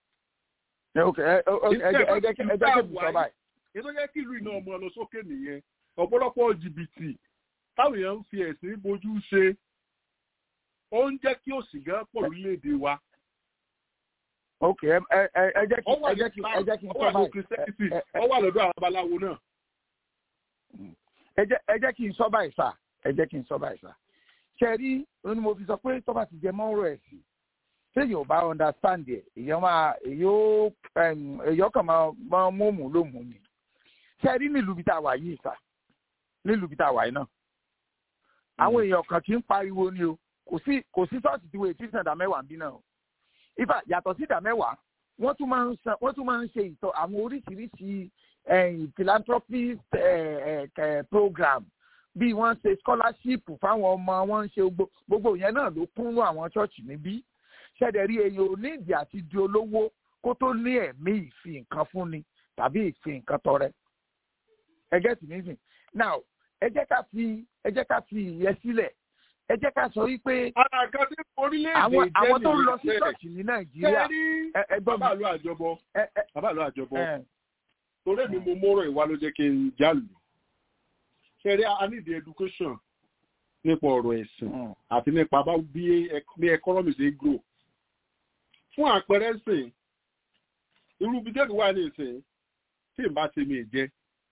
ẹ jẹ́ kí n sọ báyìí. ètò jẹ́ kí ìlú iná ọmọ lọ sókè nìyẹn ọ̀pọ̀lọpọ̀ jìbìtì táwọn èèyàn ń fi ẹ̀sìn bójú ṣe ó ń jẹ́ kí òsì gan pọ̀ lórílẹ̀‐èdè wa ok ẹ ẹ ẹ jẹ́ kí ẹ jẹ́ kí ẹ jẹ́ kí n sọ báyìí ọ wà lọ́dọ̀ àwọn babaláwo náà. ẹ jẹ́ ẹ jẹ́ kí n sọ báyìí sà ẹ jẹ́ kí n sọ báyìí sà ṣe rí ni mo fi sọ pé tó bá ti jẹ mọ́rọ̀ ẹ̀ sí téèyàn ò bá understand ẹ̀ èèyàn máa èèyàn èèyàn kàn máa máa mú òmù lómù ni ṣe rí nílùú bí tá a wà yìí sà nílùú bí tá a wà yìí náà àwọn èèyàn kan kì í pariwo ni o kò sí kò sí sọ́ọ̀sì tí wọ́n ti sàdá mẹ́wàá bí náà ifá yàtọ̀ sí ìdá mẹ́wàá wọ́n tún máa ń san wọ́n tún máa ń ṣe ìtọ́ àwọn oríṣiríṣi philanthropist program bí wọ́n ṣe scholarship fáwọn ọmọ wọn ń ṣe gbogbo yẹn náà ló kúnnú àwọn ṣọ́ọ̀ṣì níbí ṣẹ̀dẹ̀ rí èyí onídìí àti di olówó kó tó ní ẹ̀mí ìfi nǹkan fúnni tàbí ìfi nǹkan tọrẹ ẹ get me sìn now ẹ jẹ́ ká fi ẹ jẹ́ ká fi ìyẹn sílẹ̀ ẹ jẹ́ ká sọ wípé àwọn àwọn tó ń lọ sí ṣọ́ọ̀ṣì ní nàìjíríà ẹgbọ́n mi bàbá àlọ́ àjọbọ bàbá àlọ́ àjọbọ torí mi mo mọ́rọ̀ ìwà ló jẹ́ kí n jálù ṣẹ́rí i need the education nípa ọ̀rọ̀ ẹ̀sìn àti nípa bá bí economy ṣe grow fún àpẹẹrẹ sìn irú bí jẹ́bi wà ní ìsìn tí n bá ti mi jẹ́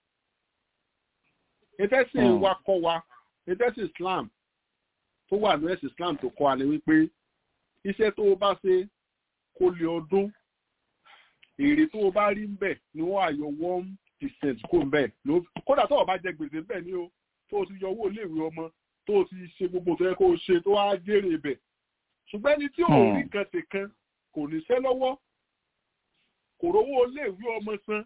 ìtẹ́sìn wa kọ́ wa ìtẹ́sìn Islam tó wà ní ẹ̀sìn Islam tó kọ́ alẹ́ wípé iṣẹ́ tó o bá ṣe kó lè ọdún èrè tó o bá rí ń bẹ̀ ni wọ́n àyọ one percent kó ń bẹ̀ kódà tó o bá jẹ gbèsè bẹ́ẹ̀ ni o tó o ti yọ owó iléèwé ọmọ tó o ti ṣe gbogbo tó yẹ kó o ṣe tó wá jèrè ibẹ̀ ṣùgbọ́n ẹni tí ò rí kan ṣe kan kò níṣẹ́ lọ́wọ́ kò rówó iléèwé ọmọ san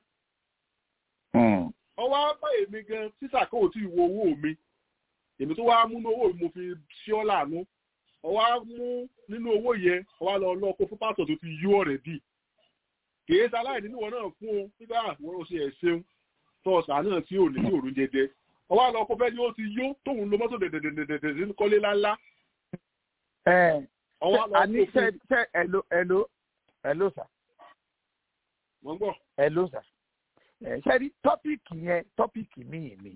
ọwọ́ apá èmi gan títà kó o ti wo owó mi èmi tó wá mú ní owó mo fi ṣí ọ́ láàánú ọwá mú nínú owó yẹn ọwá lọ lọ kó fún pásítọ̀ tó ti yó ọ̀rẹ́ dì kìí ṣaláì nínú wọn náà fún un nígbà àwọn oṣù ẹ̀ ṣeun tọ́ọ̀sà náà tí ò ní ní òrùn jẹjẹ ọwá lọ kó fẹ́ ni ó ti yó tóun lo mọ́tò dẹ̀dẹ̀dẹ̀dẹ̀dẹ̀ sí kọ́lé láńlá. ẹ àní ṣe ṣe ẹ̀lò ẹ̀lò ẹ̀lò sà. wọ́n gbọ́. ẹ̀lò sà. ṣe rí tọ́pìkì yẹn tọ́pìkì míì ni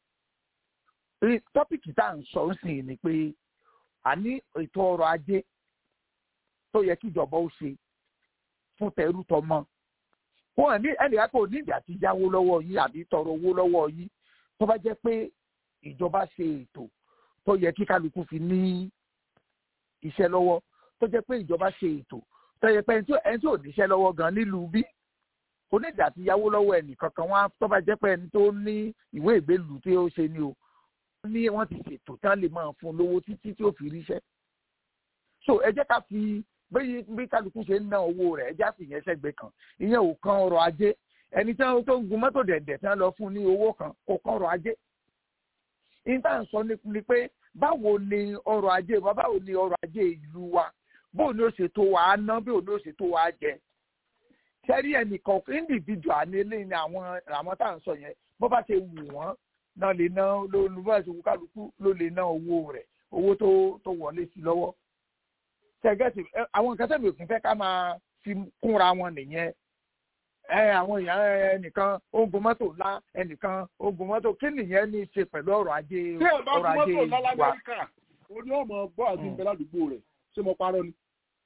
tọ́pìkì tá à ń sọ ń sìn ni pé a ní ètò ọrọ̀ ajé tó yẹ kí ìjọba ó ṣe fún tẹrú tọmọ wọn ní ẹnìkan kò nídìí àti yáwó lọ́wọ́ yín àbí tọrọ owó lọ́wọ́ yín tó bá jẹ́ pé ìjọba ṣe ètò tó yẹ kí kálukú fi ní iṣẹ́ lọ́wọ́ tó jẹ́ pé ìjọba ṣe ètò tó yẹ pé ẹni tí ò níṣẹ́ lọ́wọ́ gan nílùú bí kò nídìí àti yáwó lọ́wọ́ ẹnìkankan wọn tó bá jẹ́ pé ẹni tó ní ìwé ìgbélùú tí ó ṣe ni o ní wọ́n ti ṣètò tán lè máa fún lówó títí tí ó fi ríṣẹ́. so ẹ jẹ́ ká fi bí bí kálukú ṣe ń ná owó rẹ̀ ẹ já sì yẹn sẹ́gbẹ̀ẹ́ kan ìyẹn ò kan ọrọ̀ ajé ẹni tí wọ́n tó ń gun mọ́tò dẹ̀dẹ̀ tí wọ́n lọ fún ní owó kan kò kan ọrọ̀ ajé. ìta ń sọ ni pé báwo ni ọrọ̀ ajé wa báwo ni ọrọ̀ ajé ìlú wa bóò ni ó ṣe tó wa ná bóò ni ó ṣe tó wa jẹ. sẹ́rí ẹnìkan individual ní eléyìí ni àwọn àwọn tá à ń sọ yẹn bó bá ṣe wù wọ́n náà lè ná olùbọ̀sẹ̀ kálukú ló lè ná owó rẹ̀ owó tó tó wọlé sí lọ́wọ́ ṣẹgẹtì àwọn nǹkan tẹ̀mí òfin fẹ́ ká máa fi kúnra wọn nìyẹn ẹ àwọn èèyàn ẹnìkan ó ń gun mọ́tò ńlá ẹnìkan ó ń gun mọ́tò kí nìyẹn ní í ṣe pẹ̀lú ọrọ̀ ajé tí ẹ bá ọrọ̀ gun ajé mọ́tò ńlá wa. lamẹ́ríkà ó ní ọmọ gbọ́ àti ìbẹ̀ ládùúgbò rẹ̀ ṣé mo parọ́ ni.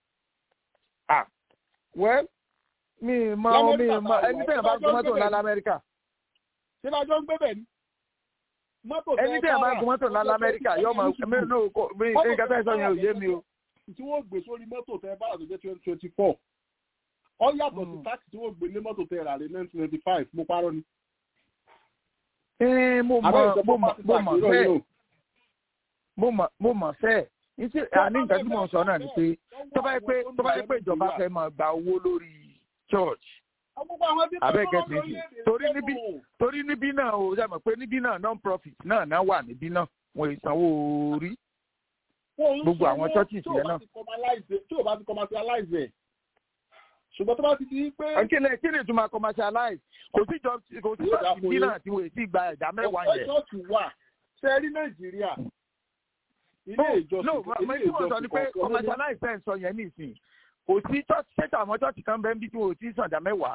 Ah, well mi mọ mi Lamẹ́ríkà mọ tá a ẹni wà, tẹ̀yàn bá ìdájọ́ gun mọ́tò ń ńlá bẹ̀rẹ̀. lamẹ́ríkà ṣé lájọ́ ń gbé bẹ̀ ni. mọ́tò ẹni tẹ̀yàn bá gun mọ́tò ńlá lamẹ́ríkà yóò mọ mi nù kó mi nǹkan tẹ̀ sọ yẹn ò yé mi o. tí wọ́n gbé sórí mọ́tò tẹ bá àtúnjẹ twenty twenty four ọ yàtọ̀ sí Mm. táàkì tí wọ́n gbé lé mọ́tò tẹ rà lé nineteen ninety five mo parọ́ ni. Ẹ, mo Àbẹ́ mọ ìjọba mo mọ pàṣẹ mo mọ tax, irọ́ fẹ́ yìí o. mo mọ mo mọ fẹ́ ìṣe àní nǹkan tí mò ń sọ náà ni pé tó bá yẹ pé tó bá yẹ pé ìjọba fẹ́ máa gba owó lórí church Gbogbo àwọn tí Abẹ́ wọ́n gẹ̀ẹ́sì lọ sí. lórílẹ̀-èdè Torí ṣẹ́gun níbí- o. torí níbí náà o ṣe mọ̀ pé níbí náà non profit náà náà wà níbí náà wọn ì sanwó orí Wọ́n ń gbogbo àwọn sanwó churches tí ò yẹn bá náà. ti commercialize- tí ò bá ti commercialize ẹ̀. ṣùgbọ́n tó bá ti di pé kílẹ̀ kí ni ìtumọ̀ commercialize kò sí jọ kò sí Yóò dà church fún bí yín. náà tí wọ́n ti gba ẹ̀dá mẹ́wàá ọ̀pọ̀ yẹn. ṣọ́ọ̀ṣì wà ṣe rí nàìjíríà ilé ìjọsìn no mo tí mo sọ ni pé commercialize ẹ̀ ń sọ yẹn nísìnyí kò sí church ṣẹ́tà àwọn church kan bẹ́ẹ̀ bí tí wọ́n ò tí ì sàn ẹ̀dá mẹ́wàá.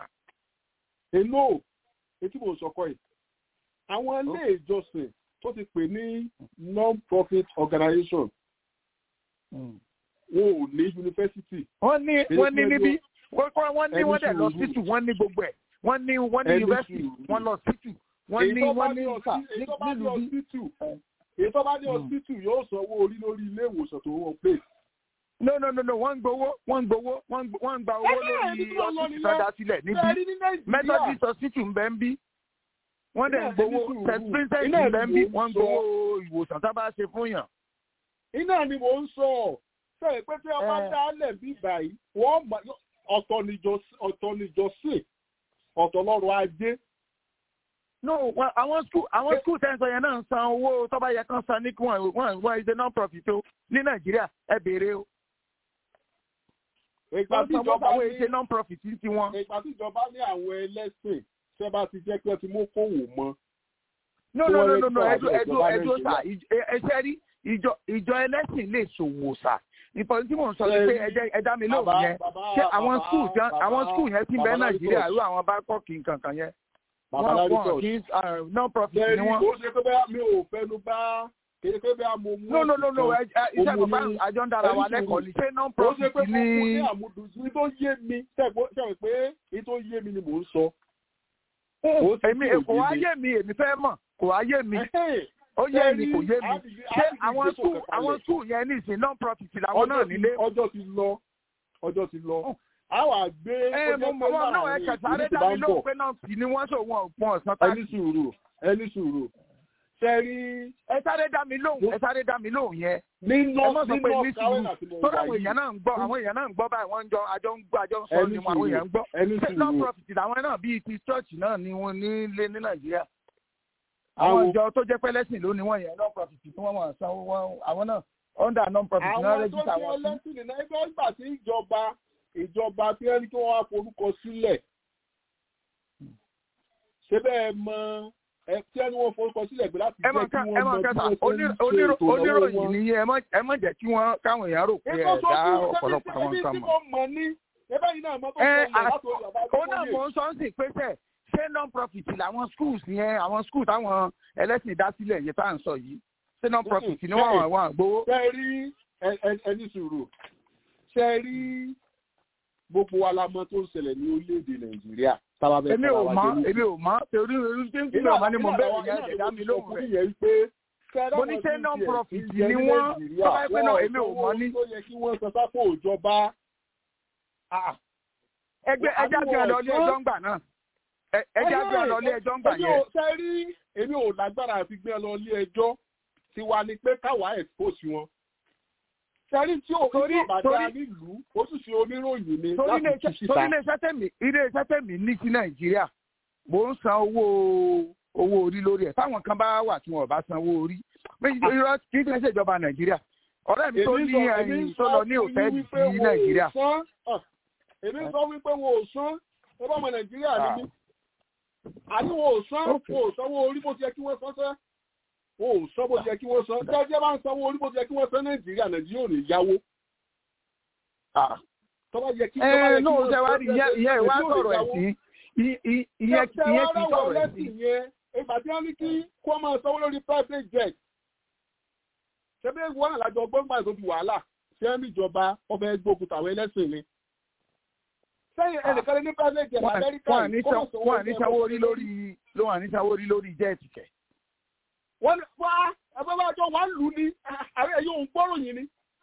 èlò etí mo sọ kọ́ yìí àwọn ilé ìjọsìn tó ti pè ní non-profit organization wọn ò ní yunifásitì wọ́n ní Èyí wọ́n ní tí níbí wọ́n kọ́- wọ́n ní ẹni wọ́n dẹ̀ lọ sùúrù. sítù wọ́n ní gbogbo ẹ̀ wọ́n ní wọ́n ní Ẹni yunifásitì sùúrù. wọ́n lọ sítù wọ́n èyí ní tó bá wọ́n ní ní sà ọsí- èyí tó bá ní nílùú bí. ọsítù èyí tó bá ní Mm. ọsítù yóò sanwó orí lórí ilé ìwòsàn tó wọ́n pè. no no no no wọ́n ń gbowó wọ́n ń gbowó wọ́n ń gb- wọ́n ń gba owó Ẹgbẹ́ lórí ẹni tí wọ́n lọ ọsítù nìyẹn. tó dá sílẹ̀ ṣe rí níbí ní nàìjíríà methodist hospital ń bẹ ń bí wọ́n dẹ̀ ń Iná gbowó ẹni sùúrù. st vincent Iná ń bẹ ń bí ẹni mò ń wọ́n ń sọ. gbowó ìwòsàn tá a bá ṣe fún yàn. iná ni mò ń sọ sẹ́yìn pé tí wọ́n bá Eh. dálẹ̀ bí báyìí wọ́n mọ̀ ọ̀tọ̀ níjọ- ọ̀tọ̀ níjọsìn ọ̀tọ̀ lọ́rọ̀ ajé no well, àwọn school àwọn school tẹ́ ń sọ yẹn náà ń san owó tó bá yẹ kán san ní kí wọ́n wọ́n wọ́n ṣe non profit o ní nàìjíríà ẹ béèrè o ìgbà wọ́n tí san owó ìjọba àwọn ní èṣe non profit ti wọn. ìgbà tí ìjọba ní àwọn ẹlẹ́sìn tẹ́ bá ti jẹ́ pé ẹ ti mú kówó mọ́ no Tí no wọ́n no lè no no gbọ́ ẹjọ àbí ẹjọ ìjọba ẹjọ sà Nàìjíríà. ẹṣẹ rí ìjọ ìjọ ẹlẹ́sìn lè ṣòwò sà ìfọ̀n tí mò ń sọ ni pé Ṣé- ẹjẹ ẹdá mi lóhùn Bàbá- yẹn bàbá- ṣé àwọn bàbá- school tí àwọn bàbá- school yẹn ti bẹ bàbá nàìjíríà Laritos. irú àwọn bákọ́ọ̀kì nǹkan kan yẹn bàbá wọ́n wọ́n Laritos. kì í non profit Ṣé ni rí wọ́n. kó ṣe pé bẹ́ẹ̀ mi ò fẹnu bá kéde pé bẹ́ẹ̀ mo mú no no no no ẹ̀sìn ẹ- ẹ- iṣẹ́ Òun bàbá ni- àjọ ń dára wa ẹni lẹ́kọ̀ọ́ sùúrù. ni ṣé non kan. ó ṣe profit pé mo mú ní ní. àmúdù ní tó yé mi ṣẹ́gbọ́n pé ní tó yé mi ni mò ń sọ. Ó ṣe èmi tí ò kò wá yé mi. yé mi èmi fẹ́ mọ̀ kò wá yé mi Ẹ̀hẹ́n. ó yé mi kò yé mi Àbí- ṣé àbí àwọn ìgbésò school kankan àwọn lẹ̀. school yẹn ní ìsìn non profit làwọn náà Ọjọ́ ti- nílé. ọjọ́ ti lọ ọjọ́ ti lọ. a wà gbé ẹ ó mo jẹ́ mọ pé wọn náà ẹ láàrin kẹsàrẹ́ ìlú ti bá dá mi ń lóhùn bọ̀. pé náà sì ni wọ́n sọ wọn wọn ọ̀sán ẹni táàkì. sùúrù ẹni sùúrù ṣe rí ẹ sáré dá mi lóhùn ẹ sáré dá mi lóhùn yẹn. ní ẹ mọ̀ north sọ ní pé ní north carolina sùúrù tí mo torí wà àwọn yìí èèyàn náà ń gbọ́ àwọn èèyàn náà ń gbọ́ báyìí wọ́n ń jọ àjọ ń gbọ́ àjọ ń sọ ẹni ni wọn àwọn sùúrù èèyàn ń gbọ́. ẹni ṣé non sùúrù profit làwọn náà bíi ti church náà ni wọ́n nílé ní nàìjíríà. àwọn àwọn ìjọ tó jẹ́ pẹ́lẹ́sìn ló ní wọ́n yẹn non profit tí wọ́n máa sanwó wọn àwọn náà under non profit náà àwọn tó rẹ́jísà jẹ́ wọn sí. ẹlẹ́sìn nínú ẹgbẹ́ ìgbà tí ìjọba ìjọba tí wọ́n ní kí wọ́n wá forúkọ sílẹ̀ ṣé bẹ́ẹ̀ mọ ẹ tí wọ́n ní wọ́n forúkọ sílẹ̀ pé láti ẹ mọ̀ jẹ́ kí ká ẹ wọ́n mọ̀ mọ bí kẹta wọ́n ṣe ń ṣe ètò ìnáwó oníròyìn wọn. nìyẹn ẹ mọ̀ ẹ mọ̀ jẹ́ kí wọ́n káwọn èèyàn rò pé ẹ̀ Ètò dá sọ́kùn ọ̀pọ̀lọpọ̀ àwọn ṣẹ́bí nǹkan tí mọ̀. mo mọ̀ ní ẹbẹ́ yìí náà mọ́tò ẹ sọ̀rọ̀ à- látò ìjọba òun náà mò ń sọ ń sìn pé sẹ ṣé non profit làwọn schools yẹn àwọn schools táwọn ẹlẹ́sìn dá sílẹ̀ yẹn tá à ń sọ yìí ṣé non profit ni wọ́n wà wọ́n àgbowó. ṣe rí ẹ- ẹ- ẹni sùúrù ṣe rí gbogbo wa la mọ̀ tó ń ṣẹlẹ̀ ní orílẹ̀-èdè nàìjíríà tábà bẹ́ẹ̀ èmi ò mọ̀ èmi ò mọ̀ torí orí tí ń kúrò ọmọ ni mo bẹ̀rẹ̀ yẹn ẹ̀dá mi lóhùn rẹ̀. Mo ní ṣé non-profit ni wọ́n? Tó bá yẹ pé náà èmi ò mọ̀ ní. tó yẹ kí wọ́n sọ sápò ìjọba ẹgbẹ́ ẹjá bí wọn lọ ilé ẹjọ́ ń gbà náà Ẹ- ẹjá bí wọn lọ ilé ẹjọ́ ń gbà èmi yẹn. ò ṣe rí èmi ò lágbára àti gbé ẹ lọ ilé ẹjọ́ tiwa ni pé káwa expose wọn sẹ́rí tí ò Torí- ní ìbàdàn torí- nílùú ó sì ṣe oníròyìn ni torí láti tú ilé síta. iṣẹ́ tẹ̀mí ilé iṣẹ́ tẹ̀mí ní sí nàìjíríà mò ń san owó owó orí lórí ẹ̀ táwọn kan bá wà tí wọn ò bá san owó orí méjì irọ́ kì í ṣe ìṣèjọba nàìjíríà ọ̀rẹ́ mi tó Èmi ní sọ- èmi ẹ̀yìn sọ tó lọ ní fún yín òtẹ́ẹ̀lì wípé sí wọn ò nàìjíríà san. Ah, èmi sọ wípé wọn ò san ẹ bá ọmọ nàìjíríà ní mí àní wọn ò san Okay. wọn ò sanwó orí bó ti yẹ kí wọ́n san sẹ́ o ò sọ bó ṣe kí wọ́n san jẹ́jẹ́ bá ń sanwó orí bó ṣe kí wọ́n san nàìjíríà nàìjíríà ò ní yáwó. tọ́ba yẹ kí tọ́ba yẹ ẹ kí náà wọ́n ṣe wá rí ìyẹn ìyẹn ìwà nàìjíríà ò ní sọ̀rọ̀ yáwó. ẹ̀sìn ìyẹn ìyẹn kì í sọ̀rọ̀ ẹ̀sìn. yẹn ìgbà tí wọ́n ní kí kó máa sanwó lórí private jet ṣebí wọn àlájọ gbọ́ngbà tó fi wàhálà ṣé ń ìjọba ọbẹ̀ gbógun tàwọn ẹlẹ́sìn ni. sẹ́yìn ẹnìkan ní private jet amẹ́ríkà wọ́n yìí, kó máa sanwó wọ́n ní lórí sanwó ẹ̀kọ́ orí lórí ló wà ní sanwó orí lórí jẹ́ẹ̀tì kẹ̀. wọ́n ní wá ẹgbẹ́ bá jọ wà ń lù ní àwọn ẹ̀yọ́ òun gbọ́rọ̀ yìí ni.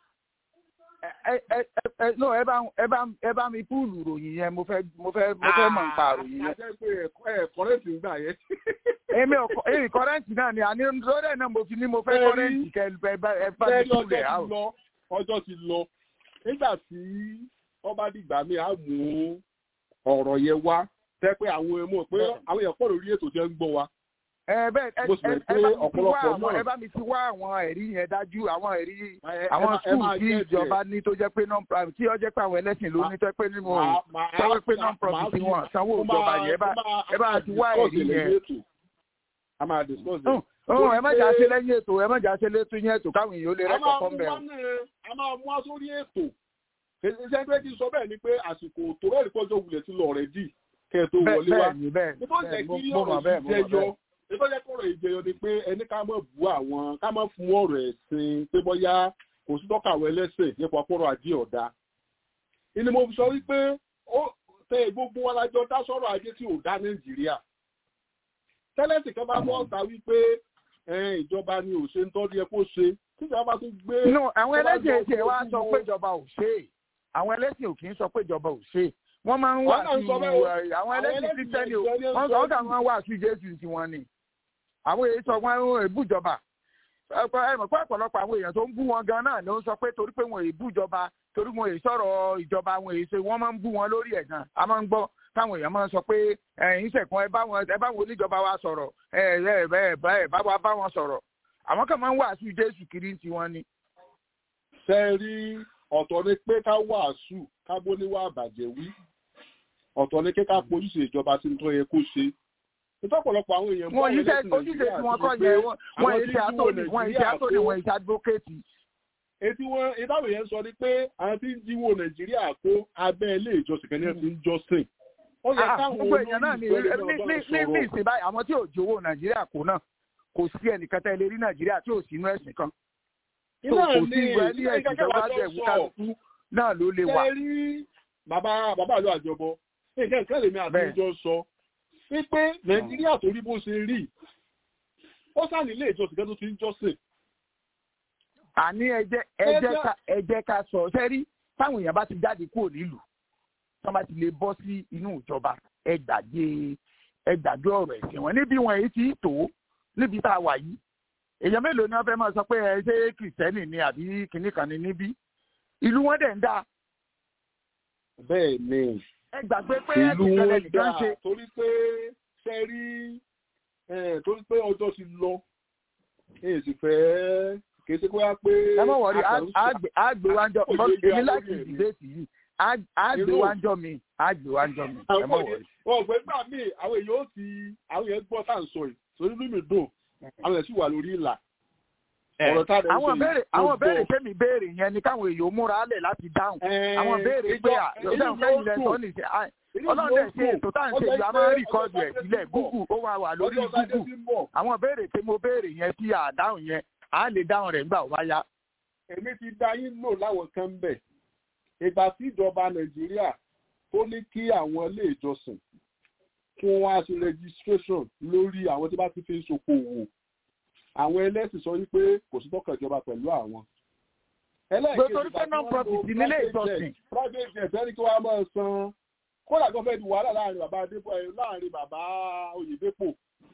ẹ ẹ ẹ ẹ no ẹ bá ẹ bá ẹ bá mi púùlù ròyìn yẹn mo fẹ́ mo fẹ́ mo fẹ́ mọ̀ nípa ròyìn yẹn. àjẹ́ pé ẹ̀ kọ́rẹ́ǹtì ń gbà yẹn. èmi ò kọ- èmi kọ́rẹ́ǹtì náà ni àní lórí ẹ̀ náà mo fi ní mo fẹ́ Bẹ́ẹ̀ni. kọ́rẹ́ǹtì kẹ ẹ bá ẹ bá mi Bẹ́ẹ̀ni púùlù ọjọ́ ẹ̀ ti out. lọ ọjọ́ ti lọ nígbà tí ọba dìgbà mi á mú ọ̀rọ̀ yẹn wá tẹ́ pé àwọn ẹ̀mọ́ pé àwọn èèyàn pọ̀ lórí ètò jẹ́ ń gbọ́ wa. ẹ bẹ́ẹ̀ ẹ Mo sì ẹ mọ̀ pé ẹ bá mi ti wá ọ̀pọ̀lọpọ̀ àwọn náà- ẹ bá mi ti wá àwọn ẹ̀rí yẹn dájú àwọn ẹ̀rí Ẹ- ẹ àwọn máa- ẹ skul máa tí get ìjọba there. ní tó jẹ́ pé non profit tí ó jẹ́ pé àwọn ẹlẹ́sìn ló ní tó jẹ́ pé nínú Màá- màá- sọ pé non màá profit fi- wọn sanwó mo ìjọba máa- yẹn ẹ bá mo máa- ẹ bá a máa ti wá discuss ẹ̀rí it yẹn. lẹ́yìn ètò. a máa discuss it. ọ̀hún ẹ má Torí jà pé- ṣe lẹ́yìn ètò ẹ má jà ṣe létò yẹn ètò káwọn èèyàn ó lè a máa rẹ́kọ̀ọ́ mú fọ́n bẹ́ẹ̀ wá o. náà a máa mú wá sórí ètò ṣe pé kí n sọ bẹ́ẹ̀ ni pé àsìkò tó rẹ́ẹ̀rí pọ́jọ́ wulẹ̀ ti lọ rẹ̀ dì kẹ́ ẹ tó bẹ́ẹ̀ wọlé wá. bẹ́ẹ̀ ni bẹ́ẹ̀ Ètò bẹ́ẹ̀ ìjẹ́ mo kí mo mọ̀ ọ̀rọ̀ bẹ́ẹ̀ mo yìí mọ̀ jẹyọ. bẹ́ẹ̀. Ètò ìjẹ́ kọ̀rọ̀ ìjẹyọ ni pé ẹni ká mọ̀ bú àwọn ká mọ̀ fún ọ̀rọ̀ ẹ̀sìn pé bọ́yá kò sí tọ́kàwé ẹlẹ́sìn nípa ọpọ́rọ̀ ajé ọ̀dà. Ìní mo fi sọ wípé ó tẹ gbogbo wọn lájọ dá sọ̀rọ̀ ajé tí ò dá Nàìjíríà. Tẹ́lẹ̀sì kan bá bọ́ ọ̀tá wípé ẹ, ìjọba ni ò ṣe ń tọ́jú ẹ kó ṣe. Tíjọba bá tún gbé. no àwọn tó bá ẹlẹ́sìn jọ èsì ẹ̀ wá ojú sọ wo- pé ìjọba ò ṣe é àwọn ẹlẹ́sìn ò kì í sọ pé ìjọba ò ṣe é wọ́n máa ń wà Àwọn náà ń sí sọ bẹ́ẹ̀ o. àwọn Àwọn ẹlẹ́sìn ẹlẹ́sìn kristẹni o ìjọ ni ó ń wọ́n sọ sọ ọ́n kà jù. wọ́n wà sí jésù tiwọn ni àwọn èyí sọ wọn ń èbú ìjọba ọ̀pọ̀ ẹ mọ̀ pé ọ̀pọ̀lọpọ̀ àwọn èèyàn tó ń bú wọn gan náà ló ń sọ pé torí pé wọn èyí bú ìjọba torí wọn èyí sọ̀rọ̀ ìjọba wọn èyí ṣe wọ́n máa ń bú wọn lórí ẹ̀ gan a máa ń gbọ́ táwọn èèyàn máa ń sọ pé ẹ̀yin ṣẹ̀kan ẹ bá wọn ẹ bá wọn oníjọba wa sọ̀rọ̀ ẹ ẹ ẹ ẹ bá wa bá wọn sọ̀rọ̀ àwọn kan máa ń wàásù jésù kiri tiwọn ni. ṣe rí ọ̀tọ̀ ni pé ká wàásù ká bó níwá àbàjẹ́ wí ọ̀tọ̀ ni pé ká pojúṣe ìjọba tí ń tọ́ yẹ kó ṣe ìtọ́pọ̀lọpọ̀ àwọn èèyàn wọn yìí ṣe ojúṣe tí wọn kọ yẹ wọn wọn yìí ṣe àtòní wọn yìí ṣe àtòní wọn yìí ṣe advocate. etí wọn ìdáwò yẹn sọ ni pé àwọn tí ń jíwó nàìjíríà kó abẹ́ ilé ìjọsìn kan ní ẹ̀ ti ń jọ́sìn ó yẹ Ah, káwọn gbogbo èèyàn náà ní olórí ní ní ní ní sọ̀rọ̀ ìsìn báyìí àwọn tí ò jówó nàìjíríà kó náà kò sí ẹnìkan tẹ́ lè rí nàìjíríà tí ò sí inú ẹ̀sìn kan. tó iná kò sí ní ìwé ní ẹ̀sìn tó bá bẹ̀ wú kálukú náà ló lè wà. ṣe rí bàbá bàbá àlọ́ àjọbọ nǹkan nǹkan lèmi Bẹ́ẹ̀. àtijọ́ sọ wípé nàìjíríà tó rí bó ṣe rí ó sá nílé ìjọsìn kan tó ti ń jọ́sìn àní ẹjẹ ẹjẹ ká ẹjẹ ká sọ sẹ́rí táwọn èèyàn bá ti jáde kúrò nílùú tí wọ́n bá ti lè bọ́ sí inú ìjọba ẹ gbàgbé ẹ gbàgbé ọ̀rọ̀ ẹ̀sìn wọn níbi wọn èyí ti tó níbi tá a wà yìí èèyàn mélòó ni wọ́n fẹ́ máa sọ pé ẹ ṣe kìrìsìtẹ́nì ni àbí kìnnì kan ni níbí ìlú wọn dẹ̀ ń dáa bẹ́ẹ̀ ni ẹ gbàgbé pé ìlú ẹ̀sìn kan wọn lẹ́nìkan dá ṣe torí pé ṣe rí eh, torí pé ọjọ́ ti lọ èyí sì fẹ́ kì í ṣe pé wá pé ẹ mọ̀ wọ̀rí a kàn ń sá- àgbè wájọ Kò lè gbé èmi wa láti lórí ẹ̀mí. dìbéètì yìí àgbè Irú- wájọ mi àgbè wájọ mi ẹ mọ̀ wọ̀rí. ọ̀gbẹ́ gbà mí àwọn èèyàn ó ti àwọn èèyàn gbọ́ tá à ń sọ yìí torí mímì dùn àwọn èèyàn sì wà lórí ìlà ọ̀rọ̀ tá a dẹ̀ ń sọ àwọn yìí, béèrè ó àwọn gbọ́. béèrè tẹ́mi béèrè yẹn ni káwọn èèyàn múra lẹ̀ láti dáhùn Eh, àwọn béèrè ìjọ- pé à inú ọ̀dà mi fẹ́yìn ó lẹ̀ dùn. sọ nìṣẹ́ à, Inú mi ọlọ́run ó dẹ̀ ṣe dùn. ètò tá à ń Ó ṣe jẹ́ ìlú a pé máa ń rìkọ́dù ọjọ́ ẹ̀ Sunday sílẹ̀ ti ń bọ̀. gúgù ó wà wà lórí ọjọ́ Sunday gúgù ti ń bọ̀. àwọn béèrè tí mo béèrè yẹn tí à dáhùn yẹn à lè dáhùn rẹ̀ nígbà wá yá. èmi ti dá yín lò láwọn kan ń bẹ̀ ìgbà tí ìjọba nàìjíríà tó ní kí àwọn ilé ìjọsìn kí wọ́n wá sí registration lórí àwọn tí bá ti fi ń ṣokòwò àwọn ẹlẹ́sìn sọ wípé kò sí tọ́kàn ìjọba pẹ̀lú àwọn. ẹlẹ́ẹ̀kejì Nítorí pé ìgbà tí wọ́n non-profit lo nílé private ìjọsìn. jet, private jet ẹni kí wọ́n á máa san kódà kan fẹ́ẹ́ di wàhálà láàrin bàbá adébọ̀ ẹ̀ láàrin bàbá oyèdèpọ̀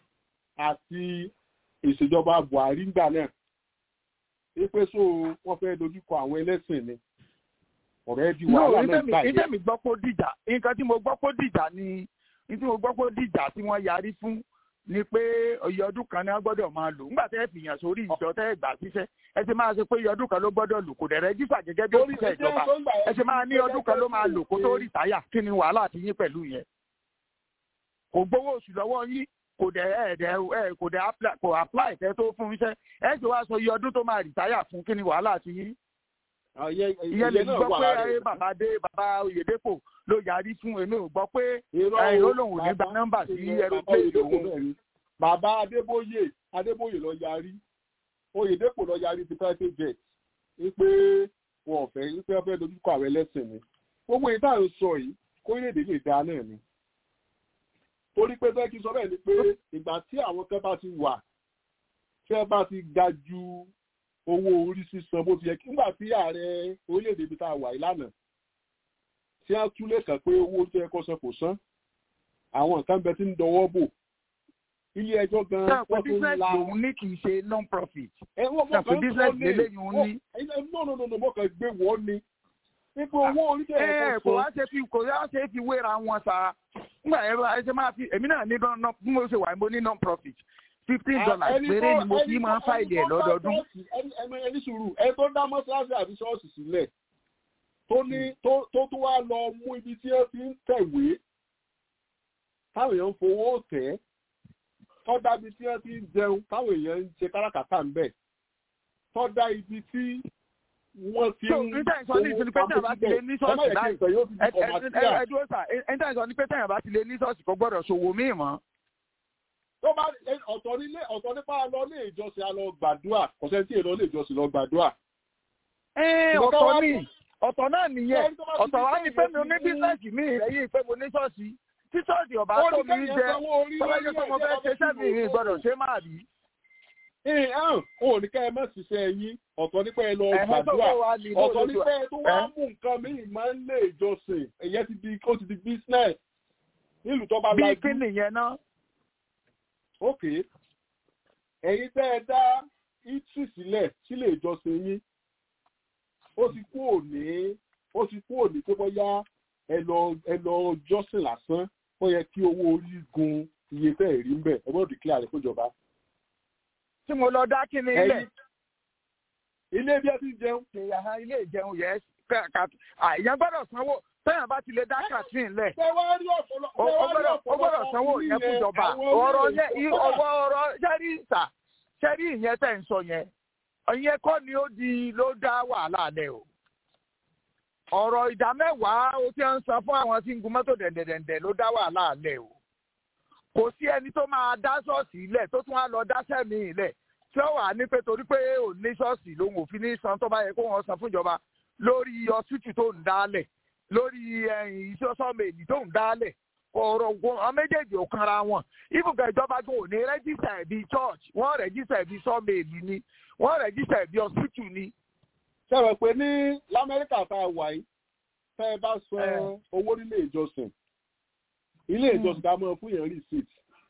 àti ìṣèjọba buhari ńgbà náà wípé so wọ́n fẹ́ dojúkọ àwọn ẹlẹ́sìn ni ọ̀rọ̀ ẹ di wàhálà náà gbà ìtẹ́ yẹn. mi gbọ́ pé ó dìjà nǹkan tí mo gbọ́ pé ó dìjà ni ní tí mo gbọ́ pé ó dìjà tí wọ́n yarí fún ni pé iye ọdún kan ni wọ́n gbọ́dọ̀ máa lò nígbà tẹ́ ẹ fìyàn sórí ìjọ tẹ́ ẹ gbà síṣẹ́ ẹ ti máa ṣe pé iye ọdún kan ló gbọ́dọ̀ lò kò dẹ̀ rẹ́jísà gẹ́gẹ́ bí Torí òṣìṣẹ́ ìdí ìjọba tó ń gbà ẹ ṣe máa ní ọdún kan ló máa lò kó tó rìtáyà kí ni wàhálà ti yín pẹ̀lú yẹn kò gbowó oṣù lọ́wọ́ yín kò dẹ̀ ẹ̀ dẹ̀ ẹ̀ kò dẹ̀ apply kò apply kẹ́ tó fún iṣẹ́ ẹ̀ ṣe wá sọ iye ọdún tó máa rìtáyà fún kí ni wàhálà ti yín ìyẹn lè gbọ́ pé ẹ bàbá dé bàbá oyèdèpọ̀ ló yarí fún èmi ò gbọ́ pé ẹ ó lòun ò ní gba nọ́mbà sí aeroplane òun. bàbá adébóyè adébóyè lọ yarí oyèdèpọ̀ lọ yarí ti private jet wípé wọn ò fẹ́ wípé wọ́n fẹ́ dojúkọ àwọn ẹlẹ́sìn ni gbogbo èyí tá à ń sọ yìí kórílẹ̀-èdè lè dáa náà ni torí pé bẹ́ẹ̀ kí n sọ bẹ́ẹ̀ ni pé ìgbà tí àwọn kan bá ti wà tí wọ́n bá ti ga ju owó orí sísan bó ti yẹ nígbà tí ààrẹ orílẹ̀-èdè ibi tá a wà ìlànà tí wọ́n túlé kàn pé owó tó yẹ kó san kò san àwọn nǹkan bẹ tí ń dọwọ́ bò ilé ẹjọ́ gan wọ́n tún la lòun ní kì í ṣe non profit ṣàpè business lélẹ́yìn òun ní. no no no no mo kàn gbé wọ́n ni nípa owó orí tẹ̀ ẹ̀ kò wá ṣe fi kò wá ṣe fi wéra wọn sa nígbà ẹ̀rọ ẹ̀ṣẹ̀ máa fi èmi náà ní bí mo ṣe wà mo ní non profit fifteen dollars péré ni mo fi máa ń fáìlì ẹ̀ lọ́dọọdún. ẹni sùúrù ẹni tó dá mọ́ṣáláṣí àbí ṣọ́ọ̀ṣì sílẹ̀ tó ní tó tó wá lọ mú ibi tí ó ti ń tẹ̀wé táwọn èèyàn ń fowó tẹ̀ tó dá ibi tí wọ́n ti ń jẹun táwọn èèyàn ń ṣe káràkátà ń bẹ̀ tó dá ibi tí wọ́n ti ń níta ìsọ ní ìsinmi pé tẹ̀yàn bá ti lé ní ṣọ́ọ̀ṣì báyìí ẹ̀ẹ́dúró sà níta ìsọ ní pé tẹ̀yàn bá ti lé ní ṣọ́ọ̀ṣì kò gbọ́dọ̀ ṣòwò míì mọ́ tó bá ọ̀tọ̀ nílé ọ̀tọ̀ nípa lọ ní ìjọsìn a lọ gbàdúrà ọ̀sẹ̀ tí èlò ní ìjọsìn lọ gbàdúrà. ọ̀tọ̀ ni ọ̀tọ̀ náà nìyẹn ọ̀tọ̀ wa ni pé mi ò ní bísíǹsì mi lẹ́yìn pé mo ní ṣọ́ọ̀ṣì tí ṣọ́ọ̀ṣì ọ̀bá tó mi jẹ tọ́lájú tó mo fẹ́ ṣe sẹ́mi ìrìn gbọ́dọ̀ ṣé máa rí. ẹ̀hún ò ní ká ẹ má ṣiṣẹ́ yín ọ̀tọ̀ nípa ẹ lọ gbàdúrà ọ̀tọ̀ nípa ẹ tó wá mú nǹkan míì máa ń lé ìjọsìn ẹ̀yẹ ti di ó ti di business nílùú tó bá lajú. bí kí nìyẹn náà ok ẹ̀yin tẹ́ ẹ dá itri sílẹ̀ sílé ìjọsìn yín ó ti kú òní ó ti kú òní pé bóyá ẹ lọ ẹ lọ jọ́sìn lásán ó yẹ kí owó orí gun iye tẹ́ ẹ̀ rí ń bẹ̀ ẹ gbọ́dọ̀ declare rẹ̀ fúnjọba. tí mo lọ dá kí ni ilé. ilé bí ẹ ti jẹun. ilé ìjẹun yẹ àyàn gbọ́dọ̀ sanwó tẹ́yàn bá ti lè dá kàtín lẹ̀. ó gbọ́dọ̀ sanwó yẹn fún ìjọba ọ̀rọ̀ yẹn ọ̀rọ̀ ọ̀rọ̀ sẹ́rí ìta sẹ́rí ìyẹn tẹ̀ ń sọ yẹn ìyẹn kọ́ ni ó di ló dá wàhálà lẹ̀ o. ọ̀rọ̀ ìdá mẹ́wàá ó ti ń san fún àwọn tí ń gun mọ́tò dẹ̀ndẹ̀dẹ̀ndẹ̀ ló dá wàhálà lẹ̀ o. kò sí ẹni tó máa dá ṣọ́ọ̀ṣì lẹ̀ tó tún wá lọ dá sẹ́mi lẹ̀ tí ó wà ní pé torí pé ò ní ṣọ́ọ̀ṣì lòun ò fi ní san tó bá yẹ kó wọ́n san fún ìjọba lórí ọsítù tó ń dálẹ̀ lórí iṣẹ́ sọ́ọ̀mẹ̀lì tó ń dálẹ̀ ọ̀rọ̀ wọn méjèèjì ò kanra wọn ibùgbà ìjọba tó ò ní rẹ́jísà ẹ̀bí church wọ́n rẹ́jísà ẹ̀bí sọ́ọ̀mẹ̀lì ni wọ́n rẹ́jísà ẹ̀bí ọsítù ni. sọ̀rọ̀ pé ní lamẹ́ríkà tá a wà yìí tẹ́ ẹ bá san owó nílé ìjọsìn ilé ìjọsìn ká mọ̀ fún yẹn receipt.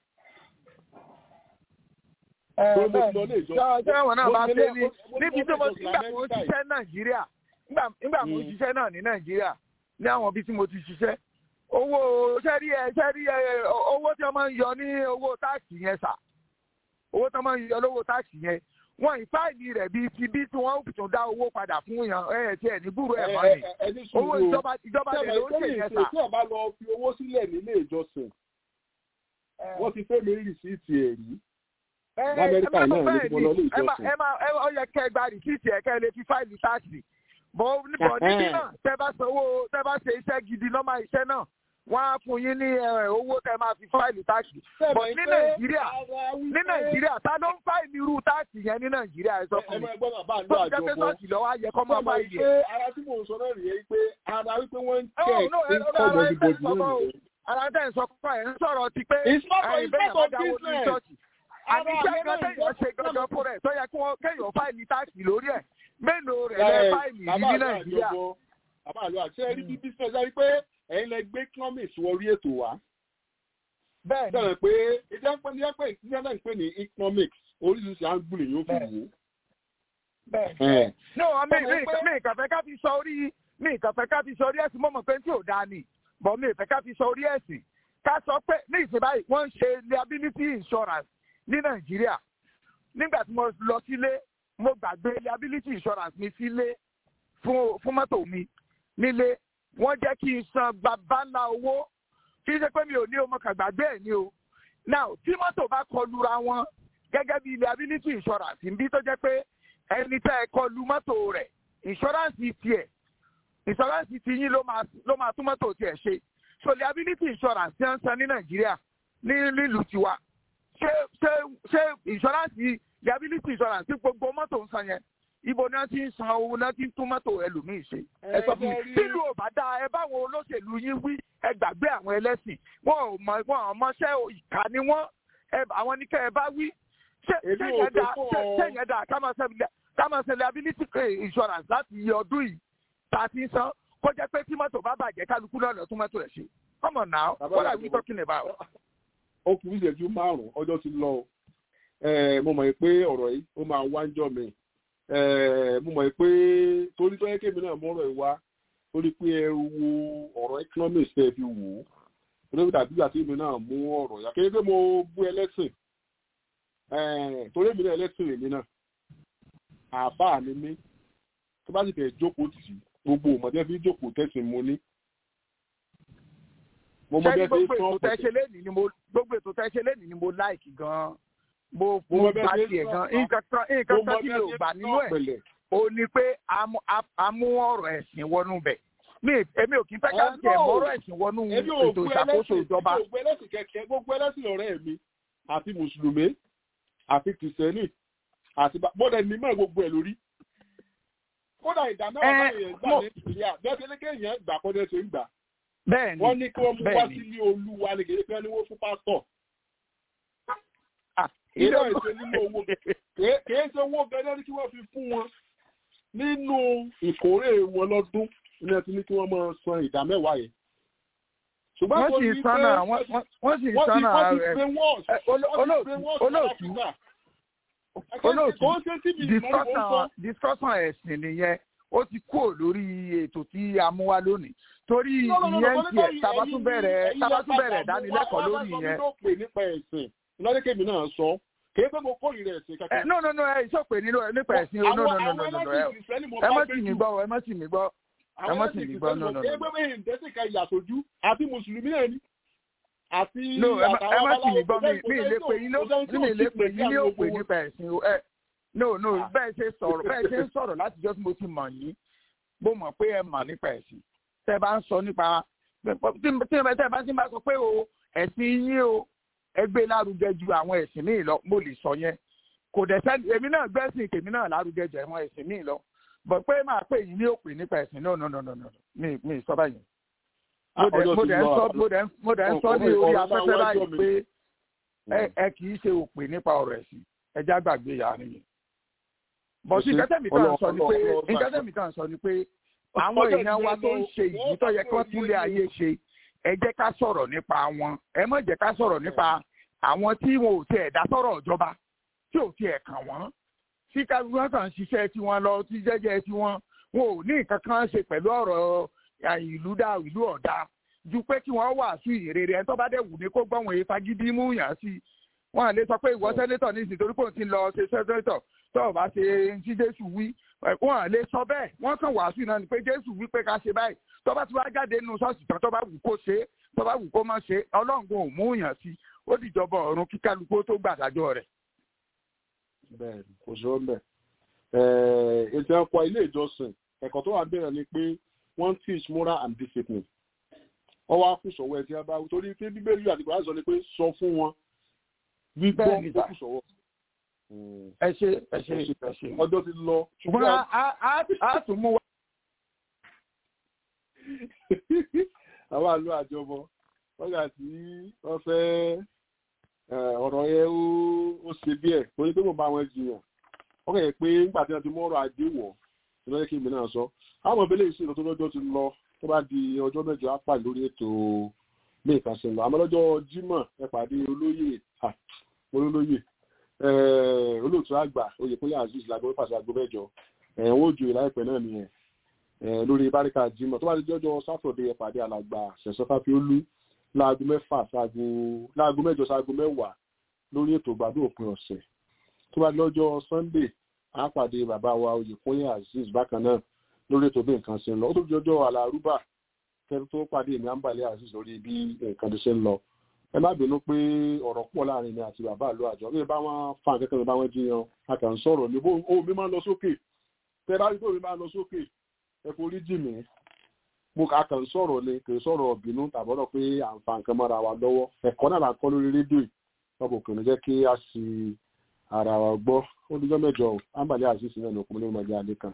Sẹ́wọ̀n náà bá dé ní níbi tí mo ti gbà mo ṣiṣẹ́ Nàìjíríà nígbà mo ṣiṣẹ́ náà ní Nàìjíríà ní àwọn ibi tí mo ti ṣiṣẹ́ owó sẹ́rí ẹ sẹ́rí ẹ owó tí wọ́n máa ń yọ ní owó táàkì yẹn sà owó tí wọ́n máa ń yọ lówó táàkì yẹn wọ́n ìfáìlì rẹ̀ bíi ti bí tí wọ́n tún dá owó padà fún yàn ẹ̀ tí ẹ̀ ní búrú ẹ̀ mọ́ ni owó ìjọba ìjọba rẹ̀ ló ń ṣe yẹn sà. tí ọba lọ fi owó sílẹ̀ nílé ìjọsìn wọ́n ti fẹ́ mi rìsíìtì ẹ̀ rí lamẹ́ríkà náà ní mo lọ ní ìjọsìn. ẹ máa ẹ ọ yẹ kẹ́ ẹ gba rìsíìtì ẹ̀ kẹ́ ẹ lè fi fáìlì táàkì bọ̀ níbọ̀ níbí náà tẹ́ bá sanwó tẹ́ bá ṣe iṣẹ́ gidi nọ́mà iṣẹ́ náà wọ́n á fún yín ní owó tẹ́ máa fi fáìlì táàkì. bọ̀ ní nàìjíríà ní nàìjíríà ta ló ń fáìlì irú táàkì yẹn ní nàìjíríà ẹ sọ fún mi. tó ń jẹ́ pé sọ́ọ̀tì lọ́wọ́ ayẹ kọ́ máa fáìlì ẹ̀. ara tí mò ń sọ náà rèé pé ara wípé wọ́n ń tẹ̀ ń kọ́ everybody lónìí. ara tẹ̀ ń sọ fún ẹ̀ ń sọ̀rọ̀ ti pé ẹ̀yin bẹ́ẹ̀ bá dáwọ́ ní ṣọ́ọ̀ṣì àti iṣẹ́ kan téèyàn ṣe gangan fún rẹ̀ tó yẹ kí wọ́n kéèyàn fáìlì táàkì lórí ẹ̀ mélòó rẹ̀ lẹ́ fáìlì yìí ní nàìjíríà. bàbá àlọ́ àti ẹ̀rí bí business ẹ̀rí pé ẹ̀yin lẹ gbé economics wọrí ètò wa. bẹ́ẹ̀ ni pé ìjẹ́ pé ní ẹgbẹ́ ìjọba ń pè ní economics oríṣiríṣi àǹgbùlì yóò fi wò. bẹ́ẹ̀ ní wọn mi ìkàfẹ́ ká fi sọ orí mi ìkàfẹ́ ká fi sọ orí ẹ̀sìn mọ́mọ́ pé tí ò dáa ni bọ̀ mi ìfẹ́ ká fi sọ orí ẹ̀sìn ká sọ pé ní ìsìn báyìí wọ́n ń ṣe liability insurance ní nàìjíríà nígbà tí mo lọ sílé mo gbàgbé liability insurance mi sílé fún fún mọ́tò mi nílé wọ́n jẹ́ kí n san bàbá ńlá owó kí n ṣe pé mi ò ní o mo kàn gbàgbé ẹ̀ ní o now tí mọ́tò bá kọlura wọn gẹ́gẹ́ bí liability insurance ń bí tó jẹ́ pé ẹni tẹ́ ẹ kọlu mọ́tò rẹ̀ insurance tiẹ̀ insurance ti yín ló máa ló máa tún mọ́tò tiẹ̀ ṣe so liability insurance ti ń san ní nàìjíríà ní nílùú tiwa ṣé ṣé ṣé insurance liability insurance tí gbogbo mọ́tò ń san yẹn ibo náà ti ń san owó náà ti ń tún mọ́tò ẹlòmíì ṣe ẹ sọ fún mi tílu ò bá dáa ẹ báwọn olóṣèlú yín wí ẹ gbàgbé àwọn ẹlẹ́sìn wọn ò mọ wọn ò mọṣẹ́ ìkà ni wọ́n ẹ àwọn ní kẹ́ ẹ bá wí ṣé ṣé yẹn dáa ṣé ṣé yẹn dáa ká máa ṣe ká máa ṣe liability insurance láti iye ọdún yìí tá a ti ń san kó jẹ́ pé tí mọ́tò bá bàjẹ́ kálukú lọ́nà tún mọ́tò ẹ̀ ṣe come on now what are we talking about. ó kù ìṣẹ́jú márùn-ún ọjọ́ ti lọ mo mọ̀ pé ọ̀rọ̀ yìí ó máa wá ń jọ mi mo mọ̀ pé torí tó yẹ kémi náà mọ́rọ̀ ẹ̀ wá torí pé ẹ wo ọ̀rọ̀ economics tẹ́ fi wò ó torí dàbí ìgbà tí èmi náà mú ọ̀rọ̀ yá kéde pé mo bú ẹlẹ́sìn torí èmi náà ẹlẹ́sìn èmi náà àbá ni mí tó bá sì fẹ́ jókòó tì í gbogbo ọmọdé fi jókòó tẹ̀sìn mo ní. mo mọ bẹ́ẹ̀ fi sọ ọ́ gbogbo ètò tẹ́ ṣe lẹ́nìí ni mo láìkì gan-an mo mo bá tiẹ̀ gan nǹkan kan nǹkan kan tí mi ò gbà nínú ẹ̀ o ní pé a mú ọ̀rọ̀ ẹ̀sìn wọnú bẹ̀ mi èmi ò kí n fẹ́ ká tiẹ̀ mú ọ̀rọ̀ ẹ̀sìn wọnú ètò ìṣàkóso ìjọba. gbogbo ẹlẹ́sìn kẹ̀kẹ́ gbogbo ẹlẹ́sìn ọ̀rẹ́ mi àti mùsùlùmí àti kìrìsìtẹ́nì àti bọ́dẹ̀ ní mọ́ gbogbo ẹ̀ lórí. kódà ìdá mẹ́wàá náà yẹn gbà ní ìpìlẹ̀ bẹ́ẹ̀ tí kéèyàn gbà kọ́dẹ́ ṣe ń gbà. bẹ́ẹ̀ni wọ́n ní kí wọ́n mú wá sílé olúwa ní kéde pé wọ́n ní wọ́n fún pásítọ̀ ilé ìṣe nínú owó kìí ṣe owó gẹ́gẹ́ ní kí wọ́n fi fún wọn nínú ìkórè wọn lọ́dún ní ẹtí ní kí wọ́n máa san ìdá mẹ́wàá yẹn. ṣùgbọ́n tó ní pé wọ́n sì sánà rẹ̀ olóòtú olóòtú discussion ẹ̀sìn nìyẹn ó ti kúrò lórí ètò tí a mú wá lónìí torí ìyẹn tiẹ̀ tabatún bẹ̀rẹ̀ tabatún bẹ̀rẹ̀ dánilẹ́kọ̀ọ́ lórí ìyẹn lọ́dún kébì náà sọ kì í pé mo kórìíra ẹ̀sìn kankan. no no no ẹ ìṣòpè nílò nípa ẹ̀sìn o no no no no no ẹ mọ̀ tì mí gbọ́ ẹ mọ̀ tì mí gbọ́ ẹ mọ̀ tì mí gbọ́ no no no. kì í pé pé ìdẹ́sìn kan ìyàsójú àti mùsùlùmí náà ni àti no ẹ mọ̀ tì mí gbọ́ mi mi lè pè yín ló mi lè pè yín ní òpè nípa ẹ̀sìn o ẹ no no bẹ́ẹ̀ ṣe sọ̀rọ̀ bẹ́ẹ̀ ṣe ń sọ̀rọ̀ láti jọ́ tí mo ti mọ̀ yín mo mọ̀ pé ẹ mọ̀ nípa ẹ̀sìn tẹ́ bá ń sọ nípa tí ẹ bá ti bá sọ pé o ẹ̀sìn yín o ẹgbẹ́ lárugẹ ju àwọn ẹ̀sìn míì lọ mo lè sọ yẹn kò dẹ̀ sẹ́ni èmi náà gbẹ́sìn tèmi náà lárugẹ ju àwọn ẹ̀sìn míì lọ bọ̀ pé máa pè yín ní òpè nípa ẹ̀sìn náà no no no no mi mi sọ báyìí mo dẹ̀ ń sọ mo dẹ̀ ń sọ ní orí afẹ́fẹ́ báyìí pé ẹ kì í ṣe òpè nípa ọ̀rọ̀ ẹ̀sìn ẹja gbàgbé ìyá rẹ̀ yẹn bọ̀ sí ìkẹ́tẹ̀mí kan sọ ni pé ìkẹ́tẹ̀mí kan sọ ni pé àwọn èèyàn wa tó ń ṣe ìdí tó yẹ kí wọ́n túlé ayé ṣe ẹ jẹ́ ká sọ̀rọ̀ nípa wọn ẹ má jẹ́ ká sọ̀rọ̀ nípa àwọn tí wọn ò tiẹ̀ dá sọ̀rọ̀ ìjọba tí ò tiẹ̀ kàn wọ́n tí káwọn kàn ń ṣiṣẹ́ tí wọ́n lọ tí jẹ́jẹ́ tí wọ́n wọn ò ní nǹkan kan ṣe pẹ̀lú ọ̀rọ̀ ìlú dá ìlú ọ̀dá ju pé kí wọ́n wàásù ìrere ẹni tó bá dẹ̀ wù ní kó gbọ́n wọ̀nyí fagídí mú yàn sí wọn à lè sọ pé ìwọ sẹ́nétọ̀ ní ìsìn torí pé òun ti lọ ṣe sẹ́nétọ̀ tó o bá ṣe tí Jésù wí wọn à lè sọ bẹ́ẹ̀ wọ́n kàn wàásù náà ni pé Jésù wí pé ká ṣe báyìí tó bá ti wá jáde nínú ṣọ́ọ̀ṣì tán tó bá wù kó ṣe tó bá wù kó má ṣe ọlọ́ngun ò mú yàn sí ó dìjọba ọ̀run kí kálukú tó gbàdájọ́ rẹ̀. bẹ́ẹ̀ni kò sọ bẹ́ẹ̀ ètò ẹ̀kọ́ ilé ìjọsìn ẹ̀kọ́ tó wà bẹ̀rẹ̀ ni pé wọ́n teach moral and discipline wọ́n wá kù sọ̀wọ́ ẹ̀ tí a bá torí pé bíbélì àti kòrán sọ ni pé sọ fún wọn gbígbọ́ ó kù sọ̀wọ́. ẹ ṣe ẹ ṣe ẹ ṣe ọjọ́ ti lọ. ṣùgbọ́n a tún mú wa. àwọn àlọ́ àjọbọ lọ́gà tí wọ́n fẹ́ ọ̀rọ̀ yẹn ó ṣe bí ẹ̀ torí pé mo bá wọn jiyàn wọ́n kẹ̀ pé nígbà tí wọ́n ti mú ọ̀rọ̀ ajé wọ̀ ní lọ́yẹ́ kí èmi náà sọ àwọn ìbílẹ̀ ìṣirò tó lọ́jọ́ ti lọ tó bá di ọjọ́ mẹ́jọ á pàdé lórí ètò ní ìkànsìn lọ àmọ́ lọ́jọ́ Jímọ̀ ẹ pàdé olóyè olólóyè olóòtú àgbà oyèkúnlé azeez lágbó pàṣẹ àgbo mẹ́jọ ẹ̀wọ̀n òjò ìláìpẹ́ náà nìyẹn lórí báríkà Jímọ̀ tó bá di jọ́jọ́ sátọ̀dé ẹ pàdé alàgbà ṣẹ̀ṣọ́fà fi ó lú láago mẹ́fà sáago láago mẹ́jọ sáago mẹ́wàá lórí ètò ìgbádùn òpin ọ̀sẹ̀ tó bá di lọ́jọ́ Sunday á pàdé bàbá wa oyèkúnlé azeez bákan náà lórí ètò bí nǹkan ṣe ń lọ ó tó di ọjọ́ alárúbà kẹrin tó pàdé èmi àǹbàlẹ̀ azeez lórí bí nǹkan ṣe ń lọ ẹ má bínú pé ọ̀rọ̀ pọ̀ láàrin mi àti bàbá àlọ́ àjọ bí bá wọn fa nǹkan kan bá wọn jiyàn a kàn ń sọ̀rọ̀ ní bó ohun mi máa ń lọ sókè tẹ bá rí pé omi máa ń lọ sókè ẹ forí jì mí mo kà kàn ń sọ̀rọ̀ ni kì í sọ̀rọ̀ bínú tàbọ̀dọ̀ pé à ń fa nǹkan mọ́ra wa lọ́wọ́ ẹ̀kọ́ náà là ń kọ́ lórí rédíò yìí lọ́bọ̀ kò ní jẹ́ kí a sì ara wa gbọ́ ó díjọ́ mẹ́jọ ò ámbàlẹ́ àṣìṣe náà ní okùnrin ọmọdé adé kan.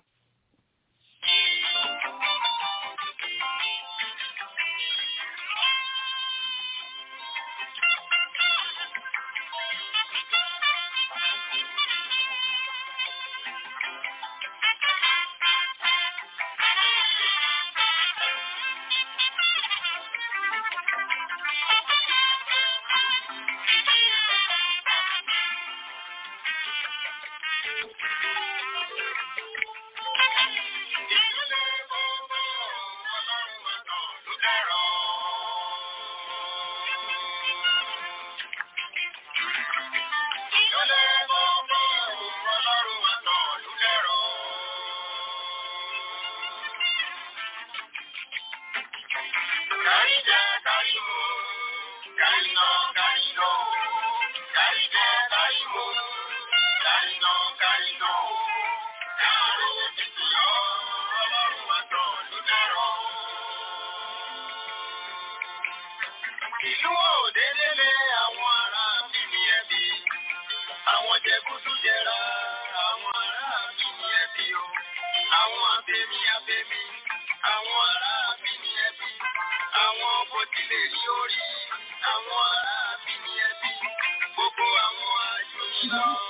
Ìlú òdélélé àwọn ará bíbí ẹbí, àwọn jẹkútú jẹra, àwọn ará bíbí ẹbí o, àwọn abẹ́mí abẹ́mí, àwọn ará bíbí ẹbí, àwọn bòtílé rí orí, àwọn ará bíbí ẹbí, gbogbo àwọn àjòyìn lọ.